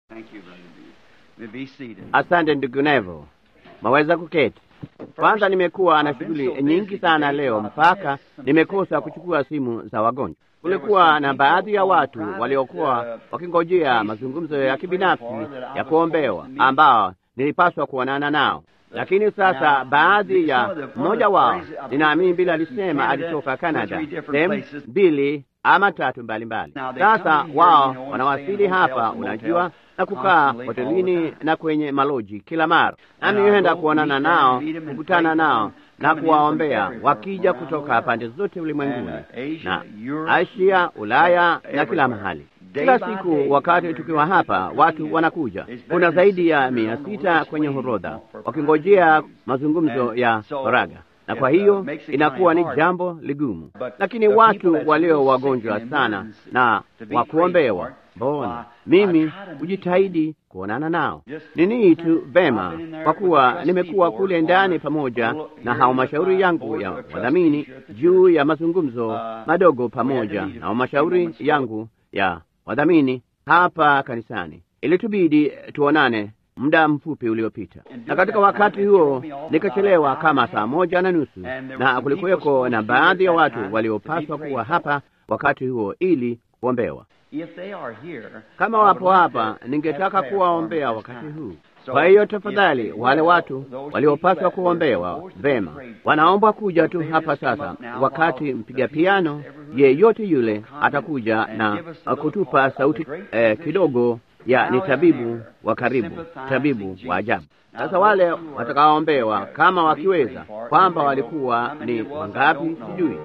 Thank you, Brother B. You may be seated. Asante ndugu Nevo, maweza kuketi. Kwanza, nimekuwa na shughuli nyingi sana leo mpaka nimekosa kuchukua simu za wagonjwa. Kulikuwa na baadhi ya watu waliokuwa wakingojea mazungumzo ya kibinafsi ya kuombewa ambao nilipaswa kuonana nao, lakini sasa baadhi ya mmoja wao, ninaamini bila alisema alitoka Canada, sehemu mbili ama tatu mbalimbali. Sasa wao wanawasili hapa, unajua na kukaa hotelini na kwenye maloji kila mara, nami huenda kuonana nao, kukutana nao na kuwaombea, wakija kutoka pande zote ulimwenguni na Asia, Ulaya na kila mahali. Kila siku wakati tukiwa hapa, watu wanakuja. Kuna zaidi ya mia sita kwenye horodha wakingojea mazungumzo ya faraga na kwa hiyo inakuwa ni jambo ligumu, lakini watu walio wagonjwa sana na wa kuombewa, mbona mimi hujitahidi kuonana nao. Nini tu vema, kwa kuwa nimekuwa kule ndani pamoja na halmashauri yangu ya wadhamini juu ya mazungumzo madogo pamoja na halmashauri yangu ya wadhamini hapa kanisani. Ilitubidi tuonane muda mfupi uliopita, na katika wakati huo nikachelewa kama saa moja na nusu, na kulikuweko na baadhi ya watu waliopaswa kuwa hapa wakati huo ili kuombewa. Kama wapo hapa, ningetaka kuwaombea wakati huu. Kwa hiyo tafadhali, wale watu waliopaswa kuombewa vema wanaombwa kuja tu hapa sasa, wakati mpiga piano yeyote yule atakuja na kutupa sauti eh, kidogo ya ni tabibu wa karibu, tabibu wa ajabu. Sasa wale watakaoombewa kama wakiweza, kwamba walikuwa ni wangapi sijui.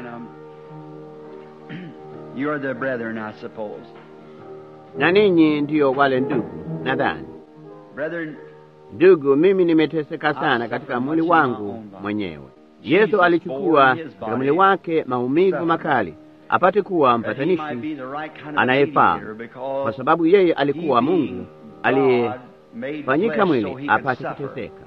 Na ninyi ndiyo wale ndugu, nadhani ndugu, mimi nimeteseka sana katika mwili wangu mwenyewe. Yesu alichukua katika mwili wake maumivu makali apate kuwa mpatanishi anayefaa, kwa sababu yeye alikuwa Mungu aliyefanyika mwili apate kuteseka.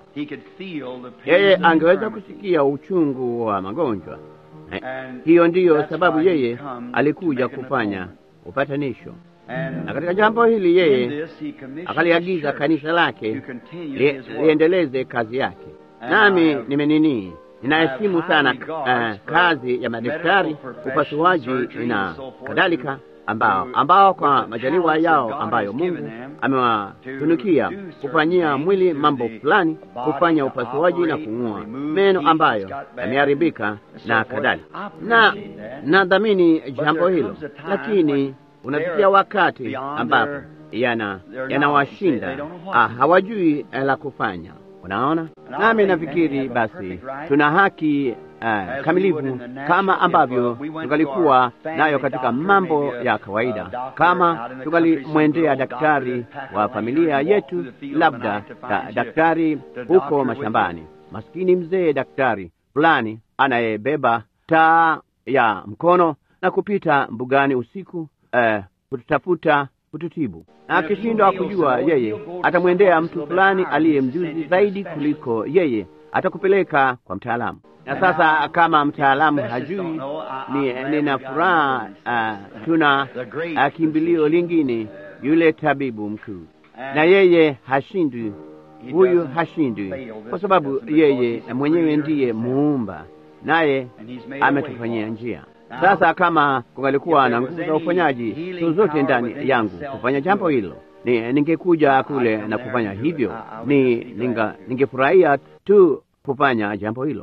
Yeye angeweza kusikia uchungu wa magonjwa. Hiyo ndiyo sababu yeye alikuja kufanya upatanisho, na katika jambo hili yeye akaliagiza kanisa lake liendeleze kazi yake. Nami nimenini ninaheshimu sana uh, kazi ya madaktari, upasuaji na kadhalika, ambao ambao kwa majaliwa yao ambayo Mungu amewatunukia kufanyia mwili mambo fulani, kufanya upasuaji na kung'oa meno ambayo yameharibika na kadhalika, na nadhamini jambo hilo, lakini unafikia wakati ambapo yana yanawashinda, ah, hawajui la kufanya. Unaona, nami nafikiri basi tuna haki uh, kamilifu kama ambavyo tungalikuwa nayo katika mambo ya kawaida, kama tungalimwendea daktari wa familia yetu, labda da, daktari huko mashambani, maskini mzee daktari fulani anayebeba taa ya mkono na kupita mbugani usiku uh, kututafuta kututibu na akishindwa kujua, yeye atamwendea mtu fulani aliye mjuzi zaidi kuliko yeye, atakupeleka kwa mtaalamu. Na sasa kama mtaalamu hajui, ni nina furaha uh, tuna uh, kimbilio lingine, yule tabibu mkuu, na yeye hashindwi, huyu hashindwi, kwa sababu yeye mwenyewe ndiye muumba, naye ametufanyia njia sasa kama kungalikuwa na nguvu za uponyaji zozote ndani yangu kufanya jambo hilo, ni ningekuja kule na kufanya hivyo, ni ningefurahia tu kufanya jambo hilo,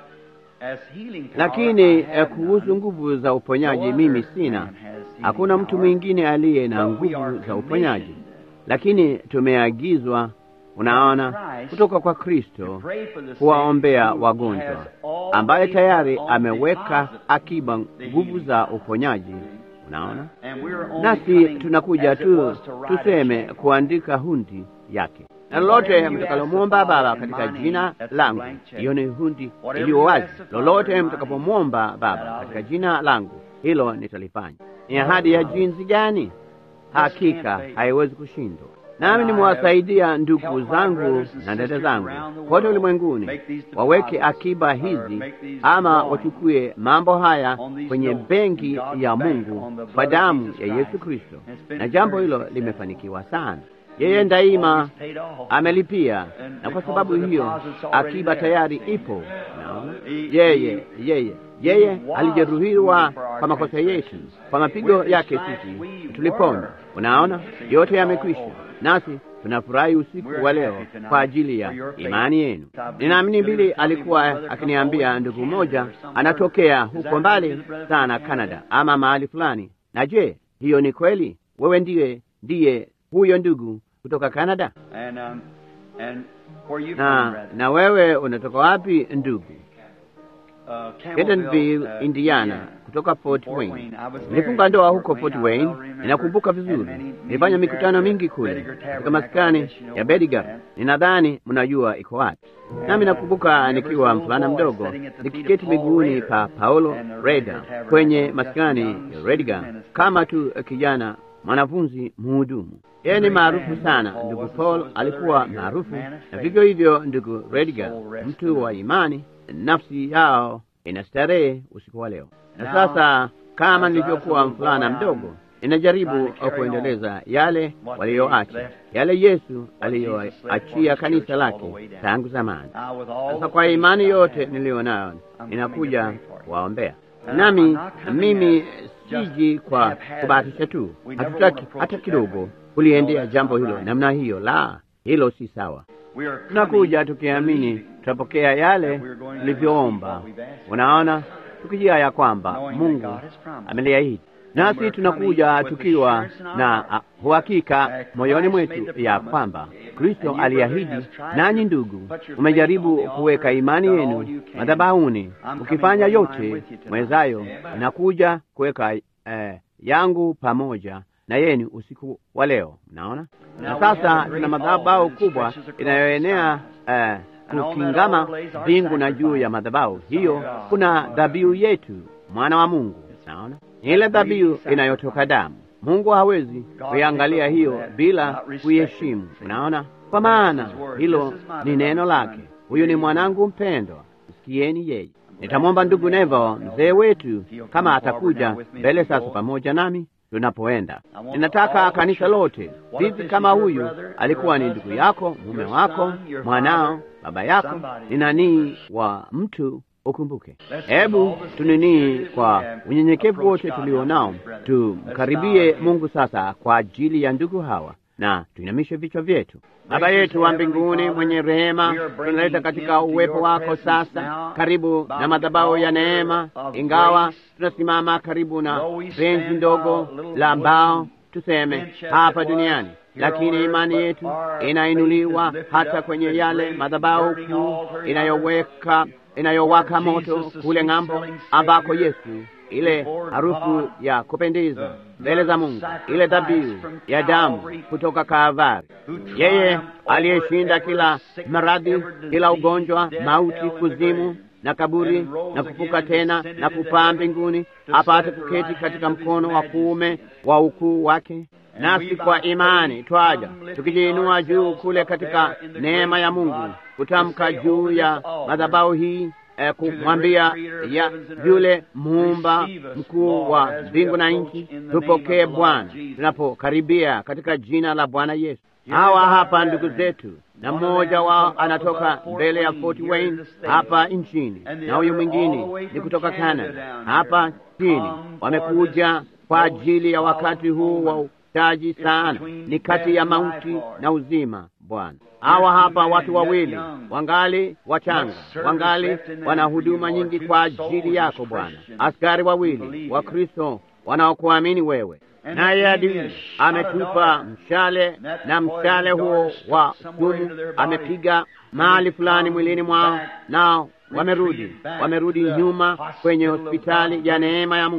lakini eh, kuhusu nguvu za uponyaji mimi sina. Hakuna mtu mwingine aliye na nguvu za uponyaji, lakini tumeagizwa Unaona, kutoka kwa Kristo kuwaombea wagonjwa, ambaye tayari ameweka akiba nguvu za uponyaji. Unaona, nasi tunakuja tu tuseme kuandika hundi yake, na lolote mtakalomwomba Baba katika jina langu, hiyo ni hundi iliyo wazi. Lolote mtakapomwomba Baba katika jina langu, hilo nitalifanya. Ni ahadi ya jinsi gani? Hakika haiwezi kushindwa nami nimewasaidia ndugu zangu na dada zangu kote ulimwenguni waweke akiba hizi ama wachukue mambo haya kwenye benki ya Mungu kwa damu ya Yesu Kristo, na jambo hilo limefanikiwa sana. Yeye daima amelipia, na kwa sababu hiyo akiba tayari ipo. Naona yeye yeye yeye alijeruhiwa kwa makosa yetu, kwa mapigo yake sisi tulipona. Unaona, yote yamekwisha, nasi tunafurahi usiku wa leo kwa ajili ya imani yenu. Ninaamini Bili alikuwa akiniambia ndugu mmoja anatokea huko mbali sana Canada ama mahali fulani. Na je, hiyo ni kweli? Wewe ndiye ndiye huyo ndugu kutoka Canada? Na, na wewe unatoka wapi ndugu? Kentonville, Indiana, kutoka Fort Wayne. Nilifunga ndoa huko Fort Wayne, ninakumbuka vizuri. Nilifanya mikutano mingi kule katika maskani ya Bedigar. Ninadhani mnajua iko wapi. Nami nakumbuka nikiwa mvulana mdogo nikiketi miguuni pa Paulo Reda kwenye maskani ya Redigar kama tu kijana mwanafunzi mhudumu. Yeye ni maarufu sana. Ndugu Paul alikuwa maarufu, na vivyo hivyo ndugu Redigar, mtu wa imani nafsi yao ina starehe usiku wa leo. Na sasa, kama nilivyokuwa mfulana mdogo, ninajaribu kuendeleza yale waliyoacha, yale Yesu aliyoachia kanisa lake tangu zamani. Sasa kwa imani yote niliyo nayo, ninakuja kuwaombea. Nami mimi siji kwa kubahatisha tu, hatutaki hata kidogo kuliendea jambo hilo namna hiyo. La, hilo si sawa. Tunakuja tukiamini tutapokea yale tulivyoomba. Unaona, tukijia ya kwamba Mungu ameliahidi, nasi tunakuja tukiwa na uhakika moyoni mwetu ya kwamba Kristo aliahidi. Nanyi ndugu, umejaribu kuweka imani yenu madhabahuni, ukifanya yote mwezayo, nakuja kuweka eh, yangu pamoja na yenu usiku wa leo. Mnaona, na sasa tuna madhabahu kubwa inayoenea eh, kukingama mbingu na juu ya madhabahu hiyo kuna dhabihu yetu, mwana wa Mungu. Naona ile dhabihu inayotoka damu. Mungu hawezi kuiangalia hiyo bila kuiheshimu. Unaona, kwa maana hilo ni neno lake. Huyu ni mwanangu mpendwa, msikieni yeye. Nitamwomba ndugu Nevo, mzee wetu, kama atakuja mbele sasa pamoja nami tunapoenda. Ninataka kanisa lote, vipi kama huyu alikuwa ni ndugu yako, mume wako, mwanao, baba yako, ni nanii wa mtu ukumbuke. Hebu tuninii kwa unyenyekevu wote tulionao, tumkaribie Mungu sasa kwa ajili ya ndugu hawa na tuinamishe vichwa vyetu. Baba yetu wa mbinguni mwenye rehema, tunaleta katika uwepo wako sasa, karibu na madhabahu ya neema, ingawa tunasimama karibu na benzi ndogo la mbao, tuseme hapa duniani, lakini imani yetu inainuliwa hata kwenye yale madhabahu kuu inayoweka inayowaka moto kule ng'ambo, ambako Yesu ile harufu ya kupendeza mbele za Mungu, ile dhabihu ya damu kutoka Kalvari, yeye aliyeshinda kila maradhi, kila ugonjwa, mauti, kuzimu na kaburi na kufuka tena na kupaa mbinguni, apate kuketi katika mkono wa kuume wa ukuu wake. Nasi kwa imani twaja tukijiinua juu kule katika neema ya Mungu, kutamka juu ya madhabahu hii eh, kumwambia ya yule muumba mkuu wa mbingu na nchi, tupokee Bwana tunapokaribia katika jina la Bwana Yesu. Hawa hapa ndugu zetu, na mmoja wao anatoka mbele ya Fort Wayne hapa nchini, na huyu mwingine ni kutoka Canada hapa chini. Wamekuja kwa ajili ya wakati huu wa taji sana, ni kati ya mauti na uzima. Bwana, hawa hapa watu wawili wangali wachanga, wangali wana huduma nyingi kwa ajili yako Bwana, askari wawili wa Kristo wanaokuamini wewe naye adui ametupa mshale na mshale huo wa sumu amepiga mahali fulani mwilini mwao, nao wamerudi wamerudi nyuma kwenye hospitali ya neema ya Mungu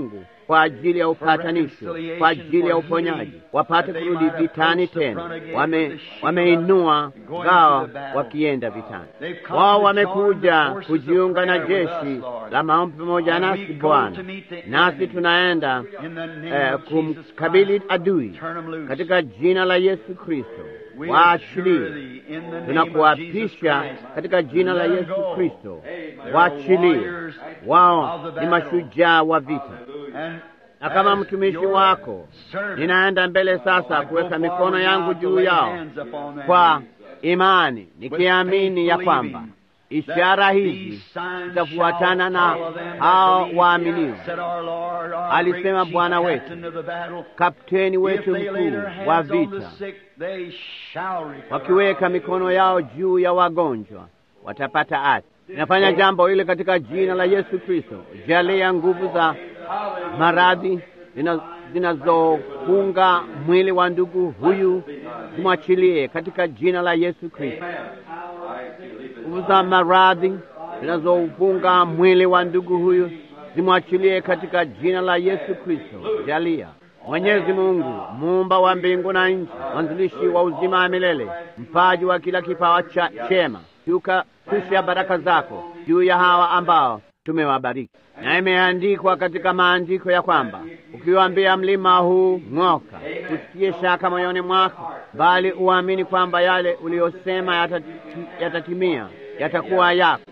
kwa ajili ya upatanisho, kwa ajili ya uponyaji, wapate kurudi vitani tena. Wame wameinua ngao wakienda vitani. Wao wamekuja kujiunga na jeshi la maombi pamoja nasi Bwana, nasi tunaenda eh, kumkabili adui katika jina la Yesu Kristo. Waachilie, tunakuapisha katika jina la Yesu Kristo, waachilie. Wao ni mashujaa wa vita, na kama mtumishi wako ninaenda mbele sasa kuweka mikono yangu juu yao kwa imani, nikiamini ya kwamba ishara hizi zitafuatana na hao waaminio, alisema Bwana wetu, kapteni wetu mkuu wa vita. Wakiweka mikono yao juu ya wagonjwa watapata afya. Inafanya jambo hili katika jina la Yesu Kristo. Jalia nguvu za maradhi zinazofunga mwili wa ndugu huyu zimwachilie katika jina la Yesu Kristo. Nguvu za maradhi zinazofunga mwili wa ndugu huyu zimwachilie katika jina la Yesu Kristo. Jalia Mwenyezi Mungu, muumba wa mbingu na nchi, mwanzilishi wa uzima wa milele, mpaji wa kila kipawa cha chema, shuka kusha baraka zako juu ya hawa ambao tumewabariki. Na imeandikwa katika maandiko ya kwamba ukiwaambia mlima huu ng'oka, usikie shaka moyoni mwako, bali uamini kwamba yale uliyosema yatati, yatatimia, yatakuwa yako.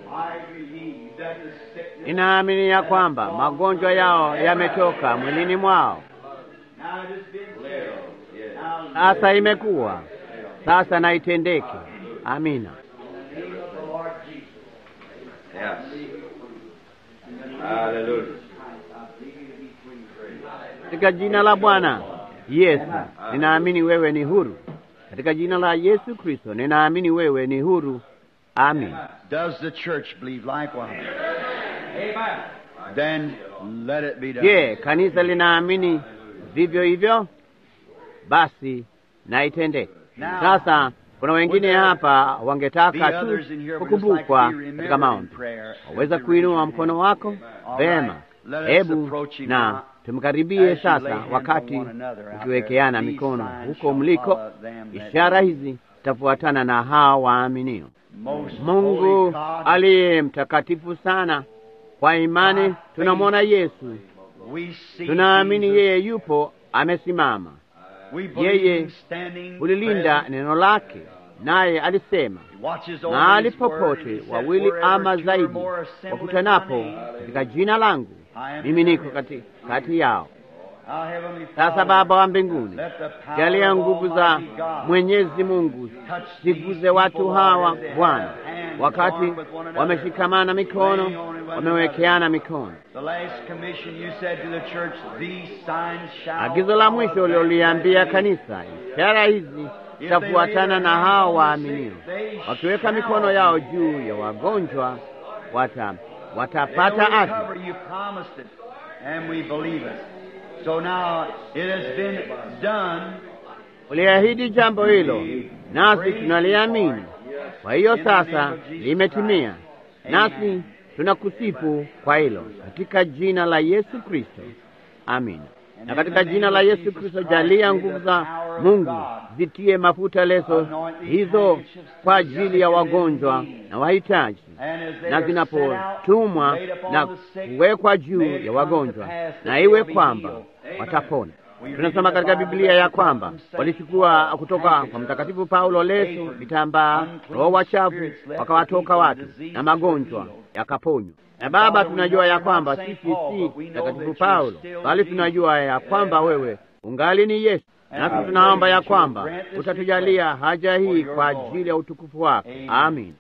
Ninaamini ya kwamba magonjwa yao yametoka mwilini mwao. Sasa imekuwa sasa, na itendeke. Amina. Katika jina la Bwana Yesu ninaamini wewe ni huru. Katika jina la Yesu Kristo ninaamini wewe ni huru. Amin. Does the church believe likewise? Then let it be done. Je, kanisa linaamini vivyo hivyo? Basi na itendeke. Sasa kuna wengine hapa wangetaka tu kukumbukwa katika maombi. Waweza kuinua mkono wako vema. Hebu na tumkaribie sasa, wakati ukiwekeana mikono huko mliko. Ishara hizi zitafuatana na hawa waaminio. Mungu aliye mtakatifu sana, kwa imani tunamwona Yesu, tunaamini yeye yupo amesimama. Yeye ulilinda neno lake, naye alisema mahali popote wawili ama zaidi wakutanapo katika jina langu, mimi niko kati, kati yao. Sasa Baba wa mbinguni, jalia nguvu za Mwenyezi Mungu ziguze watu hawa Bwana, wakati wameshikamana mikono, wamewekeana mikono. Agizo la mwisho ulioliambia kanisa, ishara hizi zitafuatana na hao waaminio, wakiweka mikono yao juu ya wagonjwa wata watapata afya. Uliahidi jambo hilo, nasi tunaliamini. Kwa hiyo sasa limetimia, nasi tunakusifu kwa hilo, katika jina la Yesu Kristo, amina. Na katika jina la Yesu Kristo, jalia nguvu za Mungu zitie mafuta leso hizo kwa ajili ya wagonjwa na wahitaji, na zinapotumwa na kuwekwa juu ya wagonjwa, na iwe kwamba watapona. Tunasoma katika Biblia ya kwamba walichukua kutoka kwa Mtakatifu Paulo leso, vitambaa, roho wachafu wakawatoka watu na magonjwa yakaponywa. Na Baba, tunajua ya kwamba sisi si Mtakatifu Paulo, bali tunajua ya kwamba wewe ungali ni Yesu, nasi tunaomba ya kwamba utatujalia haja hii kwa ajili ya utukufu wako. Amin.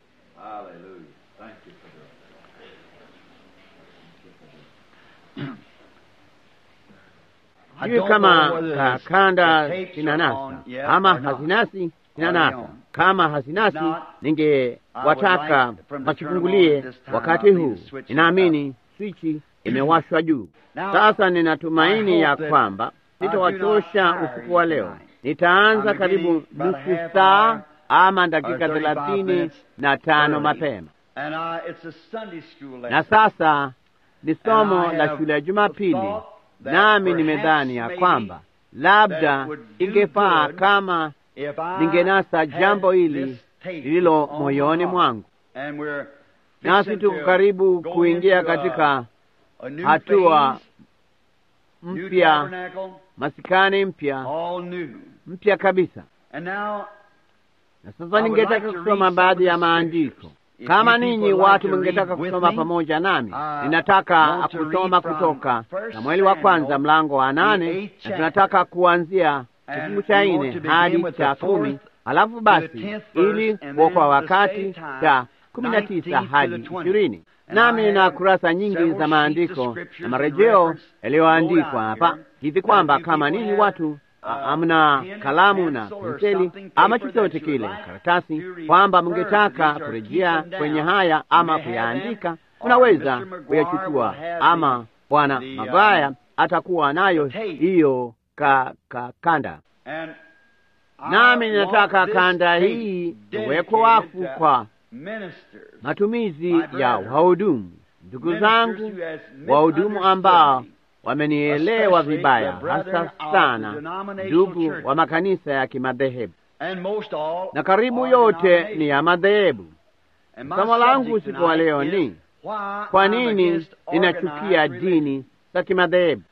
Sijui kama ka kanda zinanasa ama hazinasi zinanasa. Kama hazinasi, ningewataka wachifungulie wakati huu. Ninaamini swichi imewashwa juu. Sasa ninatumaini ya kwamba sitawachosha usiku wa leo. Nitaanza karibu nusu saa ama dakika thelathini na tano mapema, na sasa ni somo la shule ya Jumapili nami nimedhani ya kwamba labda ingefaa kama ningenasa jambo hili lililo moyoni mwangu. Nasi tuko karibu kuingia katika hatua mpya, masikani mpya mpya kabisa. Na sasa ningetaka kusoma baadhi ya maandiko. Kama ninyi watu mngetaka kusoma pamoja nami, ninataka kusoma kutoka Samueli wa kwanza mlango wa nane, na tunataka kuanzia kifungu cha nne hadi cha kumi, halafu basi ili kuokoa wakati cha kumi na tisa hadi ishirini. Nami nina kurasa nyingi za maandiko na marejeo yaliyoandikwa hapa hivi kwamba kama ninyi watu amna kalamu na penseli ama chochote kile karatasi, kwamba mngetaka kurejea kwenye haya ama kuyaandika, tunaweza kuyachukua, ama Bwana Magaya atakuwa nayo hiyo ka, ka kanda. Nami ninataka kanda hii iwekwe wafu kwa matumizi ya wahudumu, ndugu zangu wahudumu ambao wamenielewa vibaya, hasa sana ndugu wa makanisa ya kimadhehebu, na karibu yote ni ya madhehebu. Somo langu usiku wa leo ni kwa nini ninachukia dini za kimadhehebu,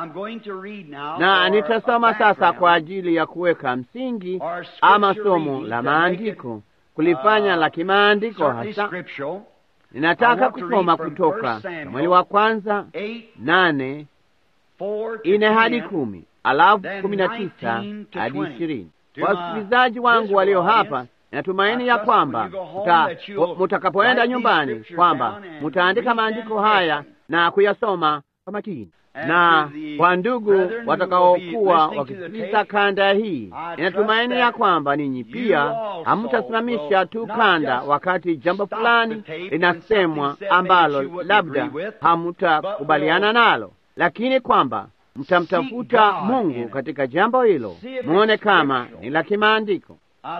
na nitasoma sasa kwa ajili ya kuweka msingi ama somo la maandiko kulifanya la kimaandiko hasa. Ninataka kusoma kutoka Samueli wa kwanza nane ine hadi kumi alafu kumi na tisa hadi ishirini. Wasikilizaji wangu walio hapa, natumaini ya kwamba mutakapoenda nyumbani kwamba mutaandika maandiko haya na kuyasoma kwa makini, na kwa ndugu watakaokuwa wakisikiliza kanda hii, inatumaini ya kwamba ninyi pia hamutasimamisha tu kanda wakati jambo fulani linasemwa ambalo labda hamutakubaliana nalo lakini kwamba mtamtafuta Mungu katika jambo hilo, muone kama ni la kimaandiko.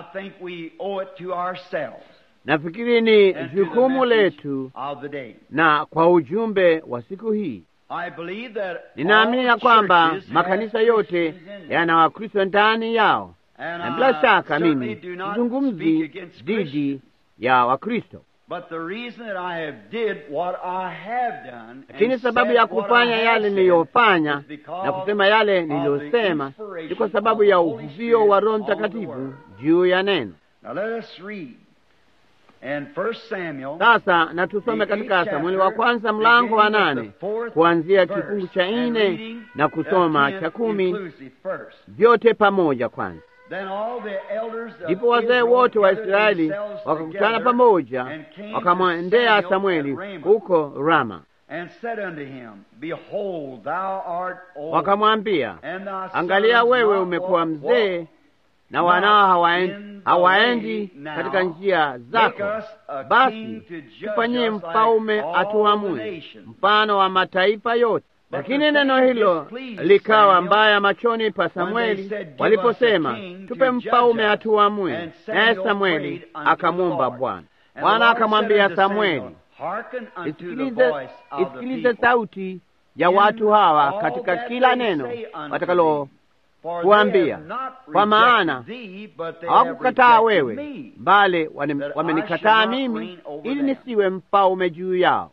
Nafikiri ni jukumu letu na kwa ujumbe wa siku hii. Ninaamini ya kwamba makanisa yote yana Wakristo ndani yao, na bila shaka mimi sizungumzi dhidi ya Wakristo lakini sababu ya kufanya yale niliyofanya na kusema yale niliyosema ni kwa sababu ya uvuvio wa Roho Mtakatifu juu ya neno. Sasa na tusome katika Samueli wa kwanza mlango wa nane kuanzia kifungu cha nne na kusoma cha kumi vyote pamoja kwanza. Ndipo wazee wote wa Israeli wakakutana pamoja, wakamwendea Samweli huko Rama, wakamwambia, angalia, wewe umekuwa mzee na wanao hawaendi, hawaendi katika njia zako, basi tufanyie mfalme atuamue mfano wa mataifa yote. Lakini neno hilo likawa mbaya machoni pa Samweli waliposema, tupe mfalme atuamue. Naye Samweli akamwomba Bwana. Bwana akamwambia Samweli, isikilize, isikilize sauti ya watu hawa katika kila neno watakalo kuambia, kwa maana hawakukataa wewe, bali wamenikataa mimi, ili nisiwe mfalme juu yao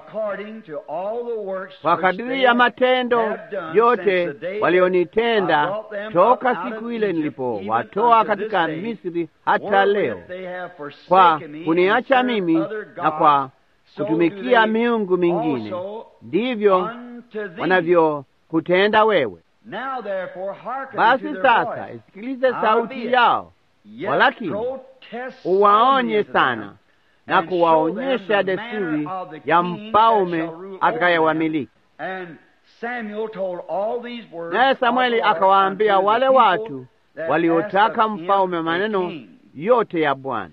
kwa kadiri ya matendo yote walionitenda toka siku ile nilipowatoa katika Misri hata leo, kwa kuniacha mimi na kwa kutumikia miungu mingine, ndivyo wanavyokutenda wewe. Basi sasa isikilize sauti yao, walakini uwaonye sana na kuwaonyesha desturi ya mfalme atakayewamiliki. Naye Samweli akawaambia wale watu waliotaka mfalme maneno yote ya Bwana.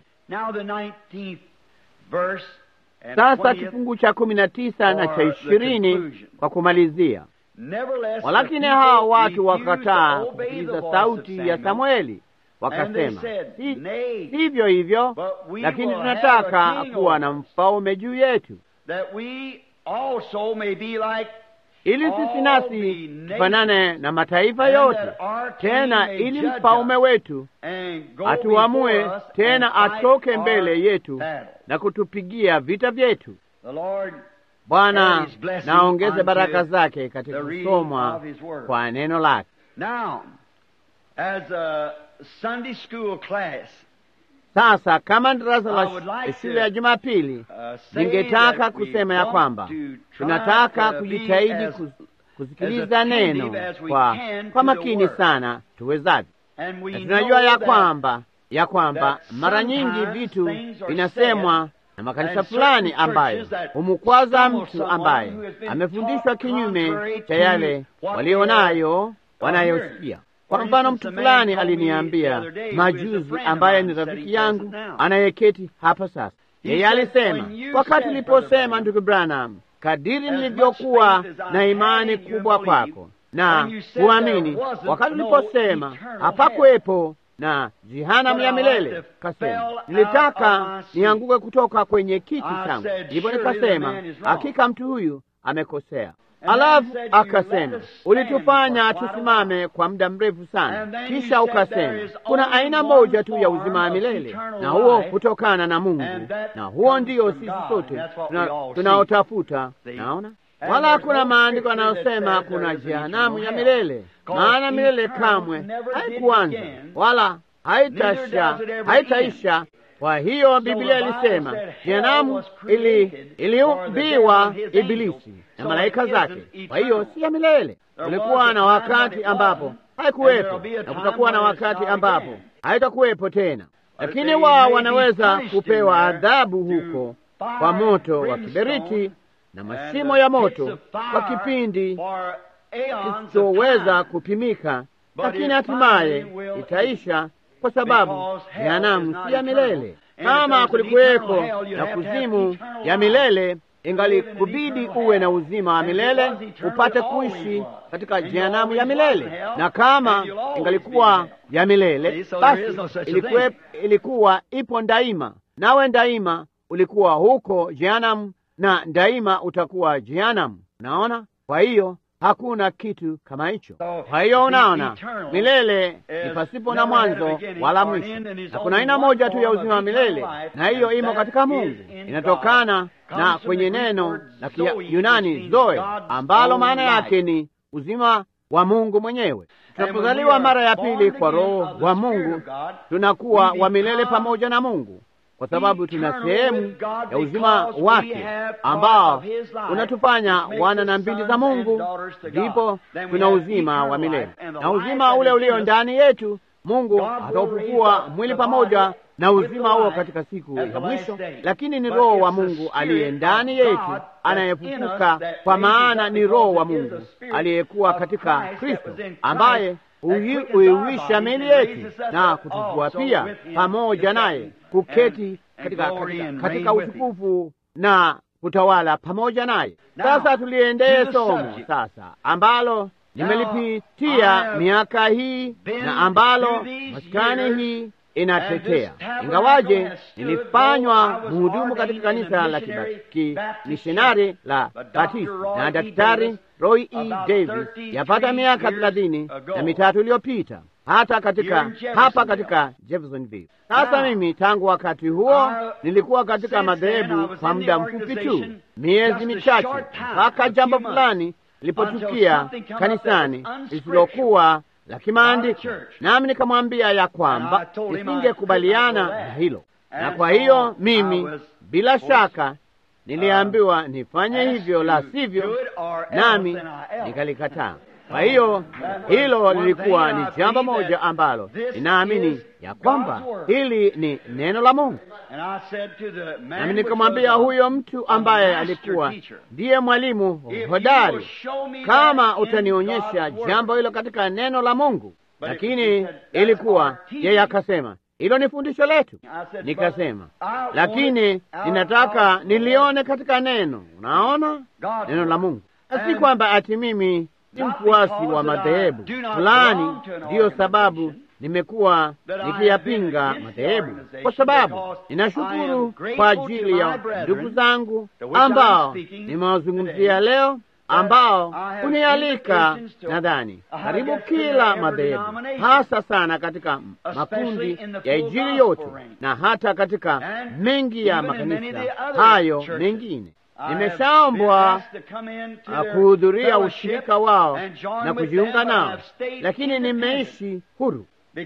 Sasa kifungu cha kumi na tisa na cha ishirini kwa kumalizia. Walakini hawa watu wakataa kusikiliza sauti ya Samweli, wakasema, sivyo si hivyo, lakini tunataka kuwa na mfalme juu yetu, ili sisi nasi tufanane na mataifa yote, tena ili mfalme wetu atuamue tena atoke mbele yetu na kutupigia vita vyetu. Bwana naongeze baraka zake katika kusomwa kwa neno lake. Sasa kama darasa la shule ya Jumapili, ningetaka kusema ya kwamba tunataka kujitahidi kusikiliza neno kwa, kwa makini sana tuwezavyo, na tunajua ya kwamba ya kwamba mara nyingi vitu vinasemwa na makanisa fulani ambayo humukwaza mtu ambaye amefundishwa kinyume cha yale walionayo wanayosikia. Kwa mfano, mtu fulani aliniambia majuzi, ambaye ni rafiki yangu anayeketi hapa sasa, yeye alisema, wakati niliposema, ndugu Branham, kadiri nilivyokuwa na imani kubwa kwako na kuamini, wakati uliposema hapakuwepo na jehanamu ya milele, kasema nilitaka nianguke kutoka kwenye kiti changu. Ndipo nikasema hakika mtu huyu amekosea. Alafu akasema ulitufanya tusimame kwa muda mrefu sana, kisha ukasema kuna aina moja tu ya uzima wa milele, na huo hutokana na Mungu, na huo ndio sisi sote tunaotafuta. Naona wala hakuna maandiko yanayosema kuna jehanamu ya milele, maana milele kamwe haikuanza wala haitasha haitaisha. Kwa hiyo Biblia ilisema jehanamu iliumbiwa ili Ibilisi na malaika zake, kwa hiyo si ya milele. Kulikuwa na wakati ambapo haikuwepo na kutakuwa na wakati ambapo haitakuwepo tena, lakini wao wanaweza kupewa adhabu huko kwa moto wa kiberiti na mashimo ya moto kwa kipindi kisichoweza kupimika, lakini hatimaye itaisha, kwa sababu jehanamu si ya milele. Kama kulikuweko na kuzimu ya milele, ingalikubidi uwe na uzima wa milele upate kuishi katika jehanamu ya milele, na kama ingalikuwa ya milele, basi ilikuwa, ilikuwa ipo daima, nawe daima ulikuwa huko jehanamu na daima utakuwa jehanamu. Unaona, kwa hiyo hakuna kitu kama hicho. Kwa hiyo unaona, milele ni pasipo na mwanzo wala mwisho, na kuna aina moja tu ya uzima wa milele, na hiyo imo katika Mungu, inatokana na kwenye neno la Kiyunani zoe, ambalo maana yake ni uzima wa Mungu mwenyewe. Tunapozaliwa mara ya pili kwa Roho wa Mungu, tunakuwa wa milele pamoja na Mungu kwa sababu tuna sehemu ya uzima wake ambao unatufanya wana na mbili za Mungu, ndipo tuna uzima wa milele. Na uzima ule ulio ndani yetu, Mungu ataufufua mwili pamoja na uzima huo katika siku ya mwisho, lakini ni Roho wa Mungu aliye ndani yetu anayefufuka, kwa maana ni Roho wa Mungu aliyekuwa katika Kristo ambaye huiwisha miili yetu na kutufua pia pamoja naye kuketi katika, katika, katika utukufu na kutawala pamoja naye. Sasa tuliendee somo sasa ambalo nimelipitia miaka hii na ambalo maskani hii inatetea, ingawaje nilifanywa mhudumu katika kanisa la kimishonari la Batisti na Daktari Roy E. Davis yapata miaka thelathini na mitatu iliyopita hata katika hapa katika Jeffersonville. Sasa mimi tangu wakati huo nilikuwa katika madhehebu kwa muda mfupi tu, miezi michache, mpaka jambo fulani lilipotukia kanisani lisilokuwa la kimaandiko, nami nikamwambia ya kwamba nisingekubaliana na hilo, na kwa hiyo mimi bila shaka niliambiwa nifanye hivyo, la sivyo, nami nikalikataa. Kwa hiyo hilo lilikuwa ni jambo moja ambalo ninaamini ya kwamba hili ni neno la Mungu. Nami nikamwambia huyo mtu ambaye alikuwa ndiye mwalimu hodari, kama utanionyesha jambo hilo katika neno la Mungu. Lakini ilikuwa yeye akasema hilo ni fundisho letu. Nikasema lakini ninataka nilione katika neno. Unaona, neno la Mungu, si kwamba ati mimi si mfuasi wa madhehebu fulani. Ndiyo sababu nimekuwa nikiyapinga madhehebu, kwa sababu ninashukuru kwa ajili ya ndugu zangu ambao nimewazungumzia leo ambao hunialika, nadhani karibu kila madhehebu, hasa sana katika makundi ya Injili yote na hata katika mengi ya makanisa hayo mengine. Nimeshaombwa kuhudhuria ushirika wao na kujiunga nao, lakini nimeishi huru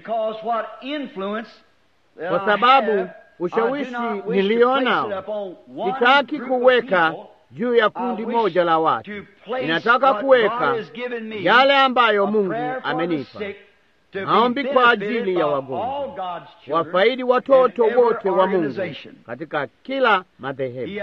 kwa sababu ushawishi nilionao sitaki kuweka juu ya kundi moja la watu. Ninataka kuweka yale ambayo Mungu amenipa, maombi kwa ajili ya wagonjwa, wafaidi watoto wote wa Mungu katika kila madhehebu.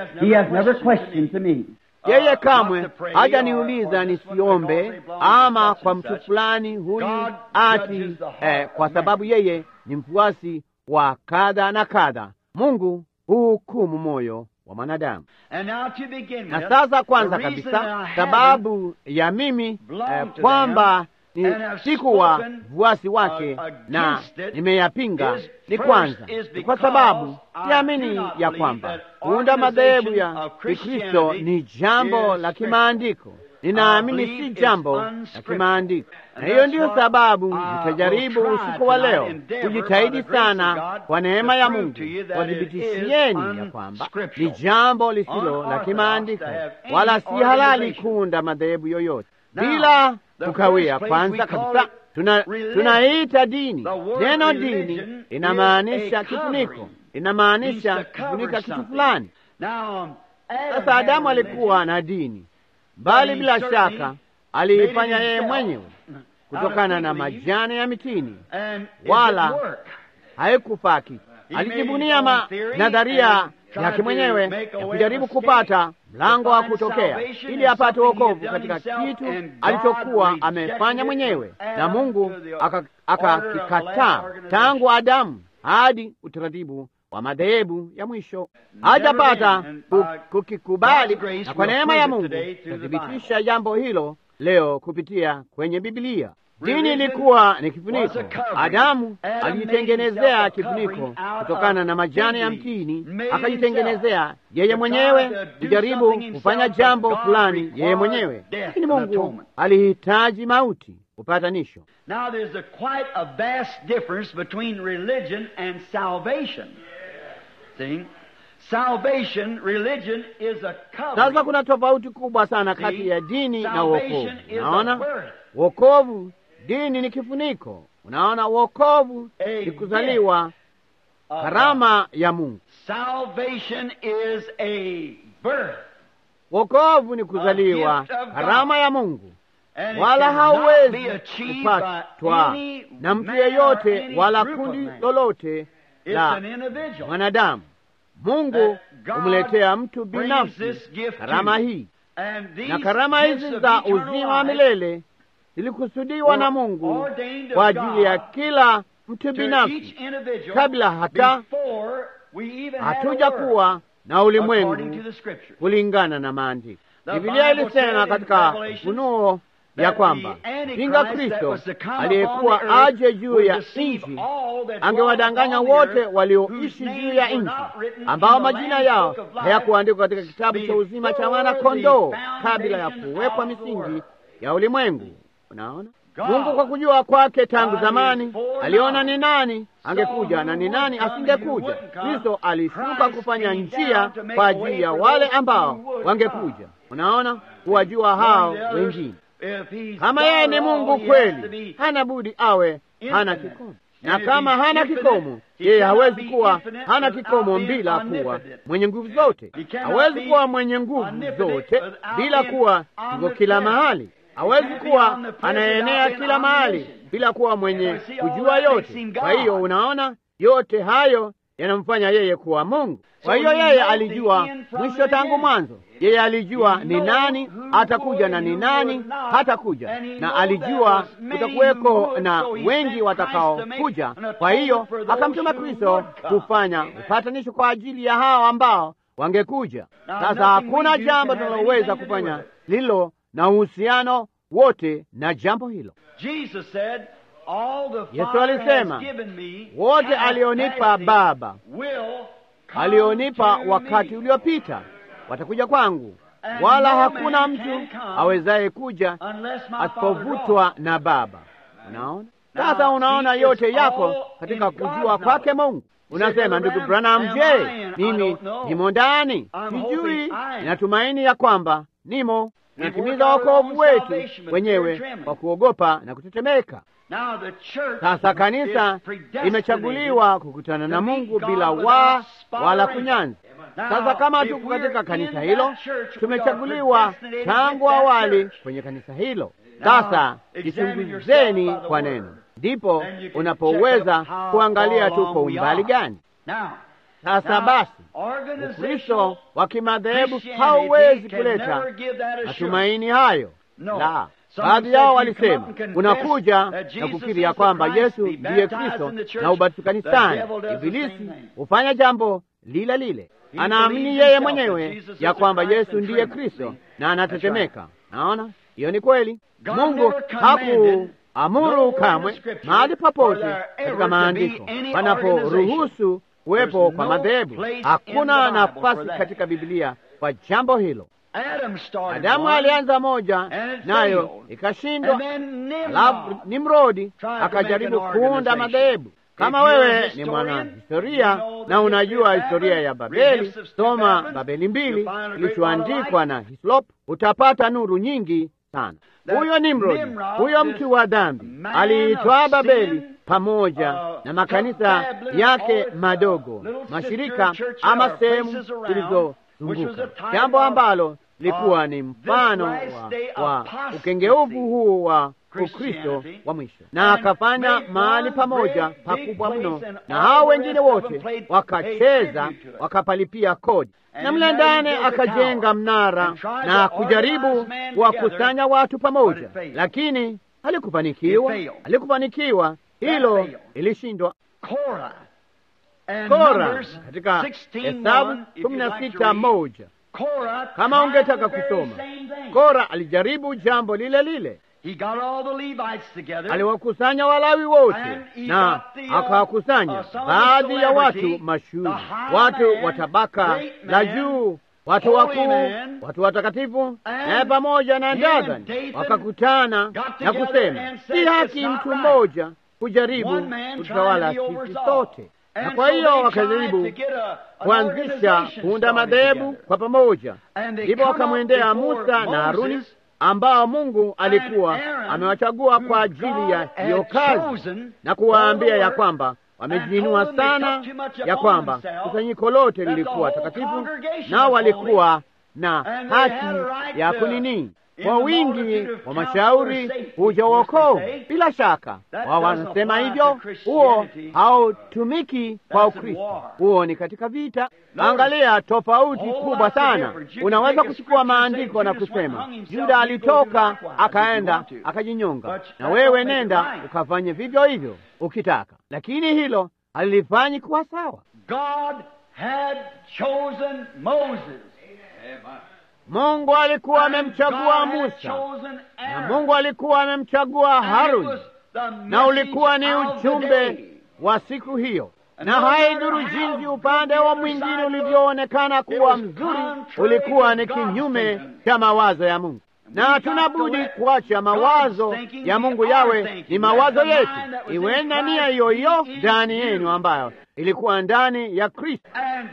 Yeye kamwe hajaniuliza nisiombe ama kwa mtu fulani huyu ati eh, kwa sababu yeye ni mfuasi wa kadha na kadha. Mungu huhukumu moyo wa mwanadamu. Na sasa, kwanza kabisa, sababu ya mimi eh, kwamba ni sikuwa mfuasi wake na nimeyapinga ni kwanza, ni kwa sababu siamini ya kwamba kuunda madhehebu ya Kikristo ni jambo la kimaandiko. Ninaamini si jambo la kimaandiko, na hiyo ndiyo sababu nitajaribu usiku wa leo kujitahidi sana kwa neema ya Mungu wadhibitishieni ya kwamba ni jambo lisilo la kimaandiko, wala si halali kuunda madhehebu yoyote bila kukawia. Kwanza kabisa tuna tunaita dini. Neno dini inamaanisha kifuniko, inamaanisha kufunika kitu fulani. Sasa Adamu alikuwa na dini, bali bila shaka aliifanya yeye mwenyewe kutokana na majani ya mitini, wala haikufaa kitu. Alijibunia ma nadharia yake mwenyewe ya kujaribu kupata mlango wa kutokea ili apate wokovu katika kitu alichokuwa amefanya mwenyewe, na Mungu akakikataa tangu Adamu hadi utaratibu wa madhehebu ya mwisho hajapata kukikubali, na kwa neema ya Mungu tathibitisha jambo hilo leo kupitia kwenye Biblia. Dini ilikuwa ni kifuniko. Adamu alijitengenezea kifuniko kutokana na majani ya mtini, akajitengenezea yeye mwenyewe kujaribu kufanya jambo fulani yeye mwenyewe, lakini Mungu alihitaji mauti upatanisho. Sasa kuna tofauti kubwa sana kati ya dini na wokovu. Unaona, wokovu dini ni kifuniko. Unaona, wokovu ni kuzaliwa, karama ya Mungu. Wokovu ni kuzaliwa, karama ya Mungu, wala hauwezi kupatwa na mtu yeyote wala kundi lolote la mwanadamu. Mungu humletea mtu binafsi karama hii, na karama hizi za uzima wa milele zilikusudiwa na Mungu kwa ajili ya kila mtu binafsi, kabla hata hatuja kuwa na ulimwengu, kulingana na maandiko. Biblia ilisema katika Ufunuo ya kwamba pinga Kristo aliyekuwa aje juu ya nchi angewadanganya wote walioishi juu ya nchi, ambao majina yao hayakuandikwa katika kitabu cha uzima cha mwana kondoo kabla ya kuwekwa misingi ya ulimwengu. Unaona, Mungu kwa kujua kwake tangu zamani aliona ni nani angekuja na ni nani asingekuja. Kristo alishuka kufanya njia kwa ajili ya wale ambao wangekuja. Unaona, kuwajua hao wengine. Kama yeye ni Mungu kweli, hana budi awe hana kikomo, na kama hana kikomo, yeye hawezi kuwa hana kikomo bila kuwa mwenye nguvu zote. Hawezi kuwa mwenye nguvu zote bila kuwa yuko kila mahali hawezi kuwa anaenea kila mahali bila kuwa mwenye kujua yote. Kwa hiyo unaona, yote hayo yanamfanya yeye kuwa Mungu. Kwa hiyo yeye alijua mwisho tangu mwanzo. Yeye alijua ni nani atakuja na ni nani hatakuja, na alijua kutakuweko na wengi watakaokuja. Kwa hiyo akamtuma Kristo kufanya upatanisho kwa ajili ya hao ambao wangekuja. Sasa hakuna jambo tunaloweza kufanya lilo na uhusiano wote na jambo hilo. Yesu alisema, wote alionipa Baba alionipa wakati uliopita watakuja kwangu, wala hakuna mtu awezaye kuja asipovutwa na Baba. Unaona sasa, unaona yote yako katika kujua kwake Mungu. Unasema, ndugu Branham, je, mimi nimo ndani? Sijui. Ninatumaini ya kwamba nimo. Natimiza wokovu wetu wenyewe kwa kuogopa na kutetemeka. Sasa kanisa limechaguliwa kukutana na Mungu bila waa wala kunyanzi. Sasa kama tuko katika kanisa hilo, tumechaguliwa tangu awali kwenye kanisa hilo. Sasa jichunguzeni kwa neno, ndipo unapoweza kuangalia tuko umbali gani. Sasa basi, Ukristo wa kimadhehebu hauwezi kuleta matumaini hayo la Baadhi yao walisema unakuja na kukiri ya kwamba Yesu ndiye Kristo na ubatizo kanisani. Ibilisi hufanya jambo lile lile, anaamini yeye mwenyewe ya kwamba Yesu ndiye Kristo na anatetemeka. Naona hiyo ni kweli. Mungu hakuamuru kamwe mahali popote katika maandiko panaporuhusu kuwepo kwa madhehebu. Hakuna nafasi katika Biblia kwa jambo hilo. Adamu alianza moja nayo ikashindwa, alafu Nimrodi akajaribu kuunda madhehebu. Kama wewe ni mwana historia na unajua historia ya Babeli, soma Babeli mbili kilichoandikwa na Hislop, utapata nuru nyingi sana. Huyo Nimrodi, huyo mtu wa dhambi, aliitwaa Babeli pamoja na makanisa yake madogo, mashirika ama sehemu zilizozunguka, jambo ambalo likuwa ni mfano wa, wa ukengeuvu huu wa Ukristo wa mwisho, na akafanya mahali pamoja pakubwa mno, na hao wengine wote wakacheza wakapalipia kodi, na mle ndani akajenga mnara na kujaribu kuwakusanya watu pamoja, lakini halikufanikiwa, halikufanikiwa. Hilo ilishindwa. Kora katika Hesabu kumi na sita moja kama ungetaka kusoma, Kora alijaribu jambo lile lile. Aliwakusanya Walawi wote na akawakusanya baadhi ya watu mashuhuri, watu wa tabaka la juu, watu wakuu, watu watakatifu, naye pamoja na Dathani wakakutana na kusema, si haki mtu mmoja kujaribu kutawala sisi sote na kwa hiyo wakajaribu kuanzisha kuunda madhehebu kwa pamoja. Ndipo wakamwendea Musa na Haruni ambao Mungu alikuwa amewachagua kwa ajili ya hiyo kazi, na kuwaambia ya kwamba wamejiinua sana, ya kwamba kusanyiko lote lilikuwa takatifu, nao walikuwa na haki ya kunini kwa wingi wa mashauri huja uokovu. Bila shaka wao wanasema hivyo, huo hautumiki kwa Ukristo, huo ni katika vita. Angalia tofauti kubwa sana. Unaweza kuchukua maandiko na kusema Yuda alitoka akaenda akajinyonga, na wewe nenda ukafanye vivyo hivyo ukitaka, lakini hilo halilifanyi kuwa sawa. God had chosen Moses. Mungu alikuwa amemchagua Musa na Mungu alikuwa amemchagua Haruni, na ulikuwa ni ujumbe wa siku hiyo, na haidhuru jinsi upande wa mwingine ulivyoonekana kuwa mzuri, ulikuwa ni kinyume cha mawazo ya Mungu, na hatuna budi kuacha mawazo ya Mungu yawe ni mawazo yetu. Iweni na nia hiyo hiyo ndani yenu ambayo ilikuwa ndani ya Kristo,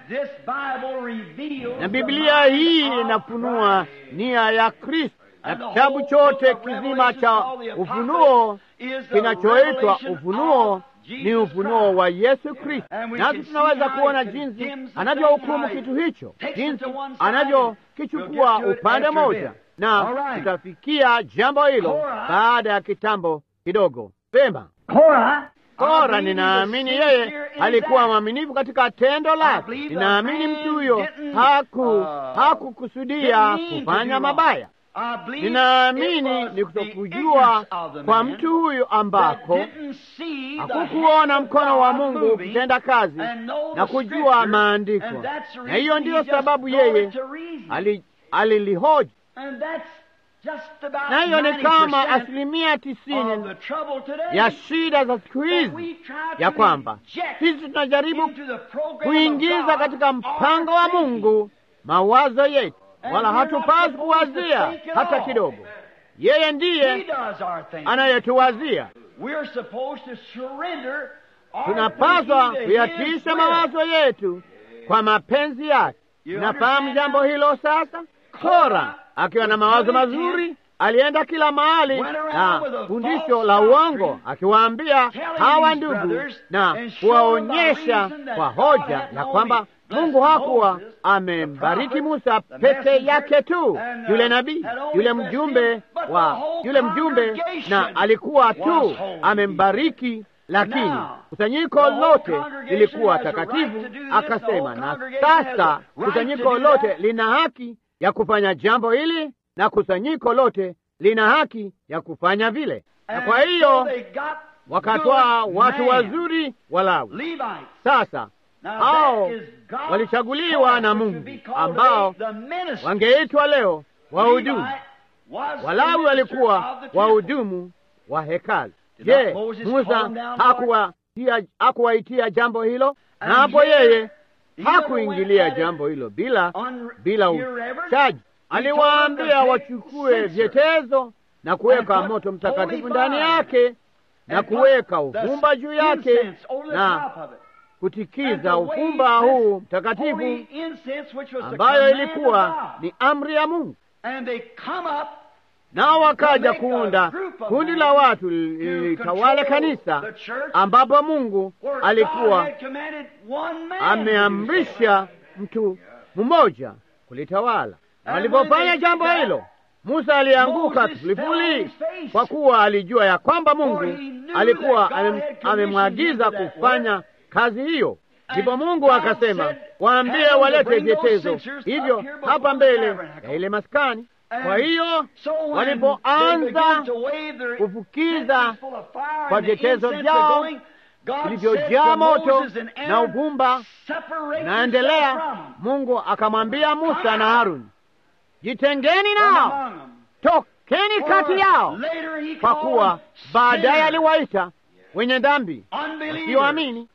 na Biblia hii inafunua nia ya Kristo, na kitabu chote kizima cha Ufunuo kinachoitwa Ufunuo ni ufunuo wa Yesu Kristo, nasi tunaweza kuona jinsi anavyohukumu kitu hicho, jinsi anavyokichukua upande mmoja, na tutafikia jambo hilo baada ya kitambo kidogo. Pema Kora, ninaamini yeye alikuwa mwaminifu katika tendo lake. Ninaamini mtu huyo haku hakukusudia kufanya mabaya. Ninaamini ni kutokujua kwa mtu huyu ambako hakukuona mkono wa Mungu ukitenda kazi na kujua maandiko, na hiyo ndiyo sababu yeye alilihoji na hiyo ni kama asilimia tisini ya shida za siku hizi, ya kwamba sisi tunajaribu kuingiza katika mpango wa Mungu mawazo yetu, wala hatupaswi kuwazia hata kidogo. Yeye ndiye anayetuwazia. Tunapaswa kuyatiisha mawazo yetu kwa mapenzi yake. Nafahamu jambo hilo sasa. Kora akiwa na mawazo mazuri alienda kila mahali na fundisho la uongo, akiwaambia hawa ndugu na kuwaonyesha kwa hoja ya kwamba Mungu hakuwa amembariki Musa peke yake tu, yule nabii, yule mjumbe wa yule mjumbe, na alikuwa tu amembariki lakini kusanyiko lote lilikuwa takatifu. Akasema, na sasa kusanyiko lote lina haki ya kufanya jambo hili na kusanyiko lote lina haki ya kufanya vile. Na kwa hiyo wakatwaa watu wazuri Walawi. Sasa hao walichaguliwa na Mungu ambao wangeitwa leo wahudumu. Walawi walikuwa wahudumu wa hekalu. Je, Musa hakuwaitia jambo hilo? Na hapo yeye hakuingilia jambo hilo bila bila uchaji. Aliwaambia wachukue vyetezo na kuweka moto mtakatifu ndani yake na kuweka uvumba juu yake na kutikiza uvumba huu mtakatifu, ambayo ilikuwa ni amri ya Mungu. Nao wakaja kuunda kundi la watu lilitawala kanisa, ambapo Mungu alikuwa ameamrisha mtu mmoja kulitawala. Walipofanya jambo hilo, Musa alianguka kifulifuli, kwa kuwa alijua ya kwamba Mungu alikuwa amemwagiza kufanya kazi hiyo. Ndipo Mungu akasema, waambie walete vyetezo hivyo hapa mbele ya ile maskani. Kwa hiyo walipoanza kufukiza kwa vyetezo vyao vilivyojaa moto na uvumba naendelea, Mungu akamwambia Musa na Haruni, jitengeni nao, tokeni kati yao, kwa kuwa baadaye aliwaita wenye dhambi wasioamini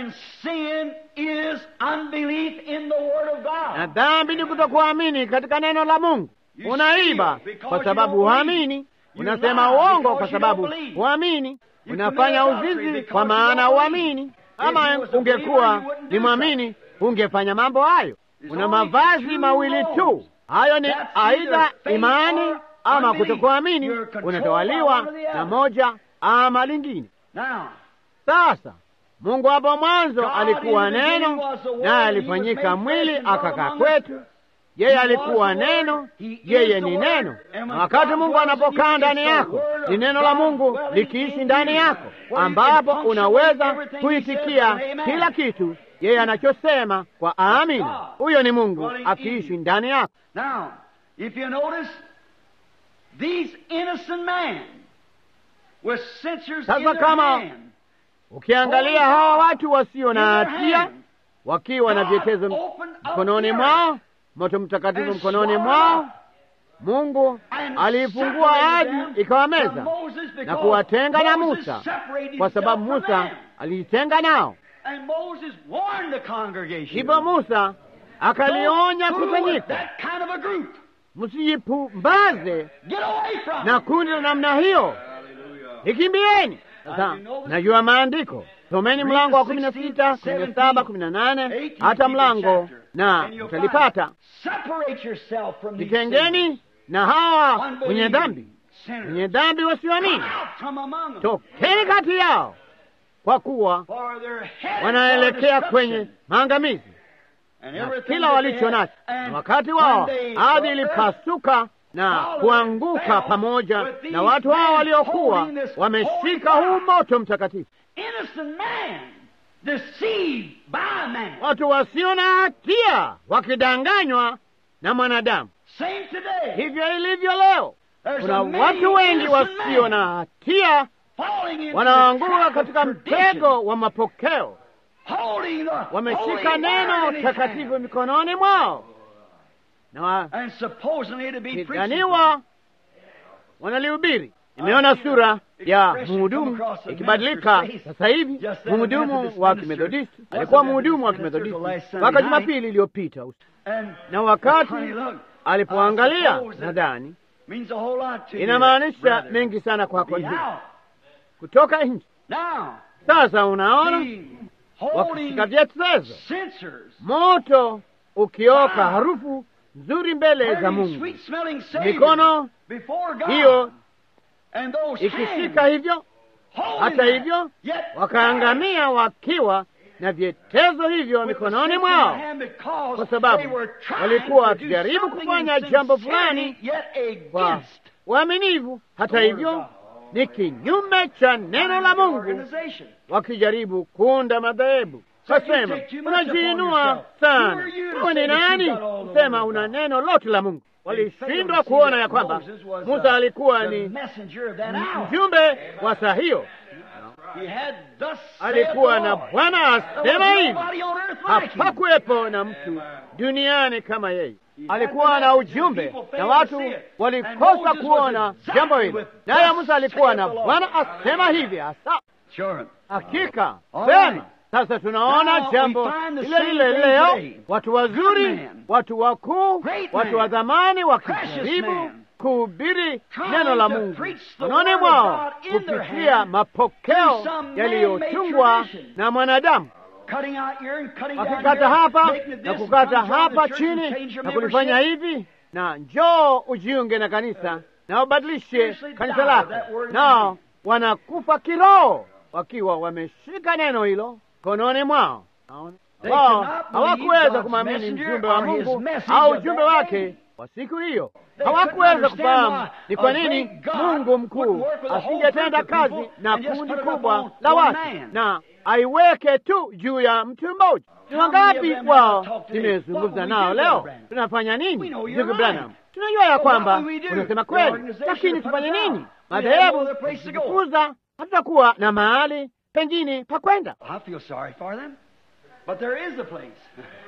na dhambi ni kutokuamini katika neno la Mungu. Unaiba kwa sababu huamini, unasema uongo kwa sababu huamini, unafanya uzinzi kwa maana huamini. Ama ungekuwa ni mwamini, ungefanya mambo hayo. Una mavazi mawili tu, hayo ni aidha imani ama kutokuamini. Unatawaliwa na moja ama lingine. Sasa Mungu hapo mwanzo alikuwa neno, naye alifanyika mwili akakaa kwetu. Yeye alikuwa neno, yeye ni neno. Na wakati Mungu anapokaa ndani yako, ni neno la Mungu likiishi ndani yako, ambapo unaweza kuitikia kila kitu yeye anachosema kwa amina. Huyo ni Mungu akiishi ndani yako. Sasa kama ukiangalia hawa watu wasio na hatia wakiwa na vyetezo mkononi mwao, moto mtakatifu mkononi mwao, Mungu aliifungua ardhi ikawameza na kuwatenga na Musa, kwa sababu Musa alijitenga nao. Hivyo Musa akalionya kusanyika, msijipumbaze na kundi la namna hiyo, ikimbieni. Sasa najua maandiko, someni mlango wa kumi na sita kumi na saba kumi na nane hata mlango na utalipata. Jitengeni na hawa wenye dhambi, wenye dhambi wasioamini, tokeni kati yao, kwa kuwa wanaelekea kwenye maangamizi na kila walicho nacho. Na wakati wao ardhi ilipasuka na kuanguka pamoja na watu hao waliokuwa wameshika huu moto mtakatifu, watu wasio na hatia wakidanganywa na mwanadamu. Hivyo ilivyo leo, kuna watu wengi wasio na hatia wanaanguka katika mtego wa mapokeo, wameshika neno takatifu mikononi mwao na wakidhaniwa wanalihubiri. Nimeona sura ya mhudumu ikibadilika sasa hivi. Mhudumu wa Kimethodisti alikuwa mhudumu wa Kimethodisti mpaka Jumapili iliyopita, na wakati alipoangalia, nadhani means a whole lot to you, inamaanisha brother. mengi sana kwako Be ndugu, out. kutoka nje. Now, Sasa unaona see, holding wakishika vyetezo, censers, moto ukioka, Wow. harufu nzuri mbele za burning Mungu, sweet smelling Savior mikono before God. hiyo and those ikishika hands hivyo. holding Hata that, hivyo yet wakaangamia wakiwa na vyetezo hivyo with the mikononi censer in mwao, the hand because kwa sababu they were trying walikuwa to do wakijaribu something kufanya in jambo sincerity, fulani yet kwa against uaminifu. Hata the word of hivyo God. ni kinyume cha neno la Mungu, Organization. wakijaribu kuunda madhehebu. So you Kasema take too much upon unajiinua yourself. Who sana, are you to wewe ni say that you nani got all the kusema word of una God? neno lote la Mungu? They failed Walishindwa to see kuona that ya kwamba Moses was, Musa uh, alikuwa the ni messenger of that hour. mjumbe wa saa hiyo, He had thus saith alikuwa the na Lord. Bwana There asema was hivi. nobody on earth like him. Hapakuwepo na mtu duniani kama yeye. Alikuwa na ujumbe na watu walikosa kuona jambo hilo, naye Musa alikuwa na Bwana asema hivi hasa. Sure. Hakika All vema. right. Sasa tunaona Now jambo we find the lile same lile thing leo, today. watu wazuri, Good man. watu wakuu, Great watu man. wa dhamani Precious wakijaribu man. kuhubiri Trying neno la to Mungu preach the mikononi word of mwao God in their kupitia hand mapokeo through some yaliyotungwa man-made tradition. na mwanadamu Cutting out here and cutting down wakikata here, hapa making it na this, kukata come join hapa the church and chini change your na kulifanya membership. hivi na njoo ujiunge na kanisa na ubadilishe Seriously kanisa die lako, that word in nao you. wanakufa kiroho wakiwa wameshika neno hilo kononi mwao. Naona? They Wao cannot believe hawakuweza God's kumwamini messenger mjumbe wa or his Mungu message au of ujumbe that wake day. wa siku hiyo. They Hawakuweza couldn't understand kufahamu why ni kwa a nini great God Mungu mkuu wouldn't work with a whole asingetenda group of kazi people na and just kundi put it kubwa upon la one watu man. na aiweke tu juu ya mtu mmoja. Ni How many of wangapi them wao have talked today? nimezungumza What nao will we do, leo? Brother Branham? Tunafanya We nini, know you're ndugu right. Branham? Tunajua ya But kwamba what will we do? unasema The kweli, organization lakini put us tufanye out. nini? We have no Madhehebu other place to go. kufukuza, hatutakuwa na mahali pengine pa kwenda. I feel sorry for them, but there is a place.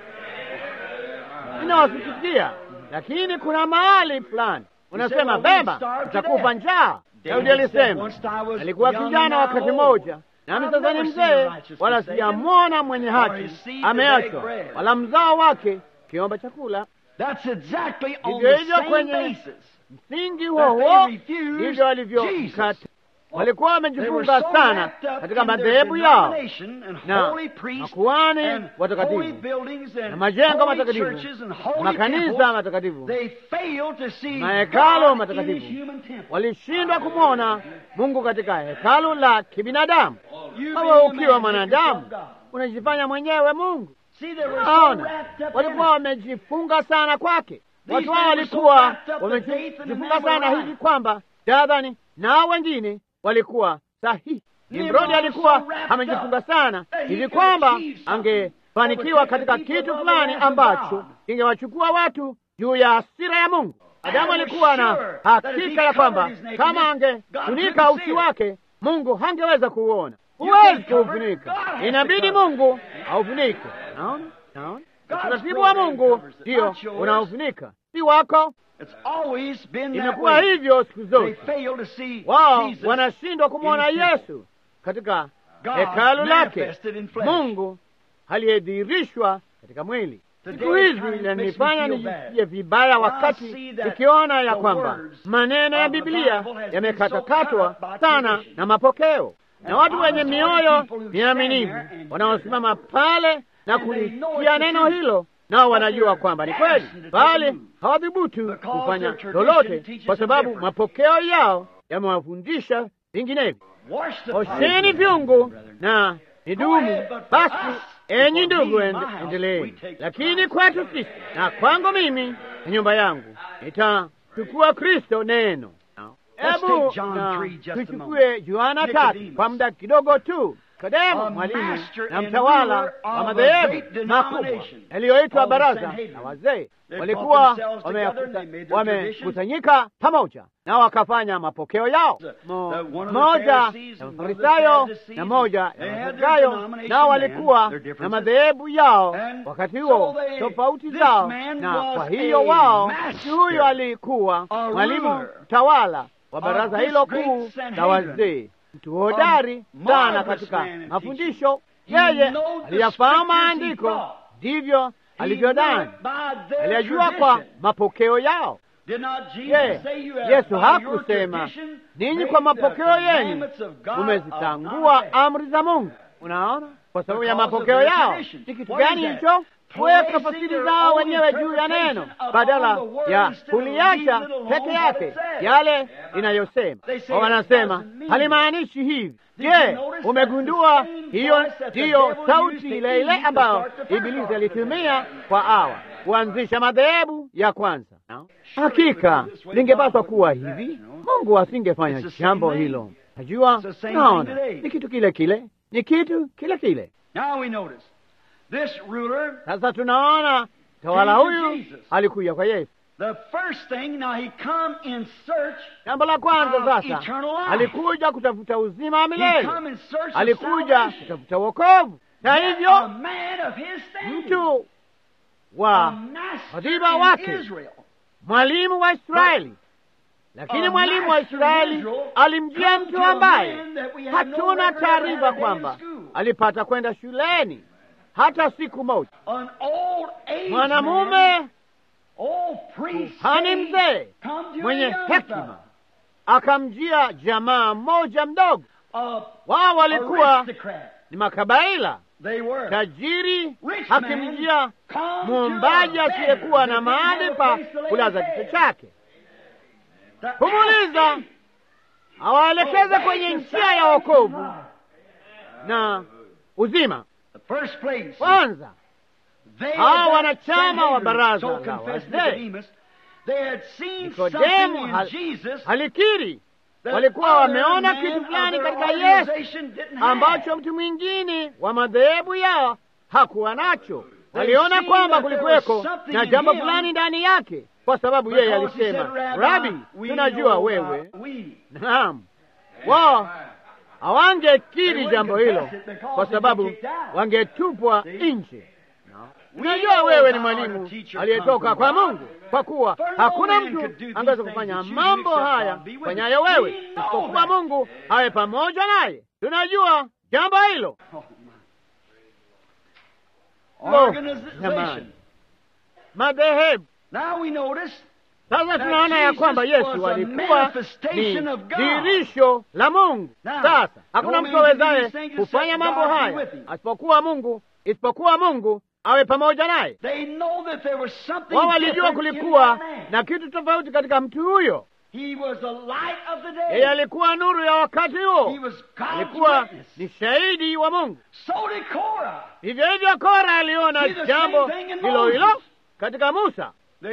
Ninawasikitikia, lakini kuna mahali fulani unasema well, we'll beba, starve to utakufa death. njaa. David Daudi said, alisema "Once I was alikuwa young kijana and now wakati old. mmoja, nami I've sasa ni never seen the mzee, righteous wala forsaken, sijamwona mwenye or haki his seed to ameachwa, beg bread." wala mzao wake kiomba chakula. That's exactly on Hivyo the hivyo same kwenye basis. msingi that huo they huo refused ndivyo walivyokata. Jesus. Walikuwa They were wamejifunga so sana wrapped up katika in their madhehebu yao denomination and na holy priests makuhani and holy watakatifu buildings and na majengo holy matakatifu churches and na holy makanisa temples. matakatifu They failed to see mahekalo God in matakatifu His human temple. walishindwa kumwona Mungu katika hekalu la kibinadamu. You Wewe being a ukiwa man, make mwanadamu yourself God. unajifanya mwenyewe Mungu. See, they were so Naona wrapped up in walikuwa it. wamejifunga sana kwake. Watu men hao were so walikuwa wrapped up that they and the wamejifunga men were sana right. hivi kwamba dadhani na wengine walikuwa sahihi. Nimrod Nimrodi was alikuwa so wrapped amejifunga up sana that he hivi could kwamba achieve something angefanikiwa that would katika take the people kitu above fulani the wrath of ambacho God. ingewachukua watu juu ya hasira ya Mungu. Adamu was alikuwa na sure that if he hakika ya kwamba covered his nakedness, kama God angefunika couldn't see uchi it. wake Mungu hangeweza kuuona. You Huwezi can't cover it. kuufunika, God has to inabidi cover it. Mungu aufunike. Naona, naona God's utaratibu wa program Mungu covers it, ndio not yours. unaofunika, si wako. It's always been that Imekuwa way. hivyo siku They zote. fail to see Wao Jesus wanashindwa kumwona in his temple. Yesu katika God hekalu lake, manifested in flesh. Mungu aliyedhihirishwa katika mwili. Today Siku hizi kind of makes me inanifanya feel nijisikie bad. vibaya When I wakati see that nikiona ya the kwamba words maneno ya of the Biblia Bible has been yamekatakatwa so cut by sana tradition. na mapokeo, na watu And wenye honest mioyo people who miaminifu stand there and wanaosimama pale na And they know kulisikia it's the neno truth. hilo nao wanajua they're kwamba ni daring kweli, to take bali a move. hawadhubutu Because kufanya their tradition lolote teaches kwa them sababu different. mapokeo yao yamewafundisha vinginevyo. Wash the Osheni pots, vyungu brethren. na Go nidumu. ahead, but for Basi us, enyi for ndugu, me and ende- my house, endeleeni. we take Lakini Christ. kwetu sisi na kwangu mimi na nyumba yangu nitachukua Kristo neno. Let's Hebu take John na 3 just a tuchukue Yohana tatu Nicodemus. kwa muda kidogo tu. Kodemo, A mwalimu master na and mtawala ruler wa of a madhehebu great makubwa denomination yaliyoitwa called the baraza Sanhedrin. na wazee They walikuwa brought themselves wamekuta- together, they made their tradition. wamekusanyika pamoja na wakafanya mapokeo yao. The- Mo- the- one of the Moja Pharisees ya and one of the Mafarisayo Sadducees, na moja they ya had their Masadukayo, denomination nao then, walikuwa their na differences. madhehebu yao And wakati so huo, they- tofauti this zao, man na was kwa hiyo a wao, master, mtu huyo alikuwa a mwalimu ruler tawala wa of baraza this hilo great kuu la Sanhedrin. wazee, mtu hodari A sana marvelous katika man in mafundisho. teaching. He Yeye knows the aliyafahamu scriptures he maandiko, brought. ndivyo alivyodhani, aliyajua kwa mapokeo yao. Je, Yesu hakusema ninyi kwa mapokeo yenu mumezitangua amri za Mungu? Unaona, kwa sababu ya mapokeo yao. Ni kitu gani hicho? Kuweka fasiri zao wenyewe juu ya neno badala ya kuliacha peke yake yale inayosema. Wanasema halimaanishi hivi. Je, umegundua hiyo ndiyo sauti ile ile ambayo Ibilisi alitumia kwa awa kuanzisha madhehebu ya kwanza no? Hakika lingepaswa kuwa hivi, Mungu asingefanya jambo hilo. Najua, naona ni kitu kile kile, ni kitu kile kile. Sasa tunaona tawala huyu alikuja kwa Yesu. Jambo la kwanza sasa, alikuja kutafuta uzima wa milele, alikuja kutafuta wokovu, na hivyo mtu wa katiba wake, mwalimu wa Israeli. Lakini mwalimu wa Israeli alimjia mtu ambaye hatuna taarifa kwamba alipata kwenda shuleni hata siku moja. Mwanamume kuhani mzee mwenye hekima akamjia jamaa mmoja mdogo. Wao walikuwa ni makabaila tajiri, akimjia mwombaji asiyekuwa na mahali pa kulaza kichwa chake, kumuuliza awaelekeze kwenye njia ya wokovu na uzima. Kwanza hawa wanachama wa baraza la wazee Nikodemu hal, halikiri walikuwa wameona kitu fulani katika Yesu ambacho mtu mwingine wa madhehebu yao hakuwa nacho. Waliona kwamba kulikuweko na jambo fulani ndani yake, kwa sababu yeye alisema, Rabi, tunajua wewe. Naam, wao hawangekiri jambo hilo kwa sababu wangetupwa nje. Unajua wewe ni mwalimu aliyetoka kwa Mungu, kwa kuwa hakuna mtu angeweza kufanya mambo haya fanyayo wewe isipokuwa Mungu awe pamoja naye. Tunajua jambo hilo. Oh, jamani, madhehebu sasa tunaona ya kwamba Yesu alikuwa ni dhihirisho la Mungu. Sasa hakuna mtu awezaye kufanya mambo haya asipokuwa Mungu, isipokuwa Mungu awe pamoja naye. Wao walijua kulikuwa na kitu tofauti katika mtu huyo. Yeye alikuwa nuru ya wakati huo, alikuwa ni shahidi wa Mungu. Hivyo hivyo Kora aliona jambo hilo hilo katika Musa.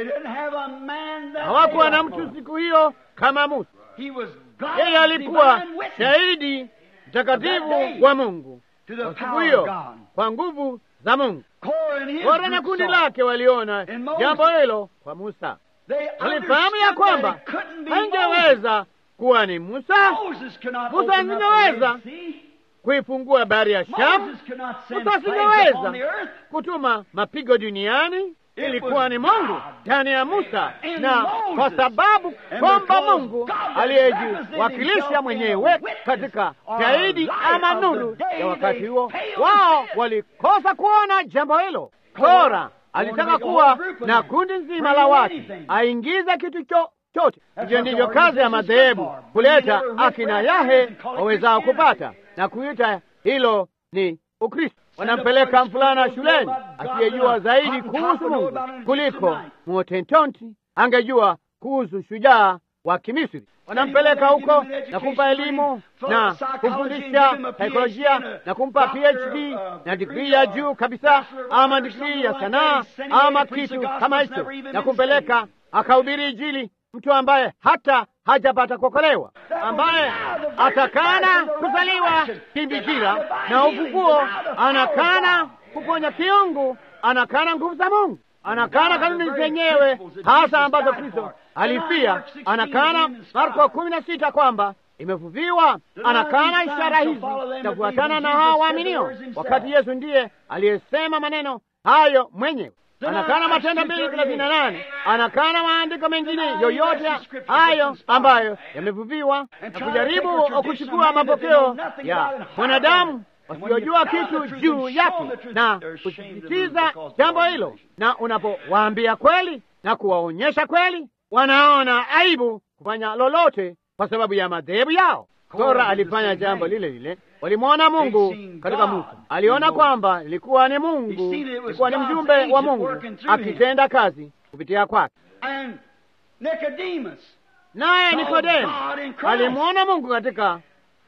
Hawakuwa na mtu siku hiyo kama Musa. Yeye alikuwa shahidi mtakatifu wa Mungu kwa siku hiyo, kwa nguvu za Mungu. Kora na kundi lake waliona jambo hilo kwa Musa. Walifahamu ya kwamba hangeweza kuwa ni Musa. Musa asingeweza kuifungua bahari ya Shamu. Musa asingeweza kutuma mapigo duniani. Ilikuwa ni Mungu ndani ya Musa, na kwa sababu kwamba Mungu aliyejiwakilisha mwenyewe katika shahidi ama nuru ya wakati huo, wao walikosa kuona jambo hilo. Kora alitaka kuwa na kundi nzima la watu, aingize kitu chochote. Hivyo ndivyo kazi ya madhehebu, kuleta akina Yahe wawezao kupata na kuita hilo ni Ukristo. Wanampeleka mfulana shuleni asiyejua zaidi kuhusu Mungu kuliko Mwotentonti angejua kuhusu shujaa wa Kimisri. Wanampeleka huko na kumpa elimu na kumfundisha saikolojia na kumpa PhD na digrii ya juu kabisa, ama digrii ya sanaa ama kitu kama hicho, na kumpeleka akahubiri Injili, mtu ambaye hata hajapata kuokolewa, ambaye atakana kuzaliwa kimbikira na ufufuo, anakana kuponya kiungu, anakana nguvu za Mungu, anakana kanuni zenyewe hasa ambazo Kristo alifia, anakana Marko kumi na sita kwamba imefuviwa, anakana ishara hizi zitafuatana na hao waaminio, wakati Yesu ndiye aliyesema maneno hayo mwenyewe anakana Matendo mbili thelathini na nane anakana maandiko mengine yoyote hayo ambayo yamevuviwa na kujaribu kuchukua mapokeo ya mwanadamu wasiojua kitu juu yake na kusisitiza jambo hilo, na unapowaambia kweli na kuwaonyesha kweli, wanaona aibu kufanya lolote kwa sababu ya madhehebu yao. Kora alifanya jambo lile lile. Walimwona Mungu katika Musa, aliona kwamba ilikuwa ni Mungu, ilikuwa ni mjumbe wa Mungu akitenda kazi kupitia kwake. Naye Nikodemo alimwona Mungu katika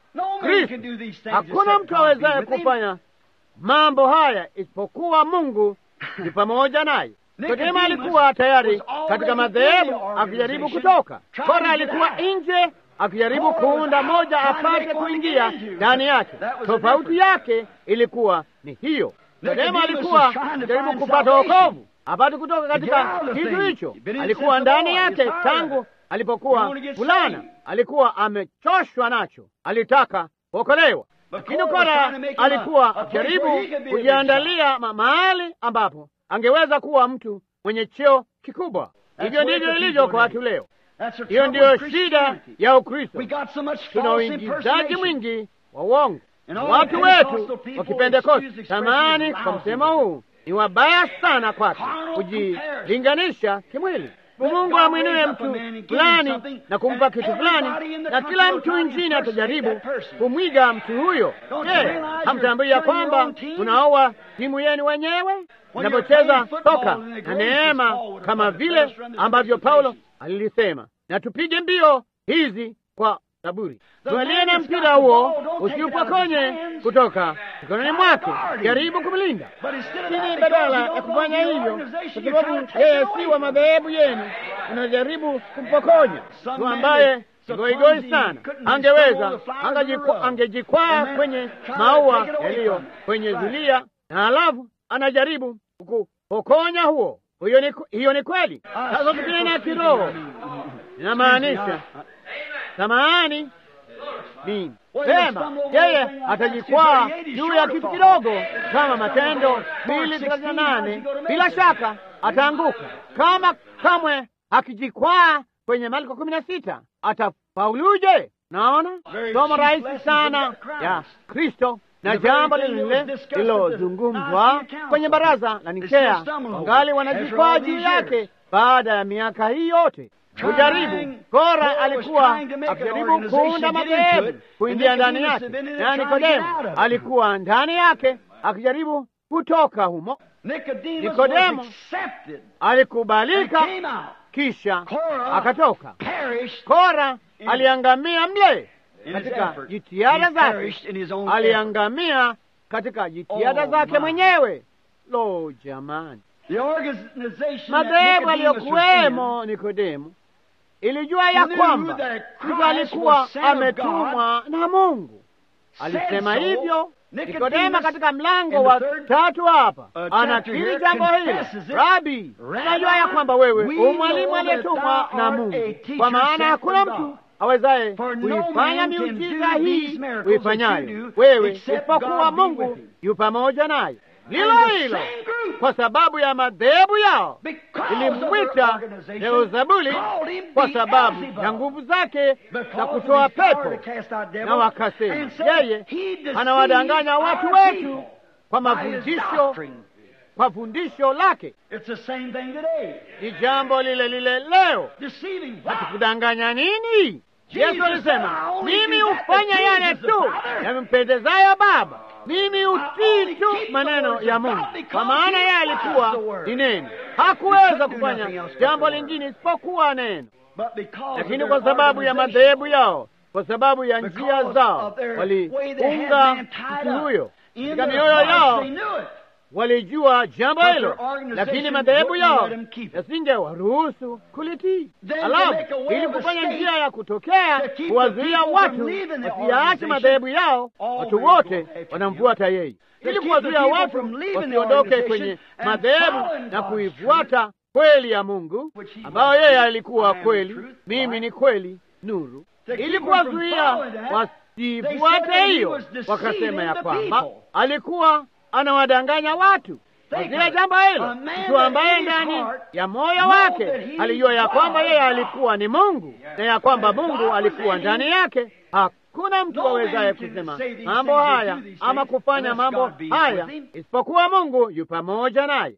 Kristo. Hakuna mtu awezaye kufanya mambo haya isipokuwa Mungu ni pamoja naye. Nikodemo alikuwa tayari katika madhehebu akijaribu kutoka. Kora alikuwa nje akijaribu kuunda moja apate kuingia ndani yake. Tofauti yake ilikuwa ni hiyo. Nikodemo alikuwa akijaribu kupata wokovu apate kutoka katika kitu hicho. Alikuwa ndani yake tangu alipokuwa fulana, alikuwa amechoshwa nacho, alitaka kuokolewa. Lakini Kora alikuwa akijaribu kujiandalia mahali ambapo angeweza kuwa mtu mwenye cheo kikubwa. Hivyo ndivyo ilivyo kwa watu leo. Hiyo ndiyo shida ya Ukristo. Tuna uingizaji mwingi wa uongo. Watu wetu wa Kipentekosti, samani kwa msemo huu, ni wabaya sana kwake kujilinganisha kimwili. Mungu amwinue mtu fulani na kumpa kitu fulani, na kila mtu mwingine atajaribu kumwiga mtu huyo. Je, hamtambui ya kwamba unaoa timu yenu wenyewe unapocheza soka na neema, kama vile ambavyo Paulo alilisema, na tupige mbio hizi kwa saburi. Tualie na mpira huo usiupokonye kutoka mikononi mwake, jaribu kumlinda. Lakini badala ya kufanya hivyo, kwa sababu yeye si wa madhehebu yenu, unajaribu kumpokonya mtu ambaye goigoi sana, angeweza angejikwaa kwenye maua yaliyo kwenye zulia, na halafu anajaribu kukupokonya huo. Hiyo ni, hiyo ni kweli. Sasa tukinena kiroho inamaanisha samahani ni sema, yeye atajikwaa juu ya kitu kidogo kama Matendo mbili thelathini na nane. Bila shaka ataanguka. Kama kamwe akijikwaa kwenye Marko kumi na sita atafauluje? Naona somo rahisi sana ya Kristo na jambo lile lililozungumzwa kwenye baraza la Nikea, wangali wanajikwaa juu yake baada ya miaka hii yote kujaribu. Kora alikuwa akijaribu kuunda madhehebu kuingia ndani yake, na Nikodemo alikuwa ndani yake akijaribu kutoka humo. Nikodemo alikubalika, kisha akatoka. Kora aliangamia mle katika jitihada zake, aliangamia katika jitihada zake mwenyewe. Lo, jamani! Madhehebu aliyokuwemo Nikodemo ilijua ya kwamba Kristo alikuwa ametumwa na Mungu. Alisema hivyo Nikodema katika mlango wa tatu hapa anakiri jambo hili, Rabi, unajua ya kwamba wewe u mwalimu aliyetumwa na Mungu, kwa maana hakuna mtu awezaye kuifanya miujiza hii uifanyayo wewe isipokuwa Mungu yu pamoja naye. Lilo hilo kwa sababu ya madhehebu yao ilimwita Beelzebuli kwa sababu ya nguvu zake za kutoa pepo, na wakasema yeye anawadanganya watu wetu kwa mafundisho, kwa fundisho lake. Ni jambo lile lile leo. Hatukudanganya nini? Yesu alisema, mimi hufanya yale tu yamempendezayo Baba mimi utii tu maneno ya Mungu, kwa maana yeye alikuwa ni neno, hakuweza kufanya jambo lingine isipokuwa neno. Lakini kwa sababu ya madhehebu yao, kwa sababu ya njia zao, waliunga mtu huyo katika mioyo yao, walijua jambo hilo, lakini madhehebu yao yasingewaruhusu kulitii. Alafu ili kufanya njia ya kutokea, kuwazuia watu wasiyaache madhehebu yao, watu wote wanamfuata yeye, ili kuwazuia watu wasiondoke kwenye madhehebu na kuifuata kweli ya Mungu ambayo yeye alikuwa kweli, mimi ni kweli, nuru, ili kuwazuia wasifuate hiyo, wakasema ya kwamba alikuwa anawadanganya watu kila jambo hilo. Mtu ambaye ndani ya moyo wake alijua ya kwamba yeye alikuwa ni Mungu na ya kwamba Mungu alikuwa ndani yake, hakuna mtu awezaye kusema mambo haya ama kufanya mambo haya isipokuwa Mungu yu pamoja naye.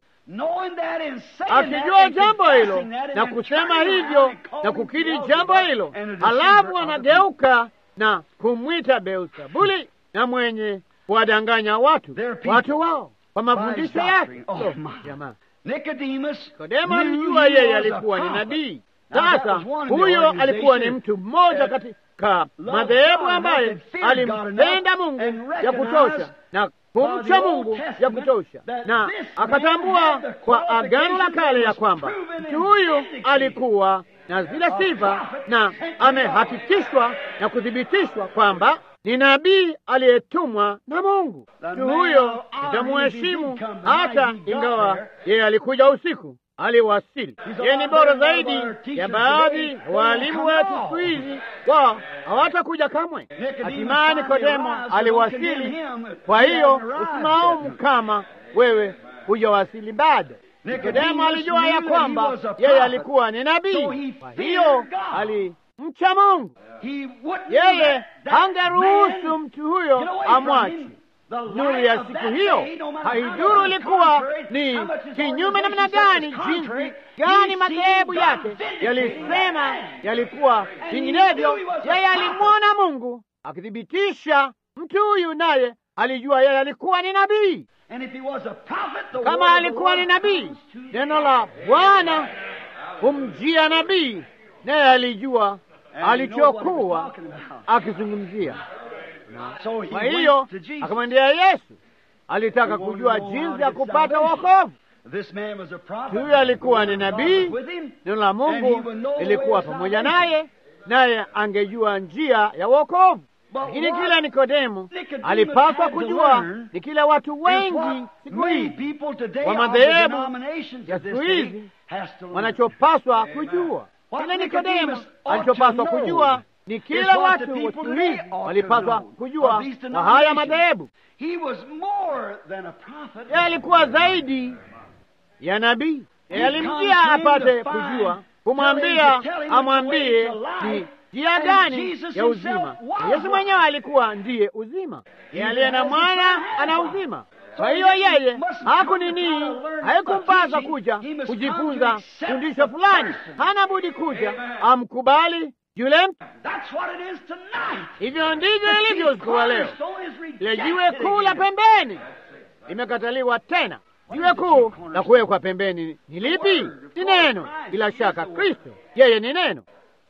Akijua jambo hilo na kusema hivyo na kukiri jambo hilo, halafu anageuka na kumwita Beelzebuli na mwenye kuwadanganya watu watu wao kwa mafundisho yake. Oh, jamaa Nikodemo alijua yeye alikuwa ni nabii. Sasa huyo alikuwa ni mtu mmoja katika madhehebu ambaye alimpenda Mungu ya kutosha na kumcha Mungu ya kutosha, na akatambua kwa Agano la Kale ya kwamba mtu huyu alikuwa na zile sifa, na amehakikishwa na kuthibitishwa kwamba ni nabii aliyetumwa na Mungu. Mtu huyo nitamuheshimu hata ingawa yeye alikuja usiku, aliwasili. Yeye ni bora zaidi ya baadhi waalimu wetu siku hizi, wao hawatakuja kamwe. Hatimaye Nikodemo aliwasili. Kwa hiyo usimaumu kama wewe hujawasili bado. Nikodemo alijua ya kwamba yeye alikuwa ni nabii, kwa hiyo alimcha Mungu. Yeye hangeruhusu mtu huyo amwache nuru ya siku hiyo. Haiduru ilikuwa ni kinyume namna gani, jinsi gani madhehebu yake yalisema yalikuwa vinginevyo, yeye alimwona Mungu akithibitisha mtu huyu, naye alijua yeye alikuwa ni nabii. Kama alikuwa ni nabii, neno la Bwana humjia nabii, naye alijua alichokuwa akizungumzia. Kwa hiyo akamwendea Yesu, alitaka kujua jinsi ya kupata wokovu. Huyo alikuwa ni nabii, neno la Mungu ilikuwa pamoja naye, naye angejua njia ya wokovu. Lakini kila Nikodemo alipaswa kujua ni kila watu wengi siku hizi wa madhehebu ya siku hizi wanachopaswa kujua. Kila Nikodemo alichopaswa kujua ni kila watu wa siku hizi walipaswa kujua wa haya madhehebu. Yeye alikuwa zaidi ya nabii. Yeye alimjia apate kujua, kumwambia amwambie ni njia gani ya uzima. Yesu mwenyewe alikuwa ndiye uzima. Yeye aliye na mwana ana uzima. Kwa hiyo yeye hakunini, haikumpasa kuja kujifunza fundisho fulani, hana budi kuja amkubali yule mtu. Hivyo ndivyo ilivyo usiku wa leo. Ile jiwe kuu la pembeni limekataliwa tena. Jiwe kuu la kuwekwa pembeni ni lipi? Ni neno. Bila shaka Kristo, yeye ni neno.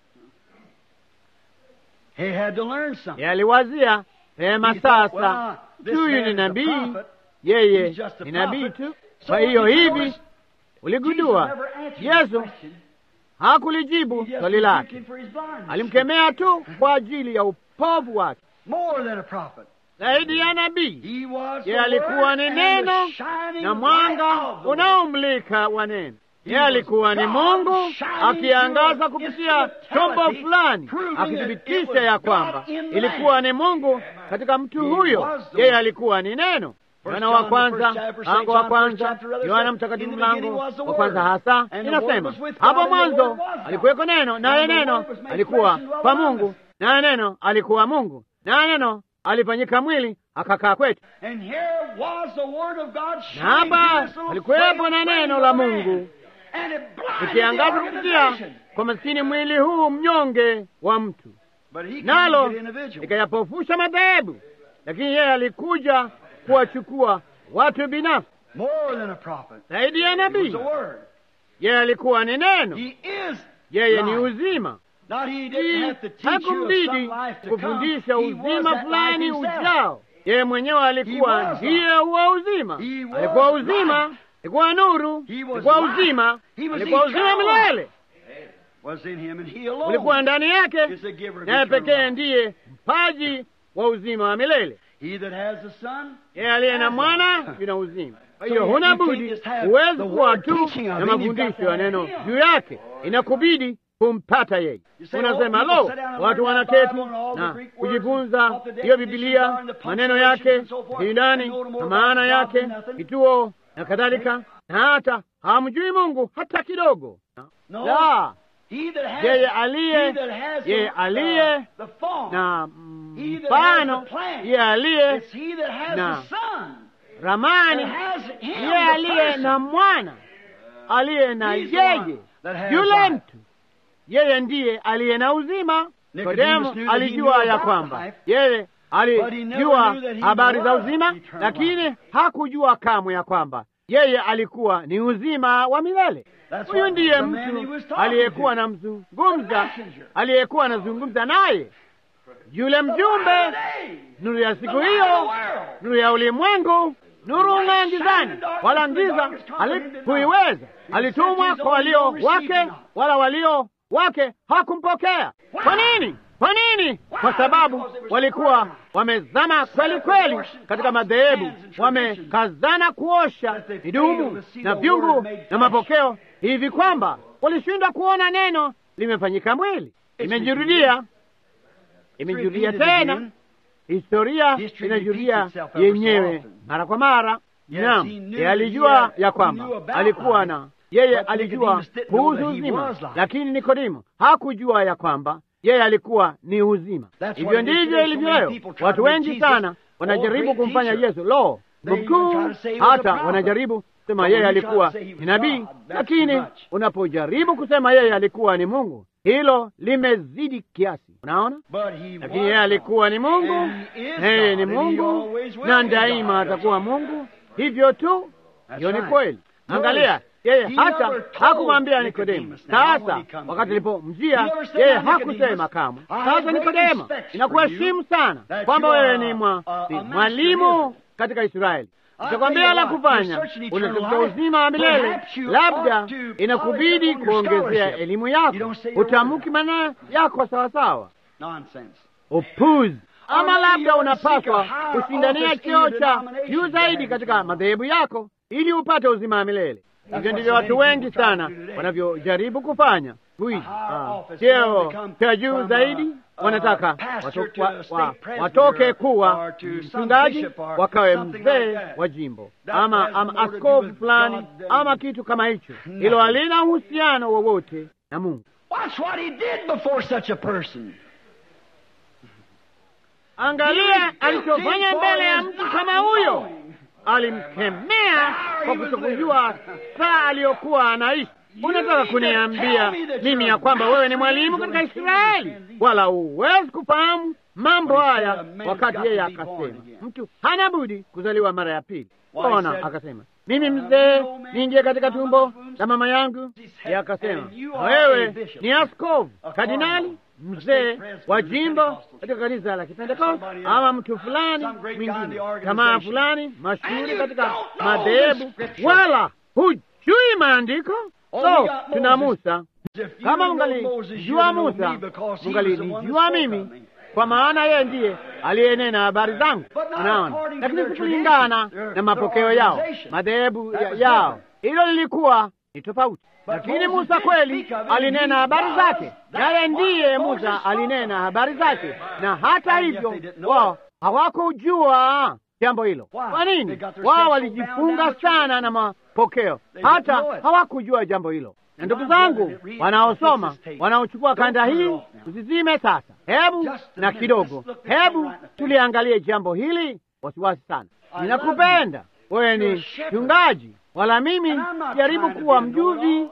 Yeye aliwazia pema, sasa huyu ni nabii, yeye ni nabii tu. Kwa hiyo hivi uligundua Yesu hakulijibu swali lake, alimkemea tu kwa ajili ya upovu wake. Zaidi ya nabii, yeye alikuwa ni neno na mwanga unaomulika wa neno. Yeye alikuwa ni Mungu akiangaza kupitia chombo fulani, akithibitisha ya kwamba ilikuwa ni Mungu katika mtu huyo. Yeye alikuwa ni neno. Yohana wa kwanza mlango wa kwanza, Yohana Mtakatifu mlango wa kwanza hasa inasema, hapo mwanzo alikuweko neno, naye neno alikuwa kwa Mungu, naye neno alikuwa Mungu, naye neno alifanyika mwili akakaa kwetu. Na hapa alikuwepo na neno la Mungu ikiangaza kupitia kwa maskini mwili huu mnyonge wa mtu, nalo ikayapofusha madhehebu, lakini yeye alikuja kuwachukua watu binafsi. Zaidi ya nabii, yeye alikuwa ni neno, yeye ni uzima. Hakumbidi kufundisha uzima fulani ujao, yeye mwenyewe alikuwa ndiye huwa uzima. Alikuwa uzima, alikuwa nuru, alikuwa uzima, alikuwa uzima milele, ulikuwa ndani yake, naye pekee ndiye mpaji wa uzima wa milele. Yeye aliye na mwana yuna uzima. Kwa hiyo huna budi, huwezi kuwa tu na mafundisho ya neno juu yake, inakubidi kumpata yeye. Unasema, lo, watu wanaketi na kujifunza hiyo Bibilia, maneno yake kiundani na maana yake, kituo na kadhalika, na hata hamjui Mungu hata kidogo. La, yeye aliye yeye aliye na He that mfano has the plan. yeye aliye It's he that has na the son. ramani, That has him, yeye the aliye person. na mwana, aliye na He's the one yeye that has yule life. mtu, yeye ndiye aliye na uzima. Nicodemus Nikodemo knew that he alijua knew ya about kwamba life, yeye but he never alijua knew that he habari za was uzima, eternal lakini hakujua kamwe ya kwamba yeye alikuwa ni uzima wa milele. That's Huyu what ndiye the man he mtu was talking aliyekuwa to. anamzungumza, The messenger. aliyekuwa anazungumza naye, yule mjumbe, Hey! nuru ya siku The light hiyo, of the world. nuru ya ulimwengu, nuru Light ung'aa shine gizani, in darkness, wala and the giza darkness comprehend it not. halikuiweza. He Alitumwa sent his kwa own, walio no received wake, not. wala walio wake hakumpokea. Why? Kwa nini? Kwa nini? Kwa Why? sababu Because they were walikuwa so wamezama kweli kweli katika madhehebu, wamekazana kuosha That they failed midumu to see na the vyungu word made na flesh. mapokeo, hivi kwamba walishindwa kuona neno limefanyika mwili. Imejirudia, imejirudia repeated tena. again. Historia History inajirudia repeats itself ever so yenyewe often. mara kwa mara. Yes, Naam, he knew yeye that alijua he had- ya he kwamba knew about alikuwa life, na yeye but alijua Nicodemus didn't know kuhusu that he uzima, was life. lakini Nikodimo hakujua ya kwamba yeye alikuwa ni uzima. That's Hivyo what it is ndivyo today. So ilivyo many leo. people try Watu to make wengi Jesus sana a wanajaribu great kumfanya teacher. Yesu lo They even mkuu, try to say he was a hata prophet. wanajaribu kusema But yeye when you try to alikuwa say he was ni nabii, God, that's lakini too much. unapojaribu kusema yeye alikuwa ni Mungu, hilo limezidi kiasi. Unaona? But he lakini was yeye alikuwa ni Mungu, And he is yeye ni God, and he Mungu always will na be daima God. atakuwa Mungu. Hivyo tu, That's hiyo ni right. kweli. Notice, Angalia, yeye he hata never told hakumwambia Nikodemo. Nicodemus now when Sasa he come wakati to him. alipomjia He never said, yeye "Now, Nicodemus, hakusema kamwe, I have sasa great Nikodemo, respect for ninakuheshimu you, sana that kwamba you are wewe ni mwa- a- a ni master mwalimu in katika Israeli. I Nitakwambia tell you la what, kufanya, you're searching eternal unatafuta life. uzima wa milele, Perhaps you labda ought to inakubidi polish up on your kuongezea scholarship. elimu You yako, don't say your utamuki word. maneno yako sawasawa. Nonsense. upuzi ama maybe labda you wanna seek unapaswa a higher kushindania office in cheo your cha denomination juu than zaidi you katika can. madhehebu yako ili upate uzima wa milele. Hivyo what ndivyo so watu many wengi people try to sana do today. wanavyojaribu kufanya siku hizi. higher Ah, office, cheo they become cha juu from, zaidi, uh, wanataka uh, pastor watu- to wa- a state wa- president watoke or- kuwa or to some mchungaji, bishop or wakawe something mzee like that. wa jimbo That ama has ama more to do askofu with fulani God than- ama kitu kama hicho. Nothing. Hilo halina uhusiano wowote na Mungu. Watch what he did before such a person. Angalia alichofanya mbele ya mtu kama huyo. Alimkemea kwa kutokujua saa aliyokuwa anaishi. Unataka kuniambia mimi ya kwamba wewe ni mwalimu katika Israeli, wala huwezi kufahamu mambo haya? Wakati yeye akasema mtu hana budi kuzaliwa mara ya pili. Ona, akasema mimi mzee niingie katika tumbo la mama yangu. Yeye akasema wewe ni askofu kardinali mzee wa jimbo katika kanisa la Kipentekoste ama mtu fulani mwingine, jamaa fulani mashuhuri katika madhehebu, wala hujui maandiko. So tuna Musa. Kama mungalijua Musa, mungalinijua mimi, kwa maana yeye ndiye aliyenena habari zangu. Unaona, lakini si kulingana na mapokeo yao, madhehebu ya- yao, hilo lilikuwa ni tofauti. Lakini Musa kweli alinena habari zake, naye ndiye Musa alinena habari zake, na hata hivyo wao hawakujua jambo hilo. Kwa nini? Wao walijifunga sana na mapokeo, hata hawakujua jambo hilo. Na ndugu zangu wanaosoma, wanaochukua kanda hii, usizime sasa. Hebu na kidogo, hebu tuliangalie jambo hili wasiwasi sana. Ninakupenda wewe, ni mchungaji, wala mimi jaribu kuwa mjuzi.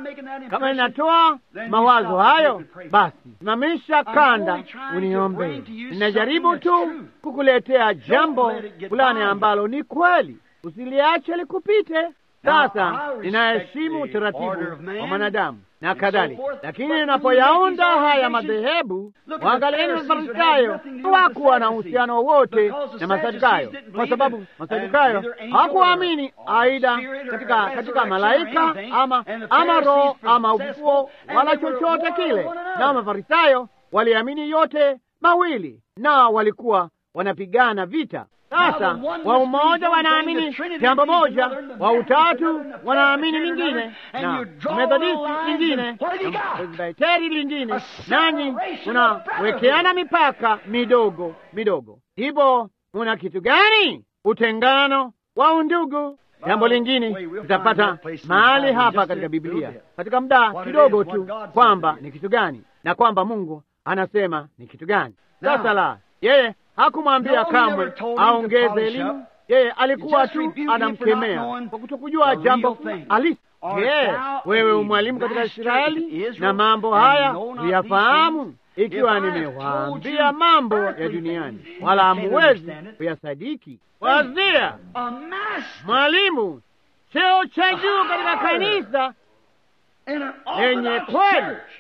Kama ninatoa mawazo hayo, basi simamisha kanda uniombee. Ninajaribu tu kukuletea jambo fulani ambalo ni kweli, usiliache likupite. Sasa ninaheshimu utaratibu wa mwanadamu na kadhalika, lakini ninapoyaunda haya madhehebu, waangalieni Mafarisayo hawakuwa na uhusiano wowote na Masadukayo, kwa sababu Masadukayo hawakuamini aidha katika katika malaika ama ama roho ama ufufuo wala chochote kile, na Mafarisayo waliamini yote mawili, na walikuwa wanapigana vita. Sasa wa umoja wanaamini jambo moja, wa utatu wanaamini lingine, na Methodisti lingine, na Presbiteri lingine, nanyi unawekeana mipaka midogo midogo. Hivyo una kitu gani? Utengano wa undugu. Jambo lingine tutapata mahali hapa katika Biblia katika muda kidogo tu, kwamba ni kitu gani na kwamba Mungu anasema ni kitu gani. Sasa la Yeye hakumwambia No, he kamwe never told him to aongeze polish elimu. up. Yeye alikuwa just tu rebuked him for not anamkemea knowing kwa kutokujua the jambo real thing. halisi. Art Je, thou wewe a umwalimu katika master Israeli in Israel na mambo and haya know not huyafahamu? these things? Ikiwa If I have nimewaambia told you mambo ya earthly duniani things, wala you can't hamuwezi understand it. kuyasadiki. Wazia A master mwalimu, cheo cha juu katika kanisa, in an Yenye Orthodox kweli. church.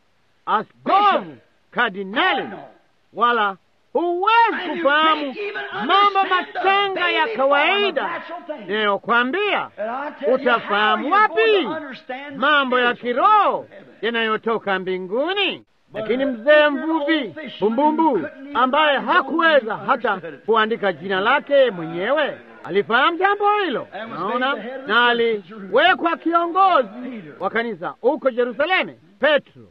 askofu, kardinali, No. wala huwezi And you kufahamu can't even mambo understand the machanga ya baby form of kawaida natural things. ninayokwambia. And I tell you, Utafahamu how are you going wapi to understand mambo ya spiritual kiroho things of heaven? yanayotoka mbinguni? But Lakini a mzee ignorant mvuvi old fisherman bumbumbu who couldn't even ambaye write his own hakuweza name hata understood it. kuandika jina lake mwenyewe alifahamu jambo hilo, And was naona, made the head of the na church in Jerusalem. aliwekwa kiongozi Peter. wa kanisa huko Yerusalemu, Petro.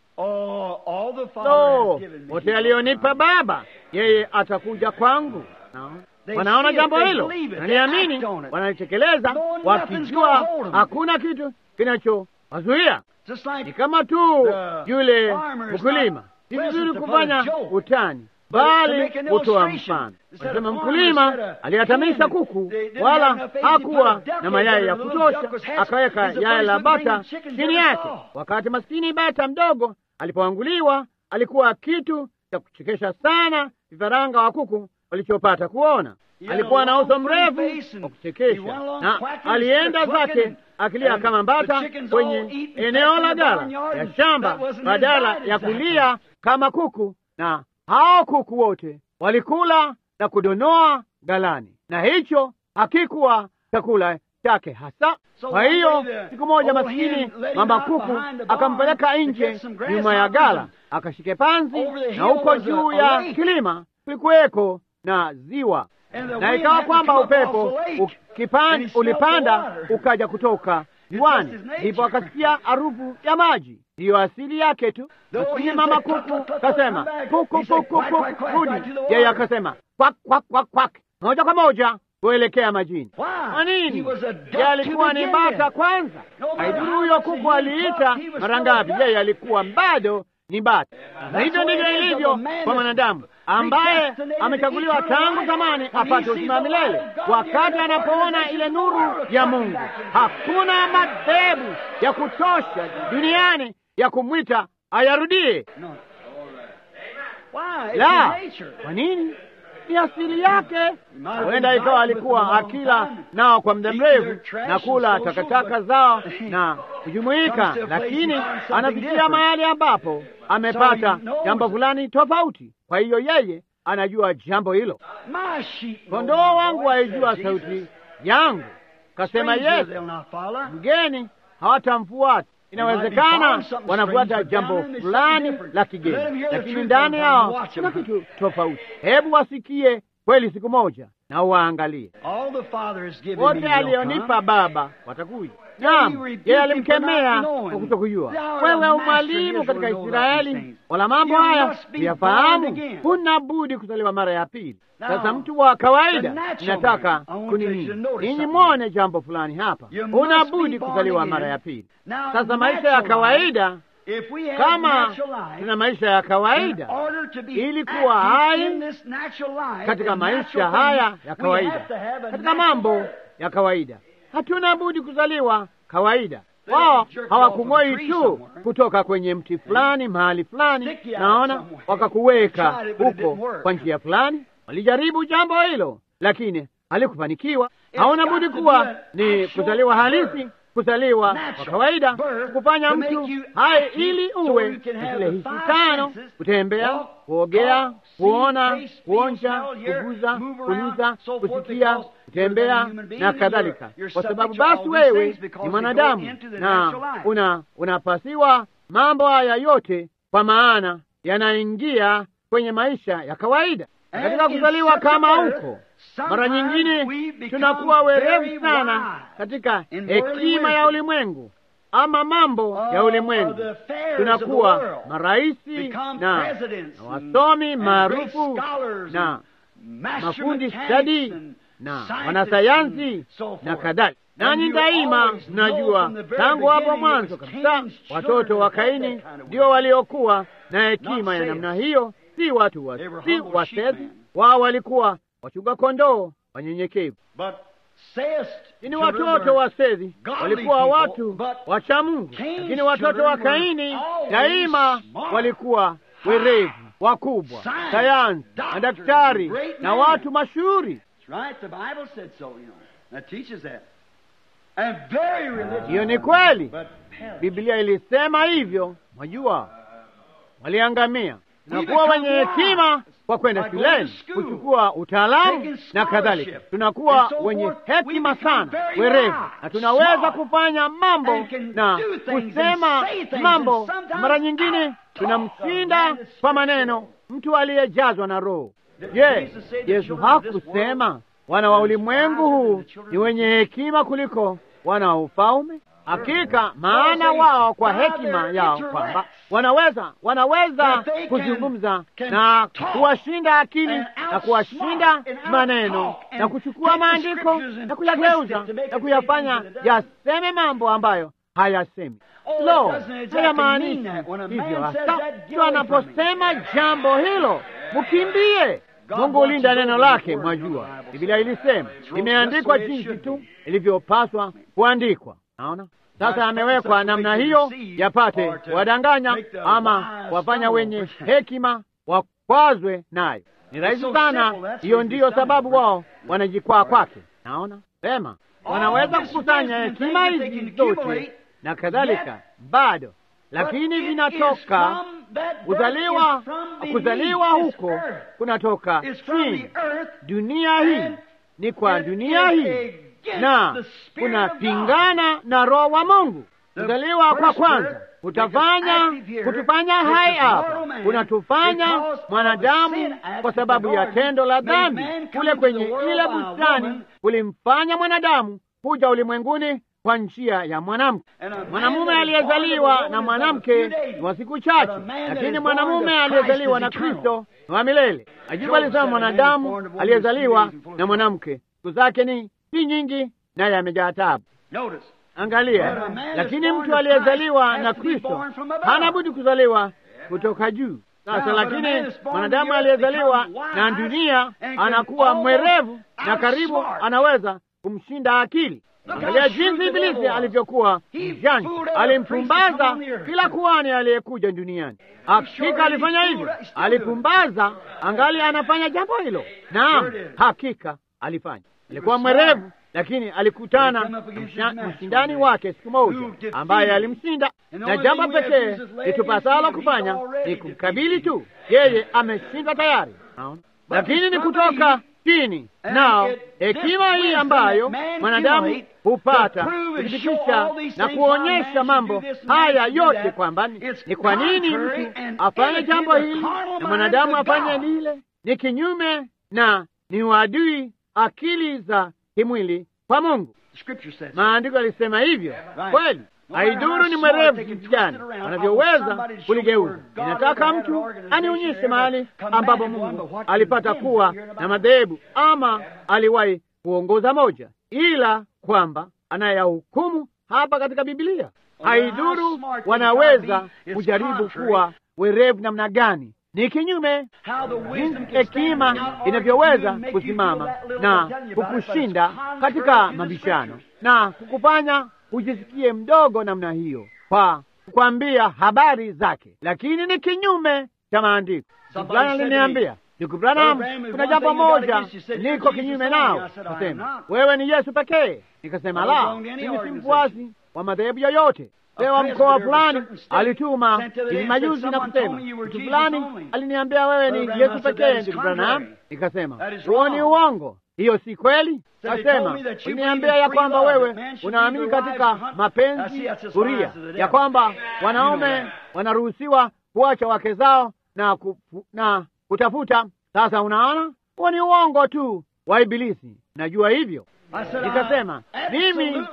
Oh, all the Father So has given me. wote alionipa Baba, yeye atakuja kwangu. Naona. They Wanaona see it, jambo they hilo, believe it, they wanaliamini, act on it. wanalitekeleza, Knowing nothing's wakijua gonna hold 'em. hakuna kitu kinachowazuia. Just Ni like kama tu The yule farmer's mkulima, not si pleasant vizuri to put kufanya a joke, utani, but to bali make an kutoa illustration. mfano. Instead Wasema of mkulima farmers had a aliyatamisha hen kuku, they didn't wala have enough eggs, he hakuwa put a duck na in mayai there, ya the little duck was kutosha, hatched. akaweka He's the yai first la one to bring bata the chickens chini ever yake. saw. Wakati maskini bata mdogo alipoanguliwa, alikuwa kitu cha kuchekesha sana vifaranga wa kuku walichopata kuona. He had Alikuwa a na long uso funny mrefu face and wa he kuchekesha, went along na quacking alienda instead of zake clucking, akilia and kama the mbata chickens all kwenye eat and eneo peck la in the gala barnyard, ya and shamba that wasn't his badala diet ya exactly. kulia kama kuku, na hao kuku wote walikula na kudonoa galani, na hicho hakikuwa chakula chake hasa. So Kwa one hiyo day the siku moja old maskini hen let him mama out kuku behind the barn akampeleka to nje get some nyuma ya grasshoppers gala and akashike panzi, over the na hill huko was a- juu a ya lake. kilima kulikuweko na ziwa And the na wind ikawa happened to kwamba come up upepo off the lake, ukipan- and he smelled the ulipanda water. ukaja kutoka It's ziwani, just his nature. ndipo akasikia harufu ya maji. Ndiyo asili yake tu. Though Lakini he mama said, "Cluck, kuku cluck, cluck, cluck, kasema come back." kuku He said, kuku "Quack, kuku quack, quack, rudi, quack to the yeye water." akasema kwak kwak kwak kwak, moja kwa moja kuelekea majini. Why? Kwa nini? He was a duck Yeye alikuwa to ni begin bata with. kwanza. No matter Haidhuru how huyo much kuku he clucked, aliita he was mara still a ngapi, duck. yeye alikuwa bado ni bata. Na That's hivyo the way ndivyo it is of ilivyo a man kwa that's mwanadamu ambaye predestinated amechaguliwa eternal tangu life. zamani When he apate sees uzima wa the light milele. of God, Wakati the anapoona organization ile of the nuru world ya coming Mungu, back in. hakuna madhehebu ya kutosha duniani ya kumwita ayarudie. No. Why? It's La, his nature. kwa nini? Ni asili yake. might have Huenda been ikawa dying with them a alikuwa long akila time, nao kwa muda eating their mrefu trash na and kula social, takataka but- zao na kujumuika, Comes to a place lakini he finds something anafikia different. mahali ambapo amepata he knows jambo it. fulani tofauti. Kwa hiyo yeye anajua jambo hilo. My sheep know Kondoo my wangu voice, waijua said sauti Jesus. yangu, kasema Stranger Yesu. they'll not follow. Mgeni hawatamfuata. Inawezekana wanafuata jambo fulani la kigeni, lakini ndani yao kuna kitu tofauti. Hebu wasikie kweli siku moja na uwaangalie. All the Father has given me Wote will alionipa come. Baba watakuja. Naam, yeye alimkemea kwa kutokujua. Wewe umwalimu katika Israeli, wala mambo haya huyafahamu, huna budi kuzaliwa mara ya pili. Sasa mtu wa kawaida, nataka kunini, ninyi mwone jambo fulani hapa, huna budi kuzaliwa mara ya pili. Now, Sasa maisha ya natural kawaida, life, if we have kama natural life, tuna maisha ya in kawaida order to be ili kuwa active hai in this natural life, katika in maisha natural haya things, ya we kawaida, have to have a katika natural mambo birth. ya kawaida, hatuna budi kuzaliwa kawaida. Wao hawakung'oi tu kutoka kwenye mti fulani mahali fulani, naona wakakuweka huko kwa njia fulani. Walijaribu jambo hilo, lakini halikufanikiwa. Hauna budi kuwa ni kuzaliwa halisi, kuzaliwa kwa kawaida, kufanya mtu hai ili uwe na zile hisi tano: kutembea, kuogea, kuona, kuonja, kuguza, kunusa, kusikia, kutembea na kadhalika. Kwa sababu basi wewe ni mwanadamu na una unapasiwa mambo haya yote, kwa maana yanaingia kwenye maisha ya kawaida. Katika kuzaliwa kama huko, mara nyingine tunakuwa werevu sana katika hekima ya ulimwengu ama mambo ya ulimwengu. Tunakuwa maraisi na, na wasomi maarufu na mafundi stadi na wanasayansi na kadhalika. Nanyi daima mnajua tangu hapo mwanzo kabisa, watoto wa Kaini ndio waliokuwa na hekima ya namna hiyo, si watu wa, si wasezi. Wao walikuwa wachunga kondoo wanyenyekevu, lakini watoto wa Sethi walikuwa watu wacha Mungu, lakini watoto wa Kaini daima walikuwa werevu wakubwa, sayansi, madaktari na watu mashuhuri. Hiyo ni kweli, Biblia ilisema hivyo. Mwajua, waliangamia. Tunakuwa wenye hekima kwa kwenda shuleni kuchukua utaalamu na kadhalika. Tunakuwa wenye hekima sana, werevu, na tunaweza kufanya mambo na kusema mambo. Mara nyingine tunamshinda kwa maneno mtu aliyejazwa na Roho. Je, Yesu hakusema wana wa ulimwengu huu ni wenye hekima kuliko wana wa ufalme? Hakika maana wao kwa hekima yao kwamba wanaweza wanaweza kuzungumza na kuwashinda akili na kuwashinda maneno na kuchukua maandiko na kuyageuza na kuyafanya yaseme mambo ambayo hayasemi. Lo, hayamaanishi hivyo hasa. Mtu anaposema jambo hilo, mkimbie. Mungu ulinda neno lake. Mwajua Biblia ilisema, imeandikwa jinsi tu ilivyopaswa kuandikwa. Naona sasa amewekwa namna hiyo, yapate wadanganya ama wafanya wenye hekima wakwazwe nayo. Ni rahisi sana. Hiyo ndiyo sababu wao wanajikwaa kwake. Naona sema, wanaweza kukusanya hekima hizi zote na kadhalika, bado lakini vinatoka kuzaliwa. Kuzaliwa huko kunatoka chini. Dunia hii ni kwa dunia hii na kunapingana na Roho wa Mungu. Kuzaliwa kwa kwanza kutafanya kutufanya hai hapa, kunatufanya mwanadamu kwa sababu ya tendo la dhambi kule kwenye ile bustani, kulimfanya mwanadamu kuja ulimwenguni kwa njia ya mwanamke. Mwanamume aliyezaliwa na mwanamke ni wa siku chache, lakini mwanamume aliyezaliwa na Kristo ni wa milele. Ajibu alisema mwanadamu aliyezaliwa na mwanamke siku zake ni si nyingi, naye amejaa taabu. Angalia, lakini mtu aliyezaliwa na Kristo hana budi kuzaliwa kutoka juu. Sasa lakini mwanadamu aliyezaliwa na dunia anakuwa mwerevu na karibu anaweza kumshinda akili. Angalia jinsi Ibilisi alivyokuwa mjanja, alimpumbaza kila kuhani aliyekuja duniani. Hakika alifanya hivyo, alipumbaza, angali anafanya jambo hilo. Naam, hakika alifanya. Alikuwa mwerevu, lakini alikutana na mshindani wake siku moja ambaye alimshinda, na jambo pekee litupasalo kufanya ni kumkabili tu. Yeye ameshinda tayari, lakini ni kutoka chini nao hekima hii ambayo mwanadamu hupata kuthibitisha na kuonyesha mambo haya yote, kwamba ni kwa nini mtu afanye jambo hili na mwanadamu afanye lile, ni kinyume na ni uadui akili za kimwili kwa Mungu. Maandiko yalisema hivyo kweli. Haidhuru ni mwerevu jinsi gani anavyoweza kuligeuza. Inataka mtu anionyeshe mahali ambapo Mungu alipata kuwa na madhehebu ama aliwahi kuongoza moja, ila kwamba anayahukumu hapa katika Biblia. Haidhuru wanaweza kujaribu kuwa werevu namna gani, ni kinyume jinsi hekima inavyoweza kusimama na kukushinda katika mabishano na kukufanya ujisikie mdogo namna hiyo kwa kukwambia habari zake, lakini ni kinyume cha maandiko. Fulani aliniambia, ndugu Branham, kuna jambo moja niko kinyume nao. Kasema, wewe ni Yesu pekee. Nikasema, la, mimi si mfuasi wa madhehebu yoyote. Pewa mkoa fulani alituma hivi majuzi na kusema, mtu fulani aliniambia wewe ni Yesu pekee, ndugu Branham. Nikasema, huo ni uongo, hiyo si kweli. Kasema, uliniambia ya kwamba wewe unaamini katika mapenzi huria, ya kwamba wanaume wanaruhusiwa kuacha wake zao na, kufu, na kutafuta. Sasa unaona, huo ni uongo tu wa Ibilisi, najua hivyo. Nikasema mimi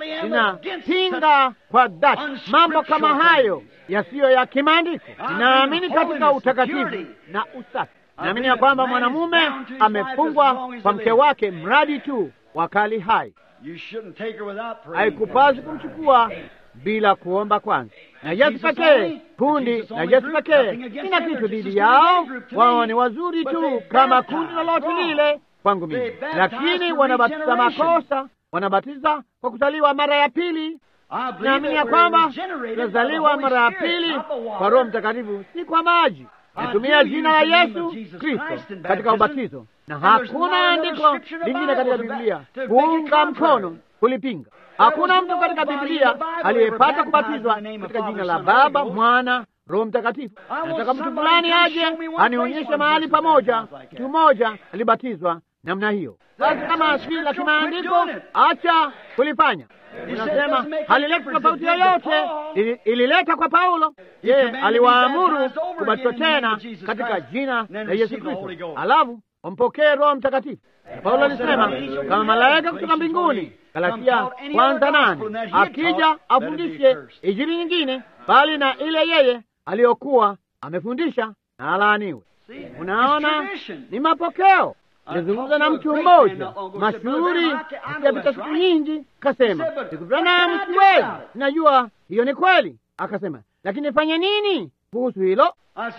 ninapinga kwa dhati mambo kama hayo yasiyo ya kimaandiko. Ninaamini katika utakatifu na usafi. Naamini ya kwamba mwanamume amefungwa kwa mke wake mradi tu wakali hai. Haikupasi kumchukua bila kuomba kwanza. na Yesu pekee, kundi la Yesu pekee. Sina kitu dhidi yao, wao ni wazuri tu kama kundi lolote lile kwangu mimi, lakini wanabatiza makosa, wanabatiza kwa kuzaliwa mara ya pili. Naamini ya kwamba tunazaliwa mara ya pili kwa Roho Mtakatifu, si kwa maji. Natumia jina la Yesu Kristo katika ubatizo, na hakuna andiko lingine katika Biblia kuunga mkono kulipinga. Hakuna mtu katika Biblia aliyepata kubatizwa katika jina la Baba, Mwana, Roho Mtakatifu. Nataka mtu fulani aje anionyeshe mahali pamoja mtu mmoja alibatizwa namna hiyo. Basi kama si la kimaandiko, acha kulifanya. Unasema halileta tofauti yoyote, ilileta kwa Paulo. Yeye aliwaamuru kubatizwa tena katika jina la Yesu Kristo, alafu wampokee Roho Mtakatifu. Paulo alisema kama malaika kutoka mbinguni, Galatia kwanza nane, akija afundishe injili nyingine bali na ile yeye aliyokuwa amefundisha, na alaaniwe. Unaona, ni mapokeo. Nilizungumza na mtu mmoja mashuhuri akapita siku nyingi, kasema sikutana mtu wenu, najua hiyo ni kweli. Akasema, lakini fanye nini kuhusu hilo?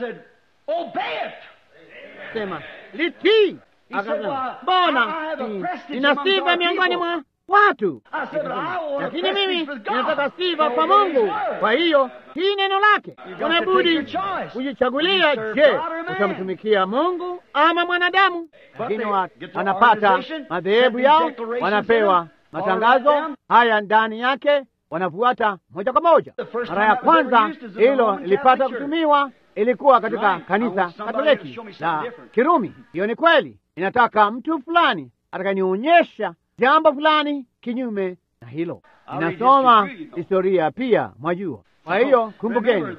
Sema litii. Akasema, mbona nina sifa miongoni mwa watu, lakini mimi ninataka sifa kwa Mungu. Kwa hiyo hii neno lake, unabudi kujichagulia. Je, utamtumikia Mungu ama mwanadamu? Lakini wanapata madhehebu yao, wanapewa matangazo haya ndani yake, wanafuata moja kwa moja. Mara ya kwanza hilo lilipata kutumiwa ilikuwa katika kanisa Katoliki la Kirumi. Hiyo ni kweli. Inataka mtu fulani atakanionyesha jambo fulani kinyume na hilo. Inasoma historia pia, mwajua. Kwa hiyo kumbukeni,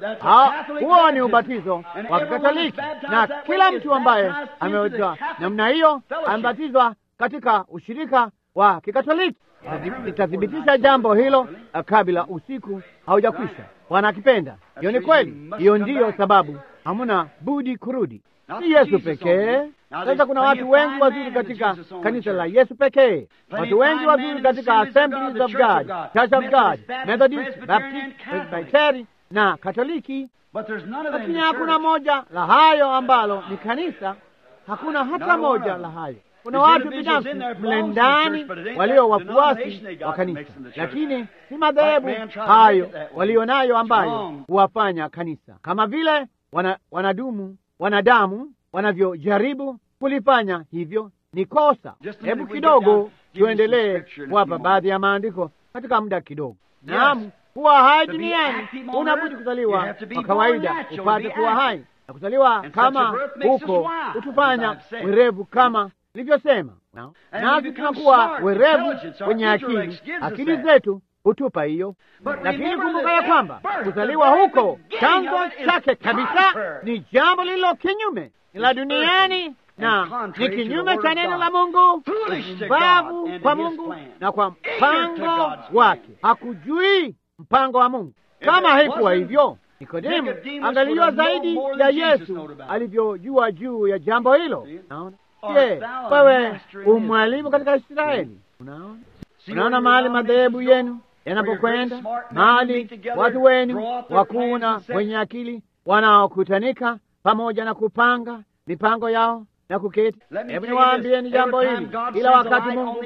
huo ni ubatizo wa Kikatoliki, na kila mtu ambaye amebatizwa namna hiyo amebatizwa katika ushirika wa Kikatoliki. Itathibitisha jambo hilo kabla usiku haujakwisha. Bwana akipenda. Hiyo ni kweli. Hiyo ndiyo sababu hamuna budi kurudi. Si Yesu pekee. Sasa kuna watu wengi wazuri katika kanisa la Yesu pekee, watu wengi wazuri katika Assemblies of God, Church of God, Methodist, Baptist, Presbyteri na Katoliki, lakini hakuna moja la hayo ambalo ni kanisa. Hakuna hata moja la hayo. Kuna watu binafsi mle ndani walio wafuasi wa kanisa, lakini si madhehebu hayo walio nayo ambayo huwafanya kanisa, kama vile wana, wanadumu wanadamu wanavyojaribu kulifanya hivyo ni kosa. Hebu kidogo tuendelee kuwapa baadhi ya maandiko katika muda kidogo. Naam, kuwa hai duniani unabudi kuzaliwa kwa kawaida upate kuwa hai, na kuzaliwa kama huko hutufanya werevu kama nilivyosema, nasi tunakuwa werevu kwenye akili. Akili zetu hutupa hiyo, lakini kumbuka ya kwamba kuzaliwa huko chanzo chake kabisa ni jambo lililo kinyume la duniani na ni kinyume cha neno la Mungu, upumbavu kwa Mungu na kwa mpango wake. Hakujui mpango wa Mungu. Kama haikuwa hivyo, Nikodemu angalijua zaidi ya Yesu alivyojua juu ya jambo hilo. Unaona? Je, wewe umwalimu katika Israeli? Unaona, unaona mahali madhehebu yenu yanapokwenda, mahali watu wenu wakuu na wenye akili wanaokutanika pamoja na kupanga mipango yao na kuketi. Hebu niwaambieni jambo hili, kila wakati Mungu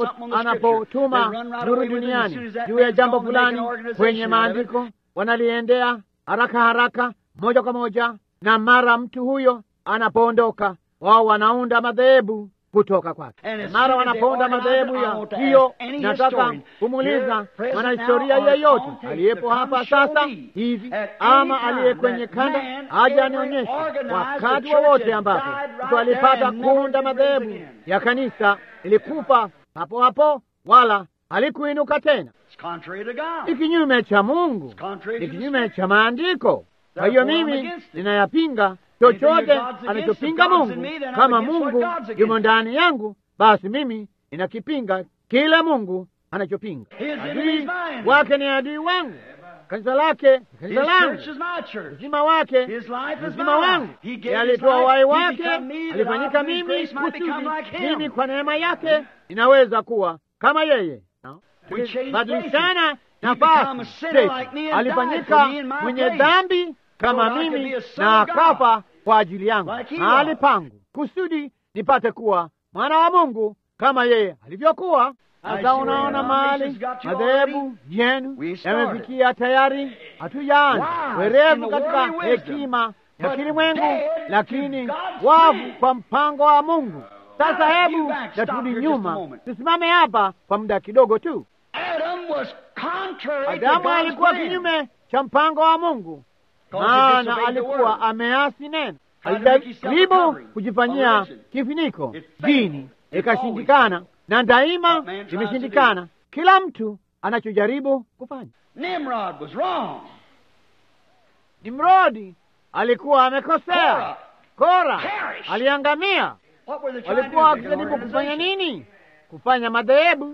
anapotuma nuru duniani juu ya jambo fulani kwenye maandiko, wanaliendea haraka haraka, moja kwa moja, na mara mtu huyo anapoondoka, wao wanaunda madhehebu kutoka kwake. Mara wanaponda madhehebu ya hiyo. Nataka kumuuliza mwanahistoria yeyote aliyepo hapa sasa hivi ama aliye kwenye kanda aje anionyeshe wakati wowote ambapo mtu alipata kuunda madhehebu ya kanisa ilikufa hapo hapo, wala halikuinuka tena. Ni kinyume cha Mungu, ni kinyume cha maandiko. Kwa hiyo mimi ninayapinga chochote anachopinga Mungu. Kama Mungu yumo ndani yangu, basi mimi ninakipinga kile Mungu anachopinga. Adui wake ni adui wangu, kanisa lake kanisa langu, uzima wake uzima wangu. Alitoa uhai wake, alifanyika mimi kusudi mimi kwa neema yake ninaweza kuwa kama yeye. Badilishana nafasi alifanyika mwenye dhambi kama mimi na akafa kwa ajili yangu mahali pangu, kusudi nipate kuwa mwana wa Mungu kama yeye alivyokuwa. Sasa unaona mahali madhehebu yenu yamefikia tayari, hatujaanza werevu katika hekima ya kilimwengu, lakini wavu kwa mpango wa Mungu. Sasa hebu naturudi nyuma, tusimame hapa kwa muda kidogo tu. Adamu alikuwa kinyume cha mpango wa Mungu, maana alikuwa ameasi neno. Alijaribu kujifanyia kifuniko dini, ikashindikana, na daima imeshindikana kila mtu anachojaribu kufanya. Nimrodi alikuwa amekosea, Kora aliangamia. Walikuwa wakijaribu kufanya nini? Kufanya madhehebu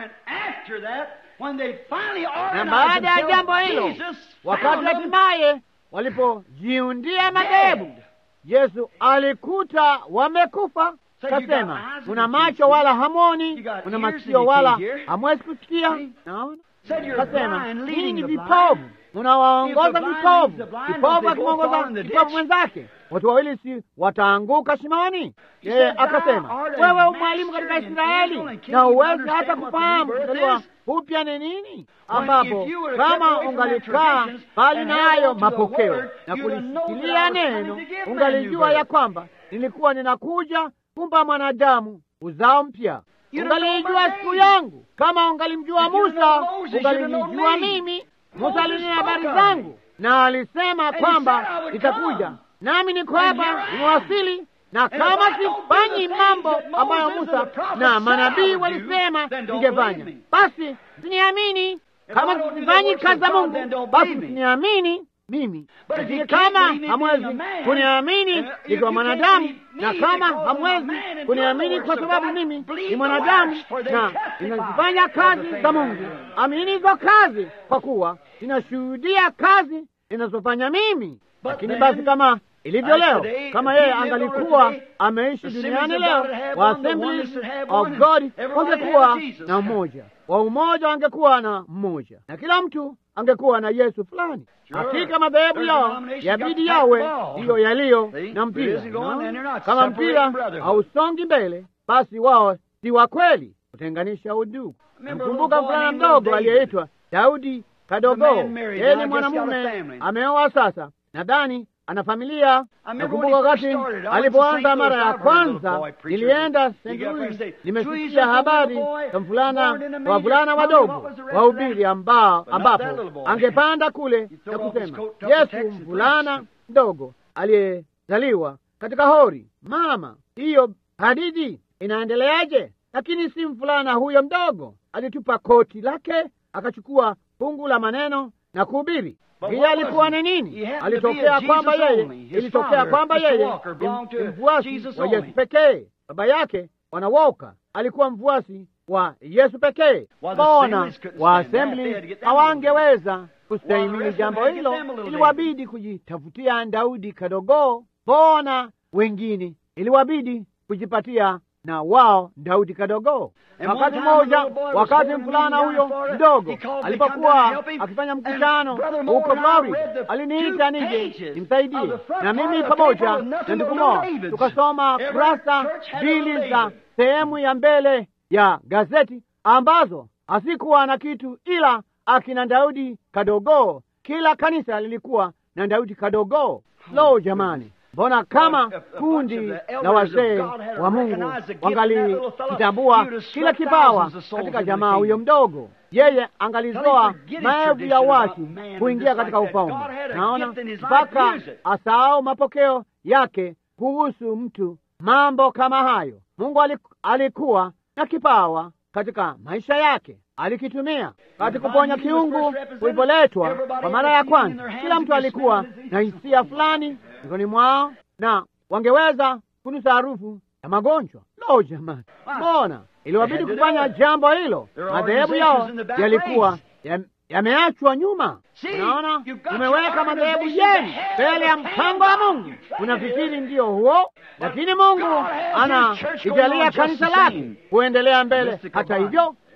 na baada ya jambo hilo, wakati hatimaye walipojiundia madhehebu, Yesu alikuta wamekufa. Kasema, una macho wala hamoni, una masikio wala hamwezi kusikia. Naona kasema, hii ni vipovu, unawaongoza vipovu. Kipovu akimwongoza kipovu mwenzake, watu wawili si wataanguka shimoni? Yeye akasema, wewe mwalimu katika Israeli na uwezi hata kufahamu kuzaliwa upya ni nini, ambapo kama ungalikaa bali nayo mapokeo na kulishikilia neno, ungalijua ya kwamba nilikuwa ninakuja kumpa mwanadamu uzao mpya. Ungalijua siku yangu, kama ungalimjua Musa, ungalinijua mimi. Musa alinena habari zangu na alisema kwamba nitakuja, nami niko hapa, nimewasili na kama sifanyi mambo ambayo Musa na manabii walisema ningefanya, basi siniamini. Kama sifanyi kazi za Mungu, basi siniamini mimi. Lakini kama hamwezi kuniamini nikiwa mwanadamu, na kama hamwezi kuniamini kwa sababu mimi ni mwanadamu na ninazifanya kazi za Mungu, amini hizo kazi, kwa kuwa ninashuhudia kazi ninazofanya mimi. Lakini basi kama ilivyo leo, kama yeye angalikuwa ameishi duniani leo, wa Assemblies of God wangekuwa na mmoja, wa umoja wangekuwa na mmoja, na kila mtu angekuwa na Yesu fulani. Hakika madhehebu yao yabidi yawe ndiyo yaliyo na mpira. Kama mpira hausongi mbele, basi wao si wa kweli, kutenganisha udugu. Namkumbuka mvulana mdogo aliyeitwa Daudi Kadogo. Yeye ni mwanamume ameoa sasa, nadhani ana familia. Nakumbuka wakati alipoanza mara ya kwanza, nilienda St. Louis, nimesikia habari za mvulana wavulana wadogo wahubiri ambao ambapo angepanda kule na kusema Yesu, mvulana mdogo aliyezaliwa katika hori. Mama, hiyo hadithi inaendeleaje? Lakini si mvulana huyo mdogo, alitupa koti lake akachukua fungu la maneno na kuhubiri. Hiyo alikuwa ni nini? Alitokea kwamba yeye, ilitokea kwamba yeye ni mfuasi wa Yesu pekee. Baba yake wanawoka alikuwa mfuasi wa Yesu pekee. Mbona wa Assembly hawangeweza kustahimili jambo hilo? Iliwabidi kujitafutia Daudi kadogo. Mbona wengine iliwabidi kujipatia na wao Daudi kadogo. Wakati mmoja, wakati mvulana huyo mdogo alipokuwa akifanya mkutano huko Florida, aliniita nije nimsaidie, na mimi pamoja na ndugu Mo tukasoma kurasa mbili za sehemu ya mbele ya gazeti ambazo hasikuwa na kitu ila akina Daudi kadogo. Kila kanisa lilikuwa na Daudi kadogo. Lo, jamani! Mbona kama kundi la wazee wa Mungu wangalikitambua kila kipawa katika jamaa huyo mdogo, yeye angalizoa maelfu ya watu kuingia katika ufalme. Naona mpaka asahau mapokeo yake kuhusu mtu mambo kama hayo. Mungu alikuwa na kipawa katika maisha yake, alikitumia katika kuponya kiungu kulipoletwa kwa mara ya kwanza. Kila mtu alikuwa na hisia fulani mikononi mwao na wangeweza kunusa harufu ya magonjwa. Lo, jamani, mbona iliwabidi kufanya jambo hilo? Madhehebu yao yalikuwa yameachwa nyuma. Unaona, umeweka madhehebu yenu mbele ya mpango wa Mungu. Unafikiri ndiyo huo, lakini Mungu anaijalia kanisa lake kuendelea mbele. Hata hivyo,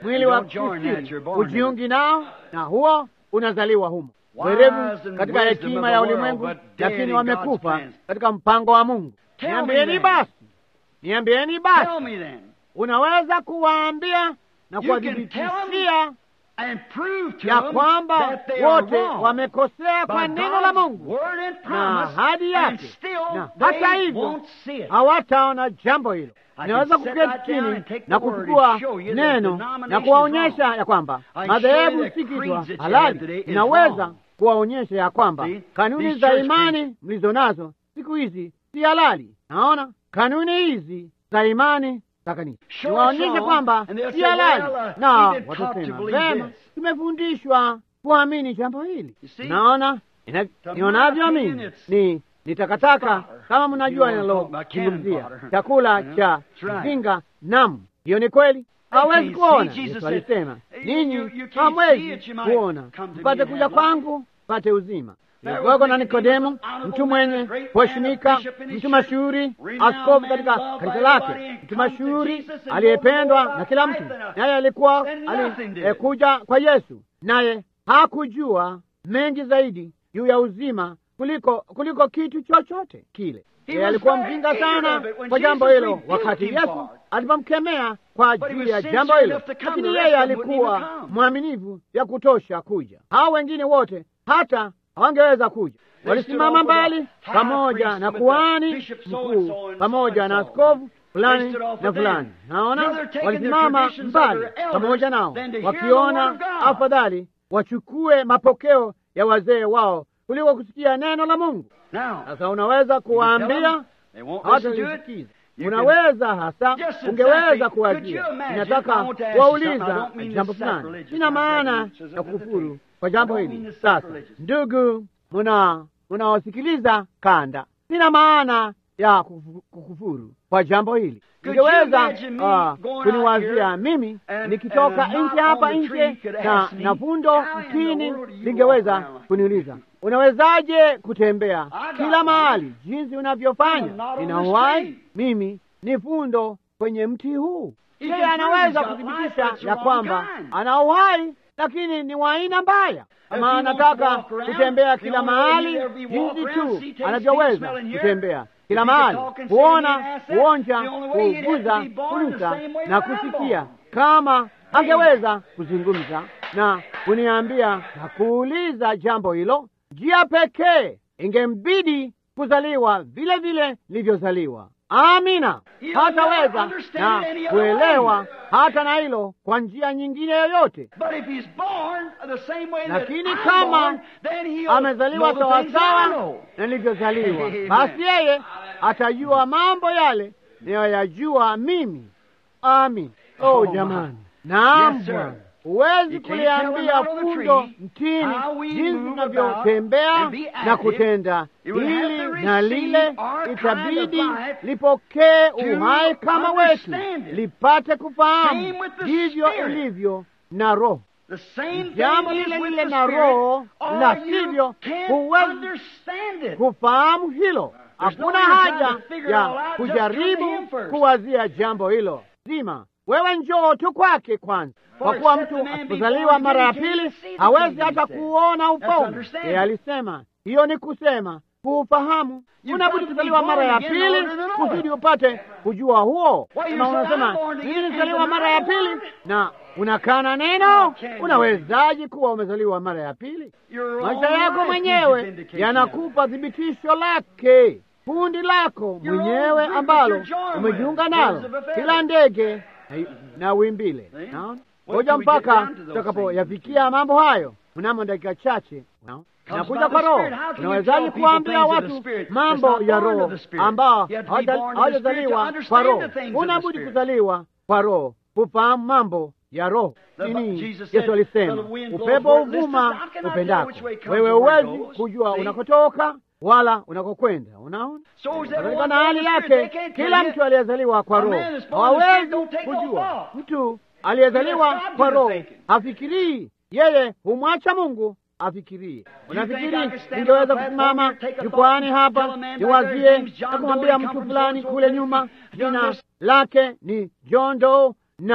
mwili wa don't join that, kusiri you're born in it. ujiungi nao, na huo unazaliwa humo. Wise Werevu and katika wisdom hekima of ya the world, ulimwengu, but dead lakini in wamekufa God's plans. katika mpango wa Mungu. Tell me Niambieni then. basi, niambieni basi, Tell me then. unaweza kuwaambia na You can tell kuwadhibitishia And prove to ya them kwamba that they are wote wrong. wamekosea By kwa neno la God's Mungu word and na promise, ahadi and yake, still na they hata hivyo won't see it. hawataona jambo hilo. I Naweza can sit kuketi right down chini and take the na word kuchukua and show you that neno denomination na is kuwaonyesha wrong. ya kwamba I can show madhehebu you the si kitu creeds that you have halali. today is Inaweza wrong. kuwaonyesha ya kwamba See, kanuni these za church imani mlizo nazo siku hizi si halali. Naona kanuni hizi za imani za kanisa Show us niwaonyeshe wrong, kwamba and they'll si say, halali, well, uh, na we've been taught to watasema believe vema, this." tumefundishwa kuamini jambo hili. You see? Naona ina- To nionavyo my mimi opinion, it's ni ni takataka fodder. kama mnajua You wanna talk about cannon ninalozungumzia fodder. chakula Yeah, cha that's right. mzinga. Nam, hiyo ni kweli. Hawezi can't kuona. see. Jesus Yesu said, alisema "You- ninyi you- you can't see hamwezi it, you might kuona, come to me mpate and kuja have life." kwangu mpate uzima. There was Kulikuwako na Nicodemus, Nikodemo, honorable mtu man, mwenye great man, kuheshimika, a bishop in his mtu church, mashuhuri, renowned askofu man, katika loved by kanisa everybody, lake, and mtu come to mashuhuri Jesus and aliyependwa know more na kila about mtu, life than us. naye alikuwa Then nothing did. alikuja kwa Yesu, naye hakujua mengi zaidi juu ya uzima kuliko kuliko kitu chochote kile. He Yeye was alikuwa very mjinga ignorant sana of it when kwa jambo Jesus hilo, rebuked wakati him Yesu for it. alipomkemea kwa But he ajili was ya jambo sincere hilo, enough to come, lakini the yeye rest of them wouldn't alikuwa even come. mwaminifu ya kutosha kuja. Hao wengine wote hata hawangeweza kuja. They Walisimama stood off with mbali the high pamoja priest na with the kuhani bishop so and mkuu so and pamoja so na and so. askofu fulani They stood off na with them. fulani. Naona Rather taking the walisimama traditions of mbali their elders pamoja nao, than to hear the word wakiona of God. afadhali wachukue mapokeo ya wazee wao kuliko kusikia neno la Mungu. Now, Sasa unaweza you tell kuwaambia them, they won't listen to it. hawatalisikiza. You Unaweza hasa, Just exactly. ungeweza Could you kuwazia. imagine? Ninataka I want to ask you something. I kuwauliza don't mean jambo to fulani, sacrilegious, sina my maana brethren, which is ya a good kufuru thing. kwa jambo I don't hili. mean to Sasa sacrilegious. ndugu, muna munaosikiliza kanda, sina maana ya kufu- kukufuru kwa jambo hili. Could you Ningeweza imagine me ah, going out kuniwazia here mimi and- nikitoka and a knot nje hapa on the nje tree could na ask me, na fundo "How in the mtini world do you lingeweza walk around?" kuniuliza unawezaje kutembea I got kila one. mahali jinsi I'm unavyofanya? not on Nina this uhai tree. mimi ni fundo kwenye mti huu. He Yeye can prove anaweza he's got life, kuthibitisha but it's ya the kwamba wrong kind. ana uhai, lakini ni wa aina mbaya. Kama he wants to anataka walk around, kutembea the kila only way mahali he'll ever walk jinsi around, tu see, taste, anavyoweza smell, and hear. kutembea If kila he could mahali, talk and say he kuona, didn't ask that, kuonja, the only way he'd have to kuguza, be born the kunusa same way na that I'm kusikia. born. Kama angeweza kuzungumza na kuniambia na kuuliza jambo hilo, njia pekee ingembidi kuzaliwa vile vile nilivyozaliwa. Amina. He'll Hataweza never understand na it any other kuelewa way. hata na hilo kwa njia nyingine yoyote. But if he's born the same way that Lakini I'm kama born, then he'll amezaliwa know the things that I sawasawa know. na nilivyozaliwa, Amen. basi yeye atajua mambo yale niyoyajua mimi. Amin. Oh, Oh, jamani, naam Yes, sir. Bwana, huwezi You can't kuliambia tell a knot on the fundo tree mtini how we jinsi move tunavyotembea about and be na active. kutenda It will have to hili na receive lile, our kind itabidi of life lipokee to uhai kama wetu, understand it. lipate kufahamu Same with the ndivyo Spirit. ilivyo na Roho. The same Jambo thing is lile with lile the na Spirit, Roho, or la you sivyo can't huwezi understand it. kufahamu hilo. There's no Hakuna reason haja to figure it all ya out, just come to kujaribu him first. kuwazia jambo hilo zima. Wewe njoo tu kwake kwanza, kwa kuwa except mtu the man be asipozaliwa born mara ya again, he pili can't see the hawezi kingdom, hata he said. kuona That's ufalme. understanding. Yeye alisema hiyo ni kusema kuufahamu. You've Unabudi got to be kuzaliwa mara ya born again in pili order to know kusudi it. upate kujua huo. Why, you Na say, unasema "I'm born mimi again nilizaliwa and mara ya deny the pili word." na unakana How neno. can you? Unawezaje kuwa umezaliwa mara ya pili? Your maisha own yako life mwenyewe gives vindication of it. yanakupa thibitisho lake. Kundi lako Your own mwenyewe group ambalo that you're joined umejiunga with, nalo, birds of a feather. kila ndege na- na wimbile. See? Naona? Wait Ngoja till we get mpaka down to those tutakapoyafikia mambo hayo mnamo dakika chache. Naona? Comes Nakuja by the kwa Roho. Spirit. How can you Unawezaje tell people kuwaambia things of the watu Spirit that's mambo not ya born of Roho the Spirit? ambao You have to be born of the Spirit to hawajazaliwa understand kwa Roho? the things of the Unabudi Spirit. kuzaliwa kwa Roho kufahamu mambo ya Roho. The- Nini Jesus said, Yesu alisema, "The wind blows upepo where it listeth, uvuma how can I tell upendako, which way comes wewe and where it huwezi goes?" kujua See? unakotoka wala unakokwenda. Unaona, So is katika everyone na born hali of the Spirit. yake, They can't kila tell mtu you. aliyezaliwa kwa A Roho man that's born of the Spirit hawezi don't take no kujua. thought. Mtu aliyezaliwa He left God kwa to the Roho thinking. hafikirii, yeye humwacha Mungu afikirie. think I Unafikiri can stand ningeweza on the platform kusimama here, take a jukwani thought, hapa tell a man back there, niwazie his name's John na Doe, kumwambia he come mtu from fulani so-and-so kule place, nyuma he's done jina this. lake ni John Doe na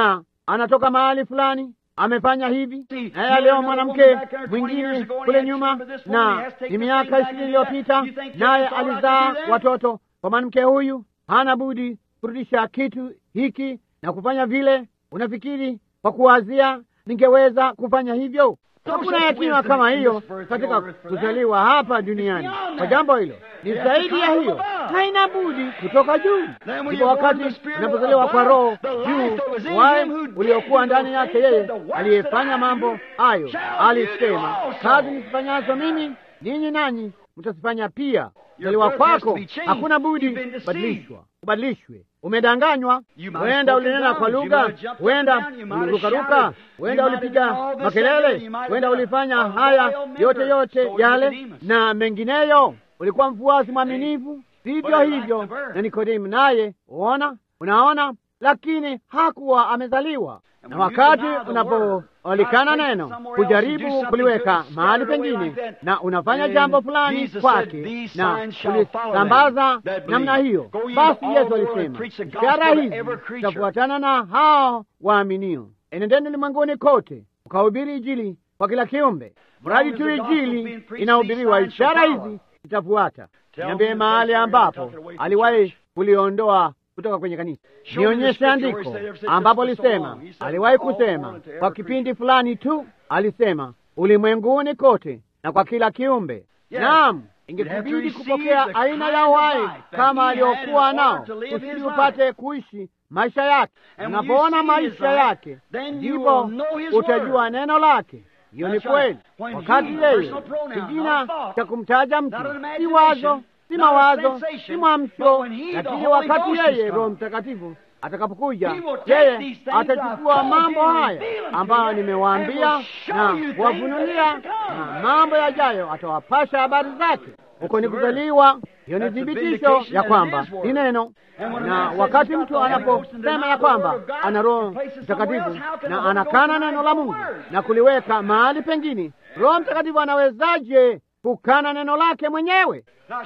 anatoka mahali fulani amefanya hivi, naye leo mwanamke mwingine kule nyuma, na ni miaka ishirini iliyopita, naye alizaa watoto kwa mwanamke huyu, hana budi kurudisha kitu hiki na kufanya vile. Unafikiri kwa kuwazia ningeweza kufanya hivyo? Hakuna yatima kama hiyo katika kuzaliwa hapa duniani. Kwa jambo hilo ni zaidi ya hiyo, haina budi kutoka juu. Ndipo wakati unapozaliwa kwa Roho juu, waye uliokuwa ndani yake, yeye aliyefanya mambo hayo alisema, kazi nizifanyazo mimi, ninyi nanyi mtazifanya pia. Kuzaliwa kwako hakuna budi kubadilishwa, ubadilishwe. Umedanganywa, huenda ulinena kwa lugha, huenda ulirukaruka, huenda ulipiga makelele, huenda ulifanya haya yote yote yale na mengineyo. Ulikuwa mfuasi mwaminifu, vivyo hivyo na Nikodemu naye, uona, unaona, lakini hakuwa amezaliwa. Na wakati unapoalikana neno kujaribu kuliweka mahali pengine, na unafanya jambo fulani kwake na kulisambaza namna hiyo, basi Yesu alisema ishara hizi zitafuatana na hao waaminio, enendeni ulimwenguni kote ukahubiri Injili kwa kila kiumbe. Mradi tu Injili inahubiriwa, ishara hizi zitafuata. Niambie mahali ambapo aliwahi kuliondoa kutoka kwenye kanisa. Nionyeshe andiko ambapo alisema, aliwahi kusema kwa kipindi fulani tu, alisema ulimwenguni kote na kwa kila kiumbe. Naam, ingekubidi kupokea aina ya uhai kama aliokuwa nao, kusudi upate kuishi maisha yake. Unapoona maisha yake, ndipo utajua neno lake. Hiyo ni kweli. Wakati yeye kijina cha kumtaja mtu, si wazo si mawazo, si mwamsho, lakini wakati yeye Roho Mtakatifu atakapokuja, yeye atachukua mambo haya ambayo nimewaambia na kuwafunulia, na mambo yajayo atawapasha habari zake. Huko ni kuzaliwa. Hiyo ni thibitisho ya kwamba ni neno. Na wakati mtu anaposema ya kwamba ana Roho Mtakatifu na anakana neno la Mungu na kuliweka mahali pengine, Roho Mtakatifu anawezaje kukana neno lake mwenyewe?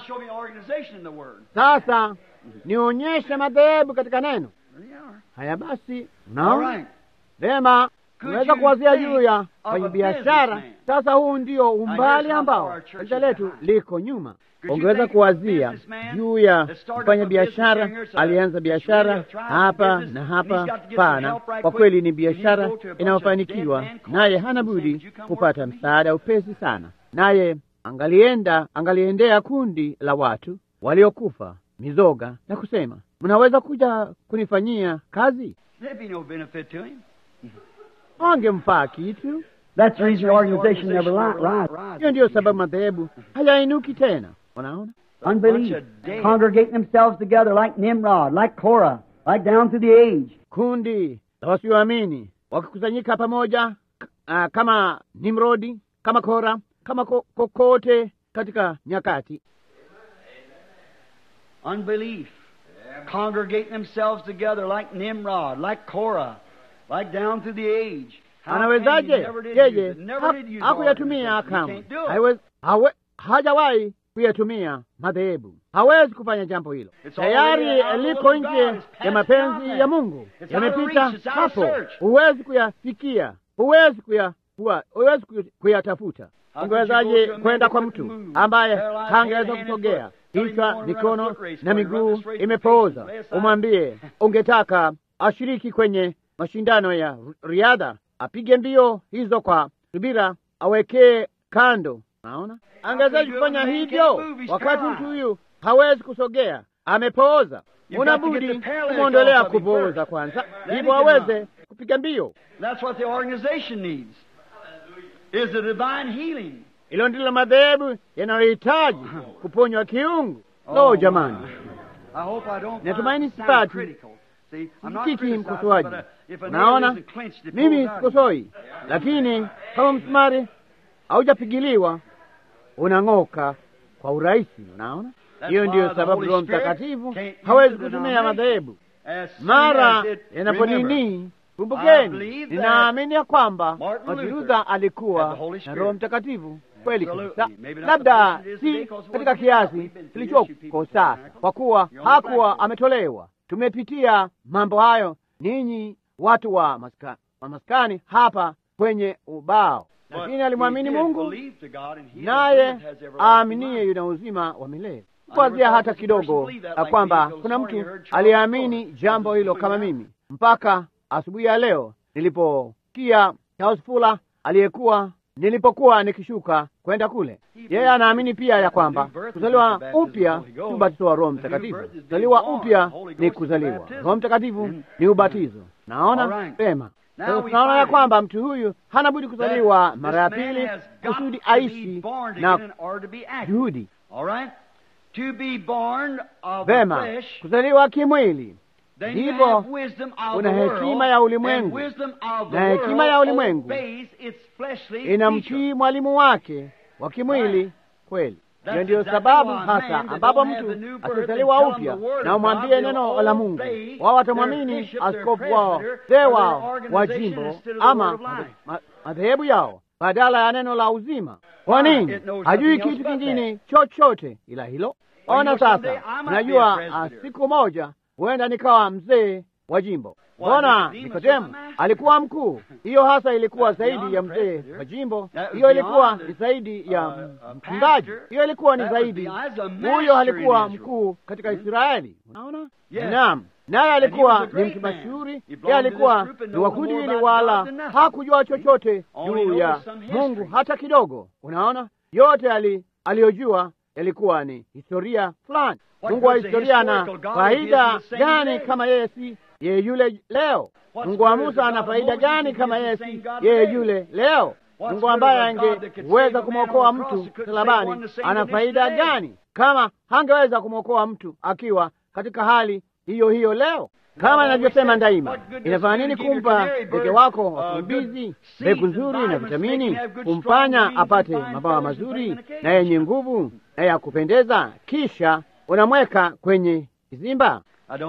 Sasa nionyeshe madhehebu katika neno haya. Basi unaona vema, unaweza kuwazia juu ya kwenye biashara. Sasa huu ndio umbali ambao kanisa letu liko nyuma. Ungeweza kuwazia juu ya kufanya biashara. Alianza biashara hapa na hapa pana. Kwa kweli ni biashara inayofanikiwa, naye hana budi kupata msaada upesi sana, naye angalienda angaliendea kundi la watu waliokufa mizoga na kusema, mnaweza kuja kunifanyia kazi? Wangemfaa kitu. Hiyo ndiyo sababu madhehebu hayainuki tena. Unaona, Unbelief, congregating themselves together like Nimrod, like Korah, like down through the age. kundi la wasioamini wakikusanyika pamoja uh, kama Nimrodi, kama Kora, kama ko- kokote katika nyakati. Unbelief, congregating themselves together like Nimrod, like Korah, like down through the age. How can he Anawezaje never did yeye use it, never did use hakuyatumia organization. kamwe, He can't do it. Haiwezi- hawe- hajawahi kuyatumia madhehebu, hawezi kufanya jambo hilo. It's Tayari already out of the liko will of God. nje It's past ya mapenzi beyond ya that. Mungu, It's out of yamepita reach. It's out of hapo, search. huwezi kuyafikia, huwezi kuya kuwa- huwezi kuya- kuyatafuta. How Ungewezaje could you go to a man kwenda that kwa couldn't mtu move, ambaye paralyzed hangeweza hand and kusogea, foot, telling kichwa, you wanna run a mikono foot race na for you, run miguu this race for imepooza, patience, lay aside. umwambie ungetaka ashiriki kwenye mashindano ya riadha, apige mbio hizo kwa subira, awekee kando. Naona angewezaje kufanya hivyo wakati mtu huyu hawezi kusogea, amepooza? You've Una got to get budi the paralytic kumwondolea off of him kupooza first. kwanza, Then ndipo he can aweze kupiga mbio. That's what the organization needs. Is the divine healing. Hilo ndilo madhehebu yanayohitaji kuponywa kiungu. Lo, jamani, I hope I don't Natumaini sound sipati. critical. See, I'm not sikiki criticizing, mkosoaji. but, uh, if a nail Naona isn't clenched, it mimi pulls out. sikosoi, lakini kama msumari haujapigiliwa unang'oka kwa urahisi. Unaona, That's hiyo why ndiyo the sababu Holy Roho Spirit Mtakatifu can't use hawezi the kutumia denomination. madhehebu. As soon Mara as it- remember, yanaponini, I kumbukeni, believe that ninaamini ya kwamba Martin Martin Luther Luther had alikuwa the Holy na Spirit. Roho Mtakatifu kweli Absolutely. kabisa, Maybe not labda the person it is today, si 'cause it katika wasn't enough. kiasi We've been through kilichoko this, you people, sasa, for kwa kuwa You're only hakuwa thankful. ametolewa. Tumepitia mambo hayo, ninyi watu wa, maska, wa maskani hapa kwenye ubao, lakini alimwamini Mungu, naye aaminie yuna uzima wa milele. Kuanzia hata kidogo ya kwamba kuna mtu aliamini jambo hilo kama mimi, mpaka asubuhi ya leo niliposikia Charles Fuller aliyekuwa nilipokuwa nikishuka kwenda kule. Yeye anaamini pia ya kwamba kuzaliwa upya si ubatizo wa Roho Mtakatifu. Kuzaliwa upya ni kuzaliwa, Roho Mtakatifu ni ubatizo. Naona pema. Sasa tunaona ya kwamba mtu huyu hana budi kuzaliwa mara ya pili kusudi aishi na juhudi vema. Kuzaliwa kimwili ndipo kuna hekima ya ulimwengu, na hekima ya ulimwengu inamtii mwalimu wake wa kimwili kweli. Hiyo ndiyo sababu hasa ambapo mtu asizaliwa upya na umwambie neno la Mungu, wao watamwamini askofu wao, mzee wao wa jimbo ama madhehebu yao badala ya neno la uzima. Kwa nini? Hajui kitu kingine chochote ila hilo. Ona sasa, unajua siku moja huenda nikawa mzee wa jimbo. Mbona Nikodemu alikuwa mkuu? Hiyo hasa ilikuwa zaidi ya mzee wa jimbo, hiyo ilikuwa ni zaidi ya mchungaji, hiyo ilikuwa ni zaidi. Huyo alikuwa mkuu katika Israeli. Unaona? Naam, naye alikuwa ni mtu mashuhuri. Yeye alikuwa ni wa kundi hili, wala hakujua chochote juu ya Mungu hata kidogo. Unaona, yote ali aliyojua yalikuwa ni historia fulani. Mungu wa historia ana faida gani kama yeye si yeye yule leo? Mungu wa Musa ana faida gani kama yeye si yeye yule leo? Mungu ambaye angeweza kumwokoa mtu msalabani ana faida gani kama hangeweza kumwokoa mtu akiwa katika hali hiyo hiyo leo? Kama inavyosema daima, inafanya nini kumpa ndege wako wakimbizi mbegu nzuri na vitamini, kumfanya apate mabawa mazuri na yenye nguvu na ya kupendeza, kisha unamweka kwenye kizimba?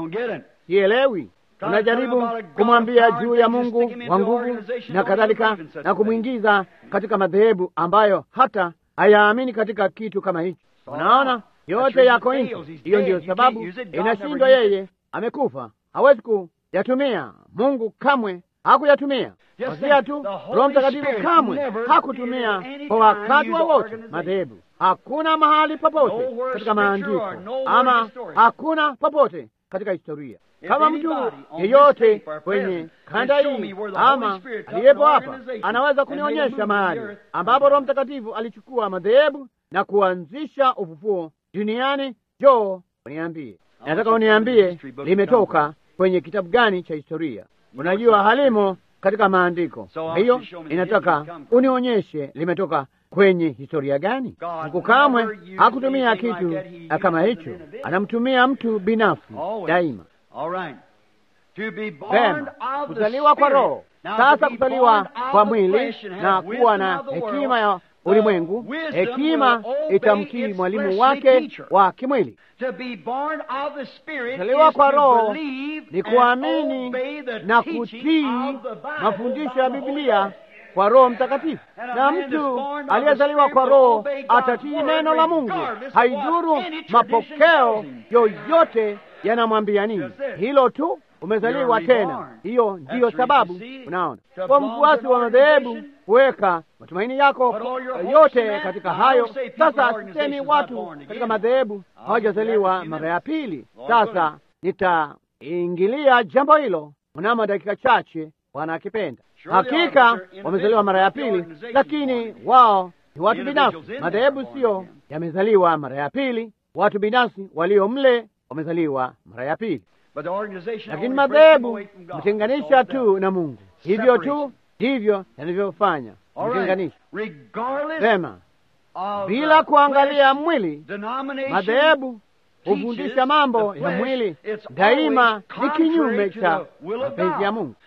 Sielewi. Unajaribu kumwambia juu ya Mungu wa nguvu na kadhalika, na kumwingiza katika madhehebu ambayo hata hayaamini katika kitu kama hicho. Unaona, yote yako nje. Hiyo ndiyo sababu inashindwa. Yeye amekufa, hawezi kuyatumia. Mungu kamwe hakuyatumia. Wazia tu, Roho Mtakatifu kamwe hakutumia kwa wakati wowote madhehebu. Hakuna mahali popote katika maandiko ama hakuna popote katika historia kama mtu yeyote kwenye kanda hii ama aliyepo hapa anaweza kunionyesha mahali ambapo Roho Mtakatifu alichukua madhehebu na kuanzisha ufufuo duniani, joo, uniambie. Nataka uniambie limetoka kwenye kitabu gani cha historia? Unajua halimo katika maandiko. Kwa hiyo inataka unionyeshe limetoka kwenye historia gani? Mungu kamwe hakutumia kitu kama hicho, anamtumia mtu binafsi daima. Vema, kuzaliwa kwa Roho. Sasa kuzaliwa kwa mwili na kuwa na hekima ya ulimwengu, hekima itamtii mwalimu wake wa kimwili. Kuzaliwa kwa Roho ni kuamini na kutii mafundisho ya Biblia kwa Roho Mtakatifu. Na mtu aliyezaliwa kwa Roho atatii neno la Mungu, haidhuru mapokeo yoyote yanamwambia nini. Hilo tu, umezaliwa tena. Hiyo ndiyo sababu, unaona, kwa mfuasi wa madhehebu kuweka matumaini yako yote katika hayo. Sasa sisemi watu katika madhehebu hawajazaliwa mara ya pili. Sasa nitaingilia jambo hilo mnamo dakika chache, Bwana akipenda. Hakika wamezaliwa mara ya pili, lakini wao ni watu binafsi. Madhehebu siyo yamezaliwa mara ya pili, watu binafsi walio mle wamezaliwa mara ya pili, lakini madhehebu mtenganisha tu na Mungu. Hivyo tu ndivyo yanavyofanya mtenganisha. Sema bila kuangalia mwili, madhehebu hufundisha mambo ya mwili, daima ni kinyume cha mapenzi ya Mungu.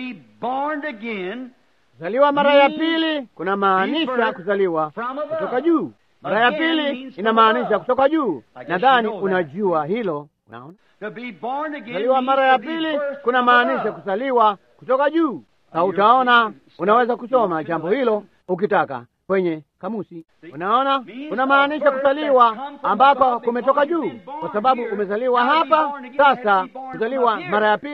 Kuzaliwa mara ya pili kuna maanisha kuzaliwa kutoka juu. Mara ya pili inamaanisha kutoka juu. Nadhani unajua hilo. Unaona, kuzaliwa mara ya pili kuna maanisha kuzaliwa kutoka juu, na utaona, unaweza kusoma jambo hilo ukitaka kwenye kamusi. Unaona, unamaanisha kuzaliwa ambako kumetoka juu, kwa sababu umezaliwa hapa. Sasa kuzaliwa mara ya pili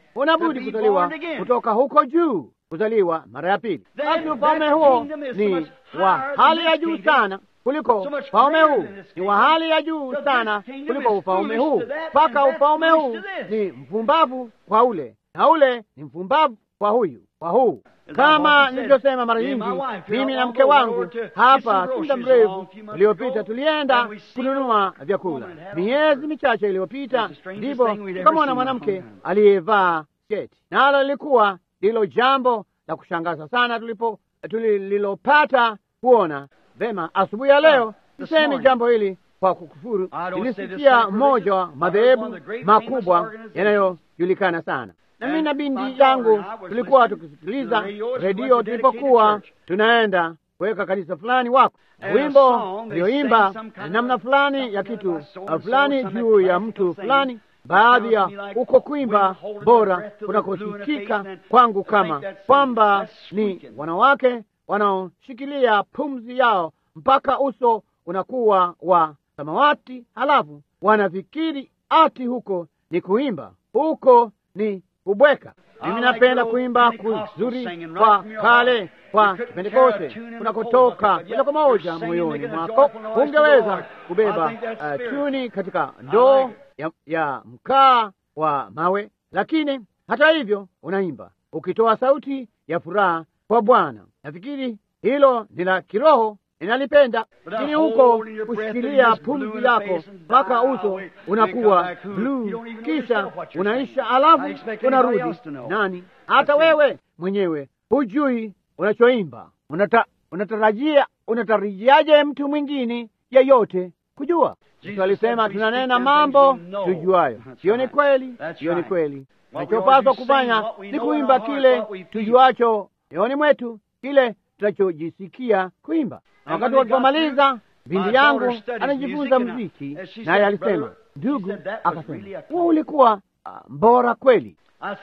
unabudi kuzaliwa kutoka huko juu, kuzaliwa mara ya pili. Basi ufalme huo ni wa hali ya juu sana kuliko ufalme huu, ni wa hali ya juu sana kuliko ufalme huu, mpaka ufalme huu ni mpumbavu kwa ule na ule ni mpumbavu kwa huyu kwa huu. Kama nilivyosema mara nyingi, mimi na mke wangu hapa si muda mrefu uliopita tulienda kununua vyakula. Miezi michache iliyopita, ndipo tukamwona mwanamke aliyevaa sketi, nalo lilikuwa ndilo jambo la kushangaza sana tulipo tulilopata kuona vema. Asubuhi ya leo sisemi jambo hili kwa kukufuru. Nilisikia mmoja wa madhehebu makubwa yanayojulikana sana na mimi na binti yangu tulikuwa tukisikiliza redio tulipokuwa tunaenda kuweka kanisa fulani wako wimbo ulioimba namna fulani ya kitu fulani juu ya mtu fulani, baadhi ya uko kuimba bora kunakosikika kwangu, kama kwamba ni wanawake wanaoshikilia pumzi yao mpaka uso unakuwa wa samawati, halafu wanafikiri ati huko ni kuimba, huko ni kubweka. Mimi napenda kuimba kuzuri kwa kale kwa Pentekoste kunakotoka moja kwa moja moyoni mwako. Ungeweza kubeba uh, tuni katika ndoo ya, ya mkaa wa mawe, lakini hata hivyo unaimba ukitoa sauti ya furaha kwa Bwana. Nafikiri hilo ni la kiroho ninalipenda, lakini huko kushikilia pumzi yako mpaka uso unakuwa bluu, kisha unaisha, alafu unarudi nani? Hata wewe mwenyewe hujui unachoimba. Unata, unatarajia unatarajiaje mtu mwingine yeyote kujua? Yesu alisema tunanena mambo tujuayo. Hiyo ni kweli, hiyo ni kweli. Tunachopaswa kufanya ni kuimba kile tujuacho moyoni mwetu, kile tunachojisikia kuimba. Na wakati walipomaliza, binti yangu anajifunza muziki, naye alisema, ndugu, akasema huo ulikuwa uh, mbora kweli.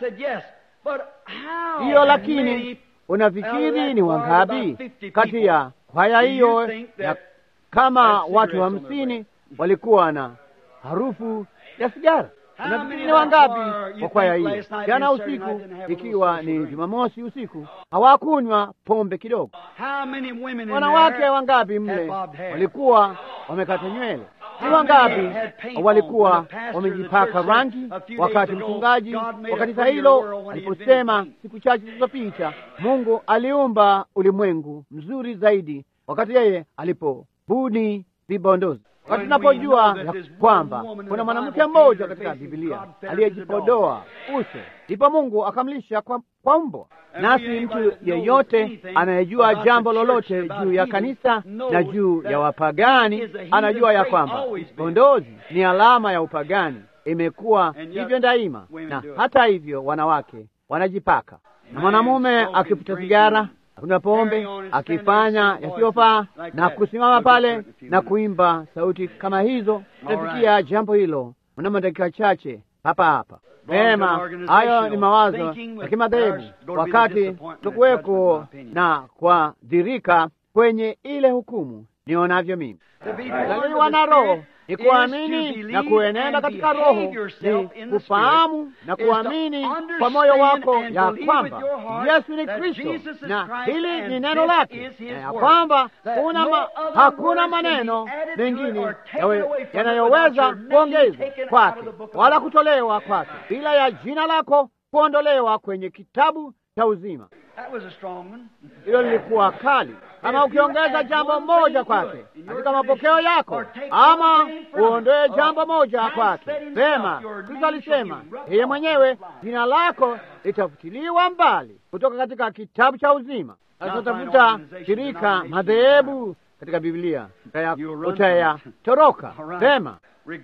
Hiyo lakini unafikiri ni wangapi kati ya kwaya hiyo ya kama watu hamsini walikuwa na harufu ya sigara? Unafikiri ni wangapi kwa kwaya hiyo? Jana usiku, ikiwa ni Jumamosi usiku, hawakunywa pombe kidogo. Wanawake wangapi mle walikuwa wamekata nywele? Ni wangapi walikuwa wamejipaka rangi wakati mchungaji wa kanisa hilo aliposema siku chache zilizopita, Mungu aliumba ulimwengu mzuri zaidi wakati yeye alipobuni vibondozi wakati tunapojua ya kwamba kuna mwanamke mmoja katika Biblia aliyejipodoa uso, ndipo Mungu akamlisha kwa, kwa mbwa. Nasi mtu yeyote anayejua jambo lolote juu ya kanisa na juu ya wapagani anajua ya kwamba bondozi ni alama ya upagani, imekuwa hivyo daima, na hata hivyo wanawake wanajipaka, na mwanamume akifuta sigara akunywa pombe akifanya yasiyofaa na kusimama pale na kuimba sauti kama hizo, tunafikia jambo hilo mnamo dakika chache hapa hapa. Vema, hayo ni mawazo ya kimadhehebu, wakati tukuweko na kuadhirika kwenye ile hukumu nionavyo mimi. Kuzaliwa na Roho ni kuamini na kuenenda katika Roho, ni kufahamu na kuamini kwa moyo wako ya kwamba Yesu ni Kristo na hili ni neno lake, na ya kwamba kuna ma, hakuna maneno mengine yanayoweza kuongezwa kwake wala kutolewa kwake bila ya jina lako kuondolewa kwenye kitabu cha uzima. Hilo lilikuwa kali. Kama ukiongeza jambo moja kwake katika mapokeo yako, ama uondoe jambo moja kwake, vema. Kristo alisema yeye mwenyewe, jina lako litafutiliwa mbali kutoka katika kitabu cha uzima. Atatafuta shirika madhehebu katika Biblia utayatoroka, vema,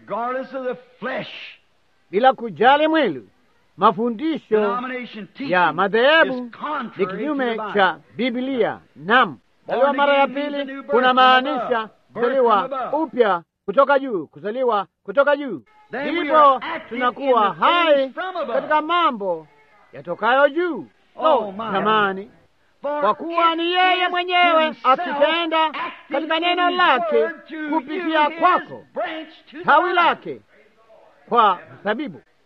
bila kujali mwili mafundisho ya madhehebu ni kinyume cha Biblia. Nam, kuzaliwa mara ya pili kuna maanisha kuzaliwa upya kutoka juu, kuzaliwa kutoka juu, ndipo tunakuwa hai katika mambo yatokayo juu. Oh, jamani, kwa kuwa ni yeye mwenyewe akitenda katika neno lake kupitia kwako tawi lake kwa mzabibu